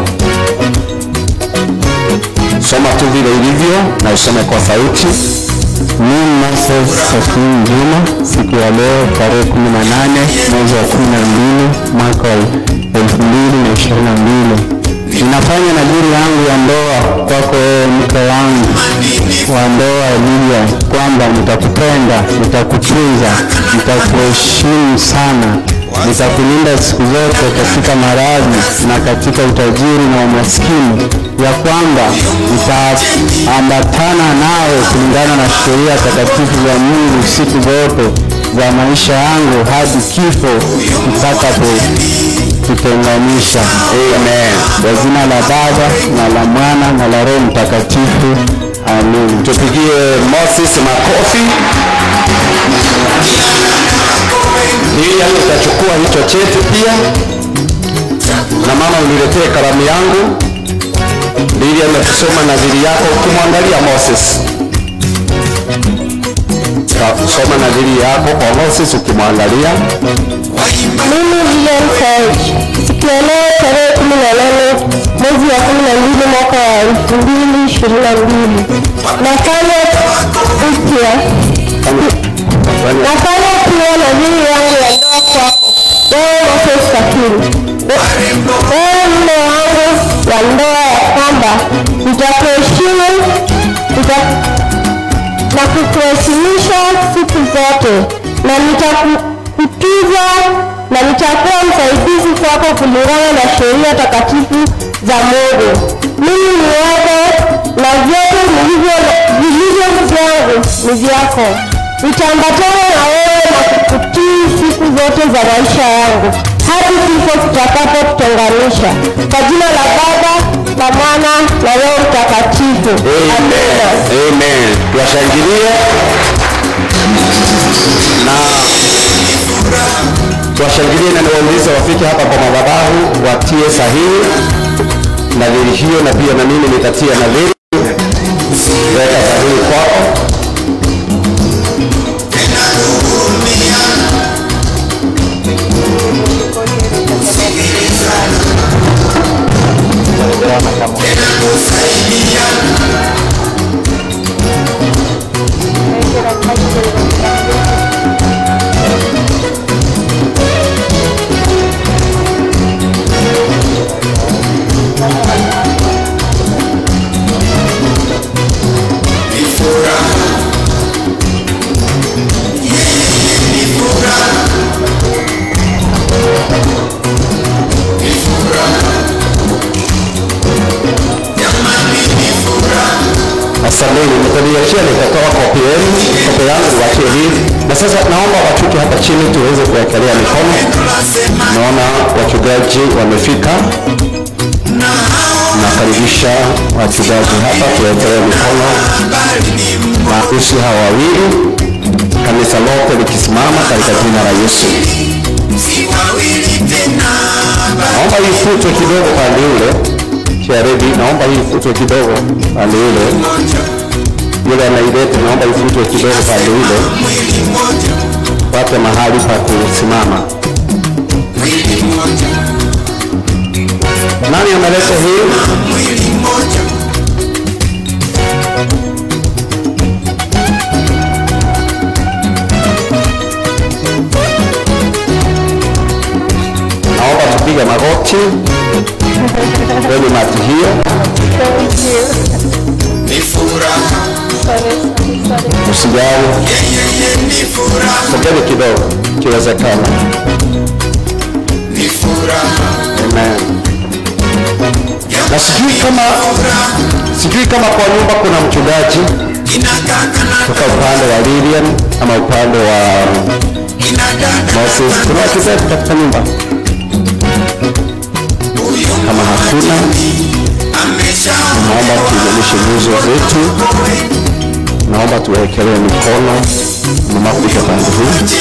soma tu vile ilivyo na usome kwa sauti Mimi Moses Safimu Juma, siku ya leo tarehe 18 mwezi wa 12 mwaka wa 2022 ninafanya nadhiri yangu ya ndoa kwako wewe mke wangu wa ndoa Lilia, kwamba nitakupenda, nitakutunza, nitakuheshimu sana, nitakulinda siku zote katika maradhi na katika utajiri na umaskini, ya kwamba nitaambatana nawe kulingana na sheria takatifu za Mungu siku zote za maisha yangu hadi kifo kitakapotutenganisha. Amen. Kwa jina la Baba na la Mwana na la Roho Mtakatifu. Amen. tupigie moses makofi ili yani utachukua hicho cheti pia na mama uniletee kalamu yangu Lilian atasoma nadhiri yako ukimwangalia Moses. Ta- Soma nadhiri yako kwa Moses ukimwangalia. Mimi Lilian Koech, siku ya leo tarehe kumi na nane mwezi wa kumi na mbili mwaka wa elfu mbili ishirini na mbili nafanya upya nafanya pia nadhiri yangu ya ndoa kwako wewe Moses Kakiri, wewe mume wangu wa ndoa ya kwamba nitakuheshimu nita- na kukuheshimisha siku zote na nitakutuza na nitakuwa msaidizi kwako kulingana na sheria takatifu za Mungu. Mimi ni wako na vyote vilivyo vilivyo vyangu ni vyako. Nitaambatana na wewe na kukutii siku zote za maisha yangu hadi kifo kitakapotutenganisha. Kwa jina la Baba na Mwana na Roho Mtakatifu. Amina. Amen. Tuwashangilie na tuwashangilie na niwaulize wafike hapa kwa madhabahu watie sahihi nadhiri hiyo, na pia na mimi nitatia nadhiri. Weka sahihi kwako. Asanteni, mtaniachia nitatoa kopi yenu, kopi yangu niwachie hii. Na sasa naomba wachuke hapa chini tuweze kuwekelea mikono. Naona wachungaji wamefika. Nakaribisha wachungaji hapa tuwekelee mikono maharusi hawa wawili, kanisa lote likisimama katika jina la Yesu. Naomba hii futwe kidogo pande ule Sharedi, naomba hii ifutwe kidogo pande ule. Yule anaileta, naomba ifutwe kidogo pande ule, wapate mahali pa kusimama. Nani ameleta hii? Naomba tupige magoti kwenye mati hiyo. Usijali, sogeni kidogo ikiwezekana. Amen. Na sijui kama sijui kama kwa nyumba kuna mchungaji kutoka upande wa Lilian ama upande wa Moses. Kuna wachungaji katika nyumba? Kama hakuna, naomba tuinamishe nyuso zetu, naomba tuwekelee mikono mnapofika pande hii,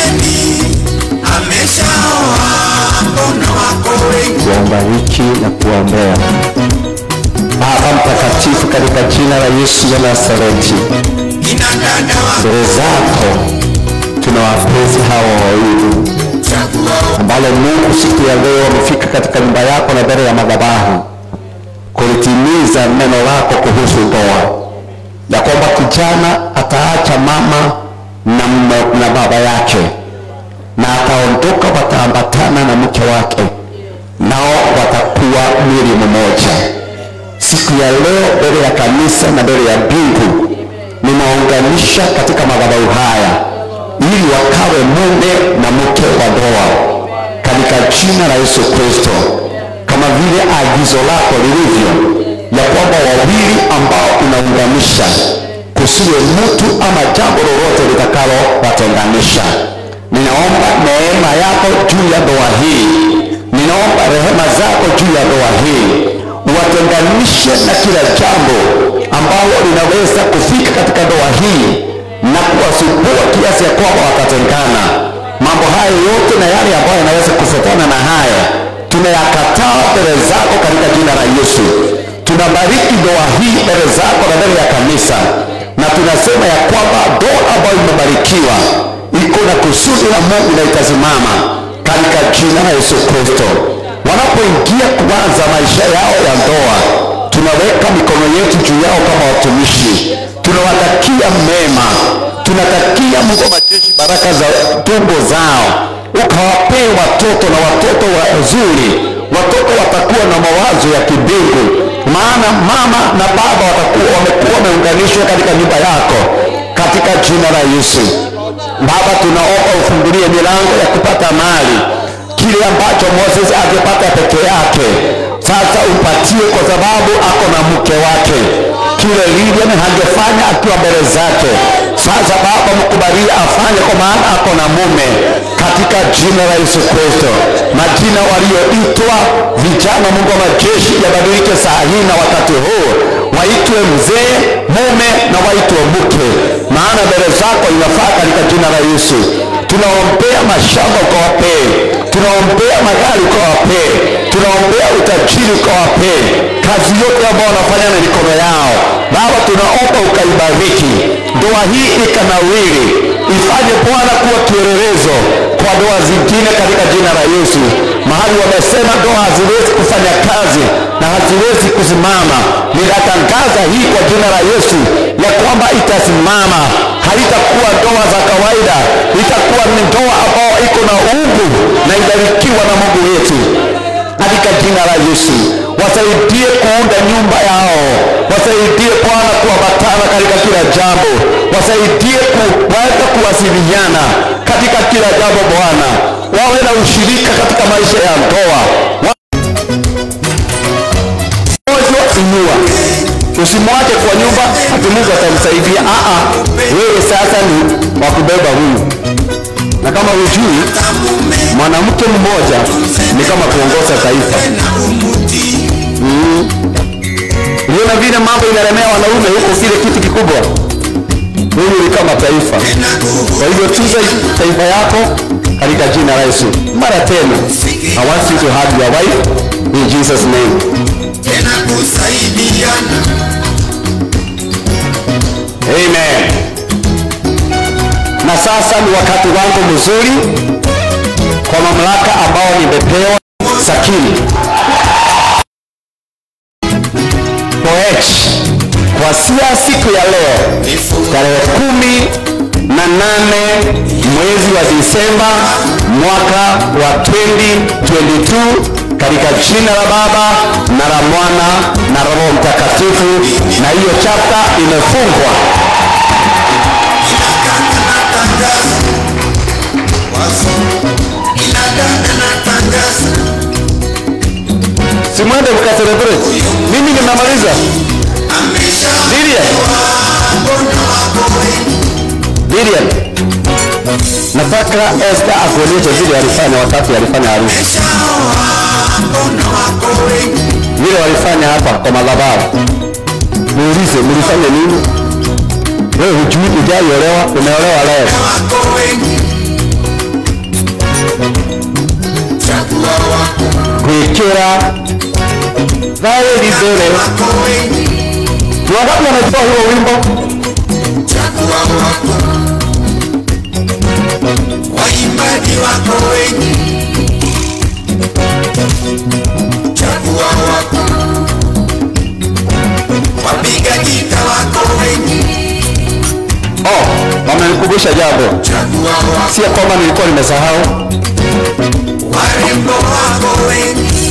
kuwabariki na kuwaombea. Baba mtakatifu, katika jina la Yesu wa Nazareti, mbele zako tunawapenzi hawa wawili ambalo Mungu siku ya leo wamefika katika nyumba yako na mbele ya madhabahu kulitimiza neno lako kuhusu ndoa, ya kwamba kijana ataacha mama na, mme- na baba yake na ataondoka, wataambatana na mke wake, nao watakuwa mwili mmoja. Siku ya leo mbele ya kanisa na mbele ya mbingu ninaunganisha katika madhabahu haya ili wakawe mume na mke wa ndoa katika jina la Yesu Kristo, kama vile agizo lako lilivyo ya kwamba wawili ambao unaunganisha kusiwe mtu ama jambo lolote litakalo watenganisha. Ninaomba neema yako juu ya ndoa hii, ninaomba rehema zako juu ya ndoa hii, watenganishe na kila jambo ambalo linaweza kufika katika ndoa hii na kuwasumbua kiasi ya kwamba watatengana. Mambo haya yote na yale ambayo yanaweza kufuatana na haya tunayakataa mbele zako katika jina la Yesu. tunabariki ndoa hii mbele zako na mbele ya kanisa na tunasema ya kwamba ndoa ambayo imebarikiwa iko na kusudi la mungu na itasimama katika jina la yesu kristo wanapoingia kuanza maisha yao ya ndoa tunaweka mikono yetu juu yao kama watumishi tunawatakia mema tunatakia mungu wa majeshi baraka za tumbo zao ukawapee watoto na watoto wazuri watoto watakuwa na mawazo ya kibingu maana mama na baba watakuwa wamekuwa wameunganishwa katika nyumba yako katika jina la yesu baba tunaomba ufungulie milango ya kupata mali kile ambacho moses angepata peke yake sasa umpatie kwa sababu ako na mke wake kile Gideon hangefanya akiwa mbele zake sasa baba mkubalie afanye kwa maana ako na mume katika jina la yesu kristo majina walioitwa vijana mungu wa majeshi yabadilike saa hii na wakati huu waitwe mzee mume na waitwe mke maana mbele zako inafaa katika jina la yesu tunaombea mashamba ukawapee tunaombea magari ukawapee tunaombea utajiri ukawapee kazi yote ambao wanafanya na mikono yao baba tunaomba ukaibariki ndoa hii ikanawiri ifanye bwana kuwa kielelezo kwa ndoa zingine katika jina la yesu mahali wamesema ndoa haziwezi kufanya kazi na haziwezi kusimama ninatangaza hii kwa jina la yesu ya kwamba itasimama haitakuwa ndoa za kawaida itakuwa ni ndoa ambao iko na ungu na ibarikiwa na mungu wetu katika jina la yesu wasaidie kuunda nyumba yao wasaidie bwana kuambatana katika kila jambo wasaidie kuweza kuwasiliana katika kila jambo bwana wawe na ushirika katika maisha ya ndoa moja inua usimwache kwa nyumba ati mungu atamsaidia Aa, wewe sasa ni wakubeba huyu na kama hujui mwanamke mmoja ni kama kuongoza taifa mm. uliona vile mambo inalemea wanaume huko kile kitu kikubwa huyu ni kama taifa kwa hivyo tuza taifa yako katika jina la yesu mara tena i want you to hug your wife in jesus name tena kusaidiana amen na sasa ni wakati wangu mzuri kwa mamlaka ambao nimepewa sakini koech kuanzia siku ya leo tarehe kumi na nane mwezi wa disemba mwaka wa 2022 katika jina la baba na la mwana na roho mtakatifu na hiyo chapta imefungwa simwende mkacelebrate mimi nimemaliza Lilian Lilian nataka Esther akuonyeshe vile alifanya wakati alifanya harusi vile walifanya hapa kwa madhabahu muulize mlifanya nini wewe hujui hujaiolewa umeolewa leo kuikira thaĩri mbere wangapi wanajua huo wimbo waimbaji wako wengi chagua wako wapiga gita wako wengi oh, wamenikumbusha jambo chagua wako si ya kwamba nilikuwa nimesahau warembo wako wengi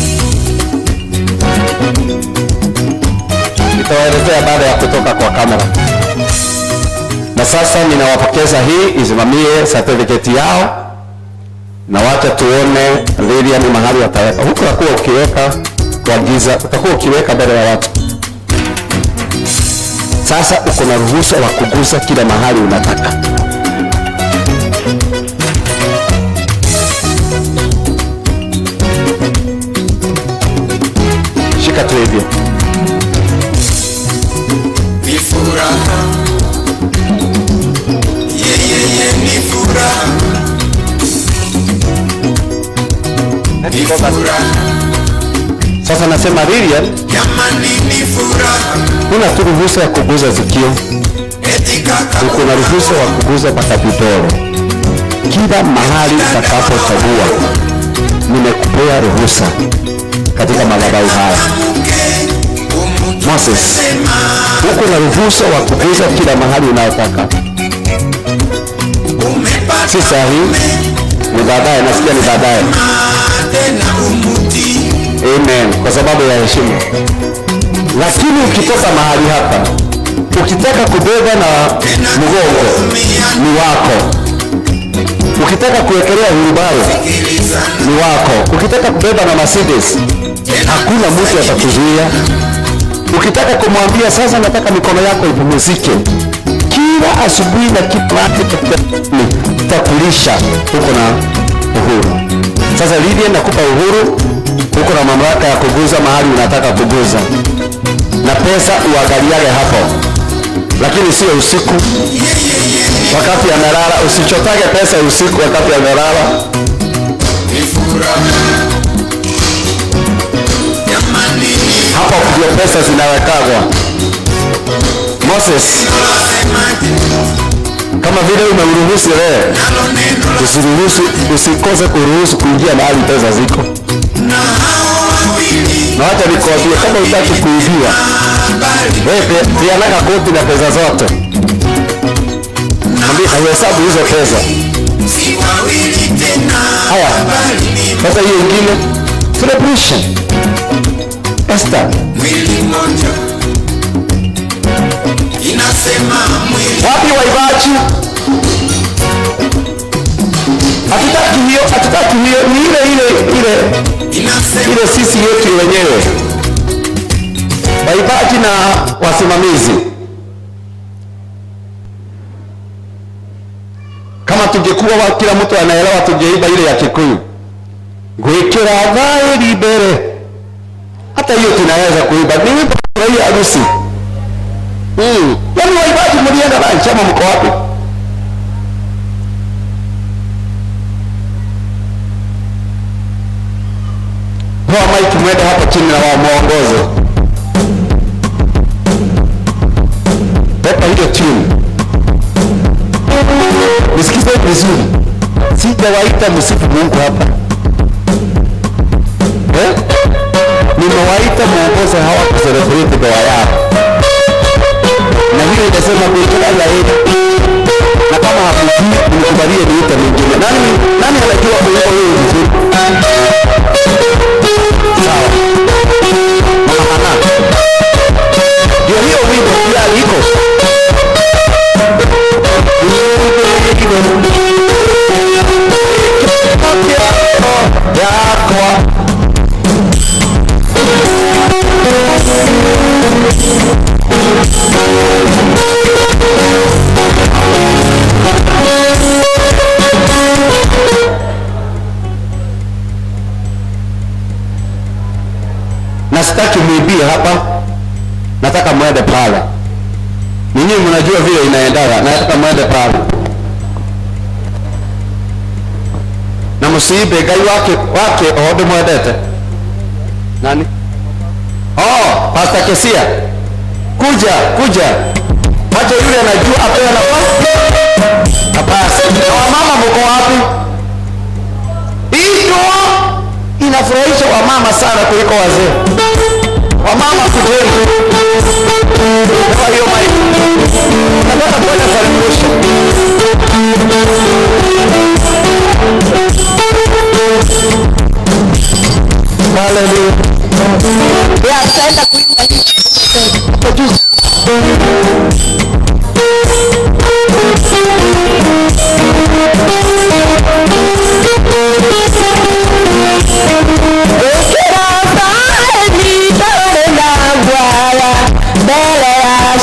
nitawaelezea baada ya kutoka kwa kamera na sasa ninawapokeza hii isimamie certificate yao na wacha tuone Lilian mahali wataweka huku utakuwa ukiweka kwa giza utakuwa ukiweka mbele ya watu sasa uko na ruhusa wa kugusa kila mahali unataka shika tu hivyo ni furaha yeyeye ni furaha ni furaha sasa nasema Lilian jamani ni furaha huna tu ruhusa ya kuguza zikio eti kaka uko na ruhusa wa kuguza mpaka vidole kila mahali utakapochagua nimekupea ruhusa katika madhabahu haya Moses uko na ruhusa wa kuguza kila mahali unayotaka si sahi ni baadaye nasikia ni baadaye tena umuti amen kwa sababu ya heshima lakini ukitoka mahali hapa ukitaka kubeba na mgongo ni wako ukitaka kuwekelea hurubaro ni wako ukitaka kubeba na mercedes hakuna mtu atakuzuia ukitaka kumwambia sasa nataka mikono yako ipumzike kila asubuhi na kipati takulisha huko na uhuru sasa Lydia nakupa uhuru huko na mamlaka ya kuguza mahali unataka kuguza na pesa uangaliage hapo lakini sio usiku wakati amelala usichotage pesa usiku wakati amelala ni furaha jamani ni hapo ndio pesa zinawekagwa Moses kama vile umeuruhusu leo nalo neno usiruhusu usikose kuruhusu kuingia mahali pesa ziko na hao wawili na wacha nikwambie kama utaki kuibiwa habari wewe pe- peanaga koti na pesa zote Mwambie auhesabu hizo pesa si wawili tena haya bali ni sasa hiyo ingine celebration Esther mwili mmoja inasema mwili wapi waibaji hatutaki hiyo hatutaki hiyo ni ile ile ile inasema ile sisi yetu wenyewe waibaji na wasimamizi kama tungekuwa wa- kila mtu anaelewa tungeiba ile ya kikuyu gwikira thairi mbere hata hiyo tunaweza kuiba ni wimbo wa hii harusi mm. yaani waibaji mlienda lunch ama mko wapi Toa maiki mwende hapo chini na wamuongoze. Pepa hiyo tune. Nisikize vizuri. Sijawaita msifu Mungu hapa. Eh? Nimewaita muongoze hawa kuselebrate ndoa yao. Na hiyo inasema kuikira ya heri. Na kama hakujui nikubalie niite mwingine. Nani nani anajua kuimba huyo vizuri? sawa mama Hana ndio hiyo wimbo pia iko yakwa na sitaki mwibie hapa nataka mwende pale ninyi mnajua vile inaendaga nataka mwende pale na msiibe ngai wake wake ondo mwendete nani oh pastor kesia kuja kuja wacha yule anajua apewe nafasi nafasi na wamama mko wapi hii ndoa inafurahisha wamama sana kuliko wazee wamama kujeni kwa hiyo maiki nataka kwenda celebration haleluya ya tutaenda kuimba hapo juu Ukira fahari tone na bwaya mbele ya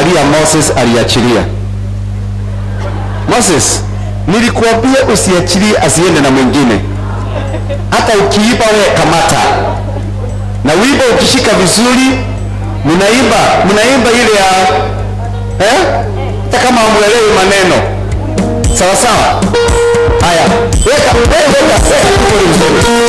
angalia moses aliachilia moses nilikuambia usiachilie asiende na mwingine hata ukiiba we kamata na wimbo ukishika vizuri mnaimba mnaimba ile ya eh? hata kama hamwelewi maneno sawa sawa haya weka weka weka weka kiburi vizuri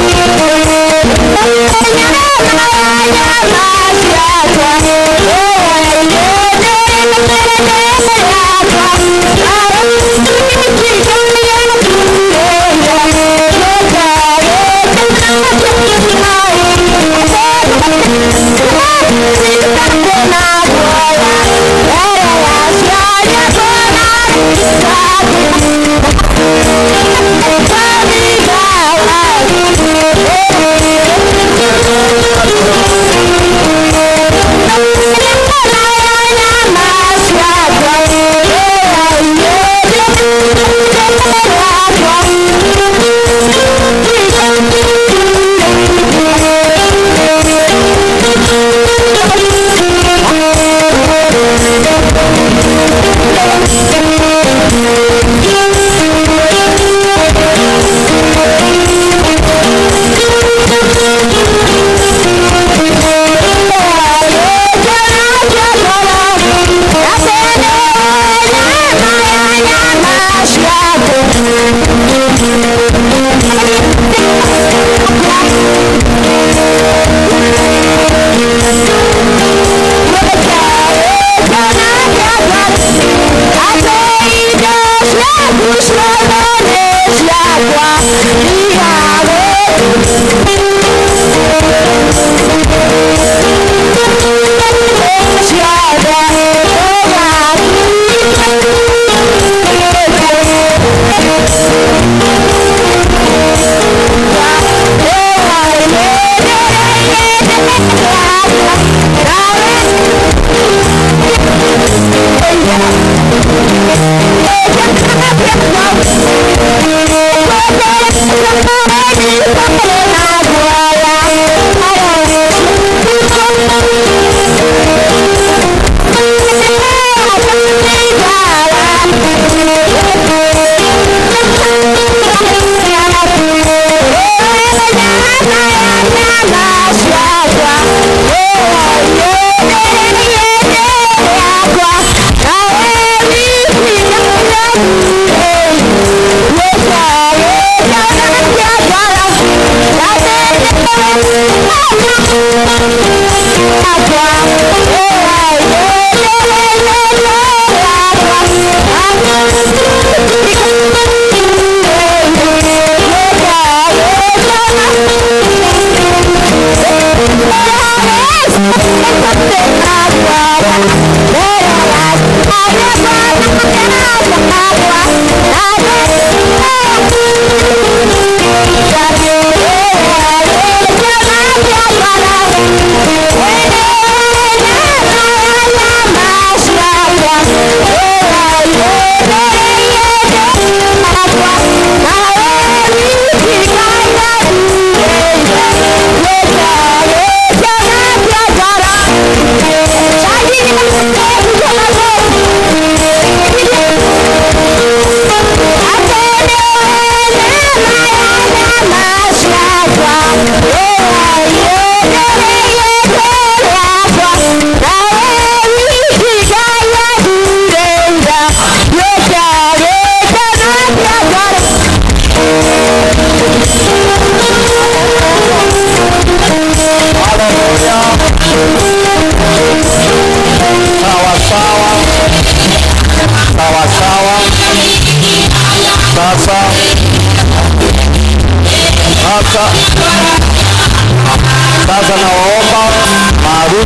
Yeah.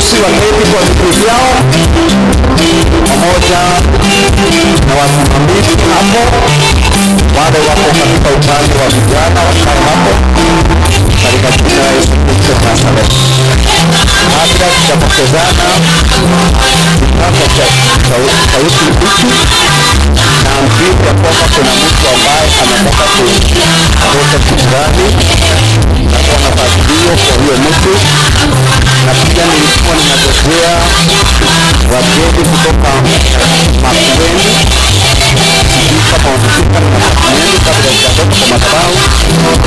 harusi waketi kwa viti vyao pamoja na wasimamizi hapo, wale wako katika upande wa vijana wakae hapo katika jina la Yesu Kristo wa Nazareti. Kabla tutapokezana kipande cha sau- sauti hiki na mjini ya kwamba kuna mtu ambaye anataka kutoka kisirani natoa nafasi hiyo kwa huyo mtu na pia nilikuwa ninagojea wageni kutoka Makueni sijui kama wamefika na Makueni kabla sijatoka kwa madhabahu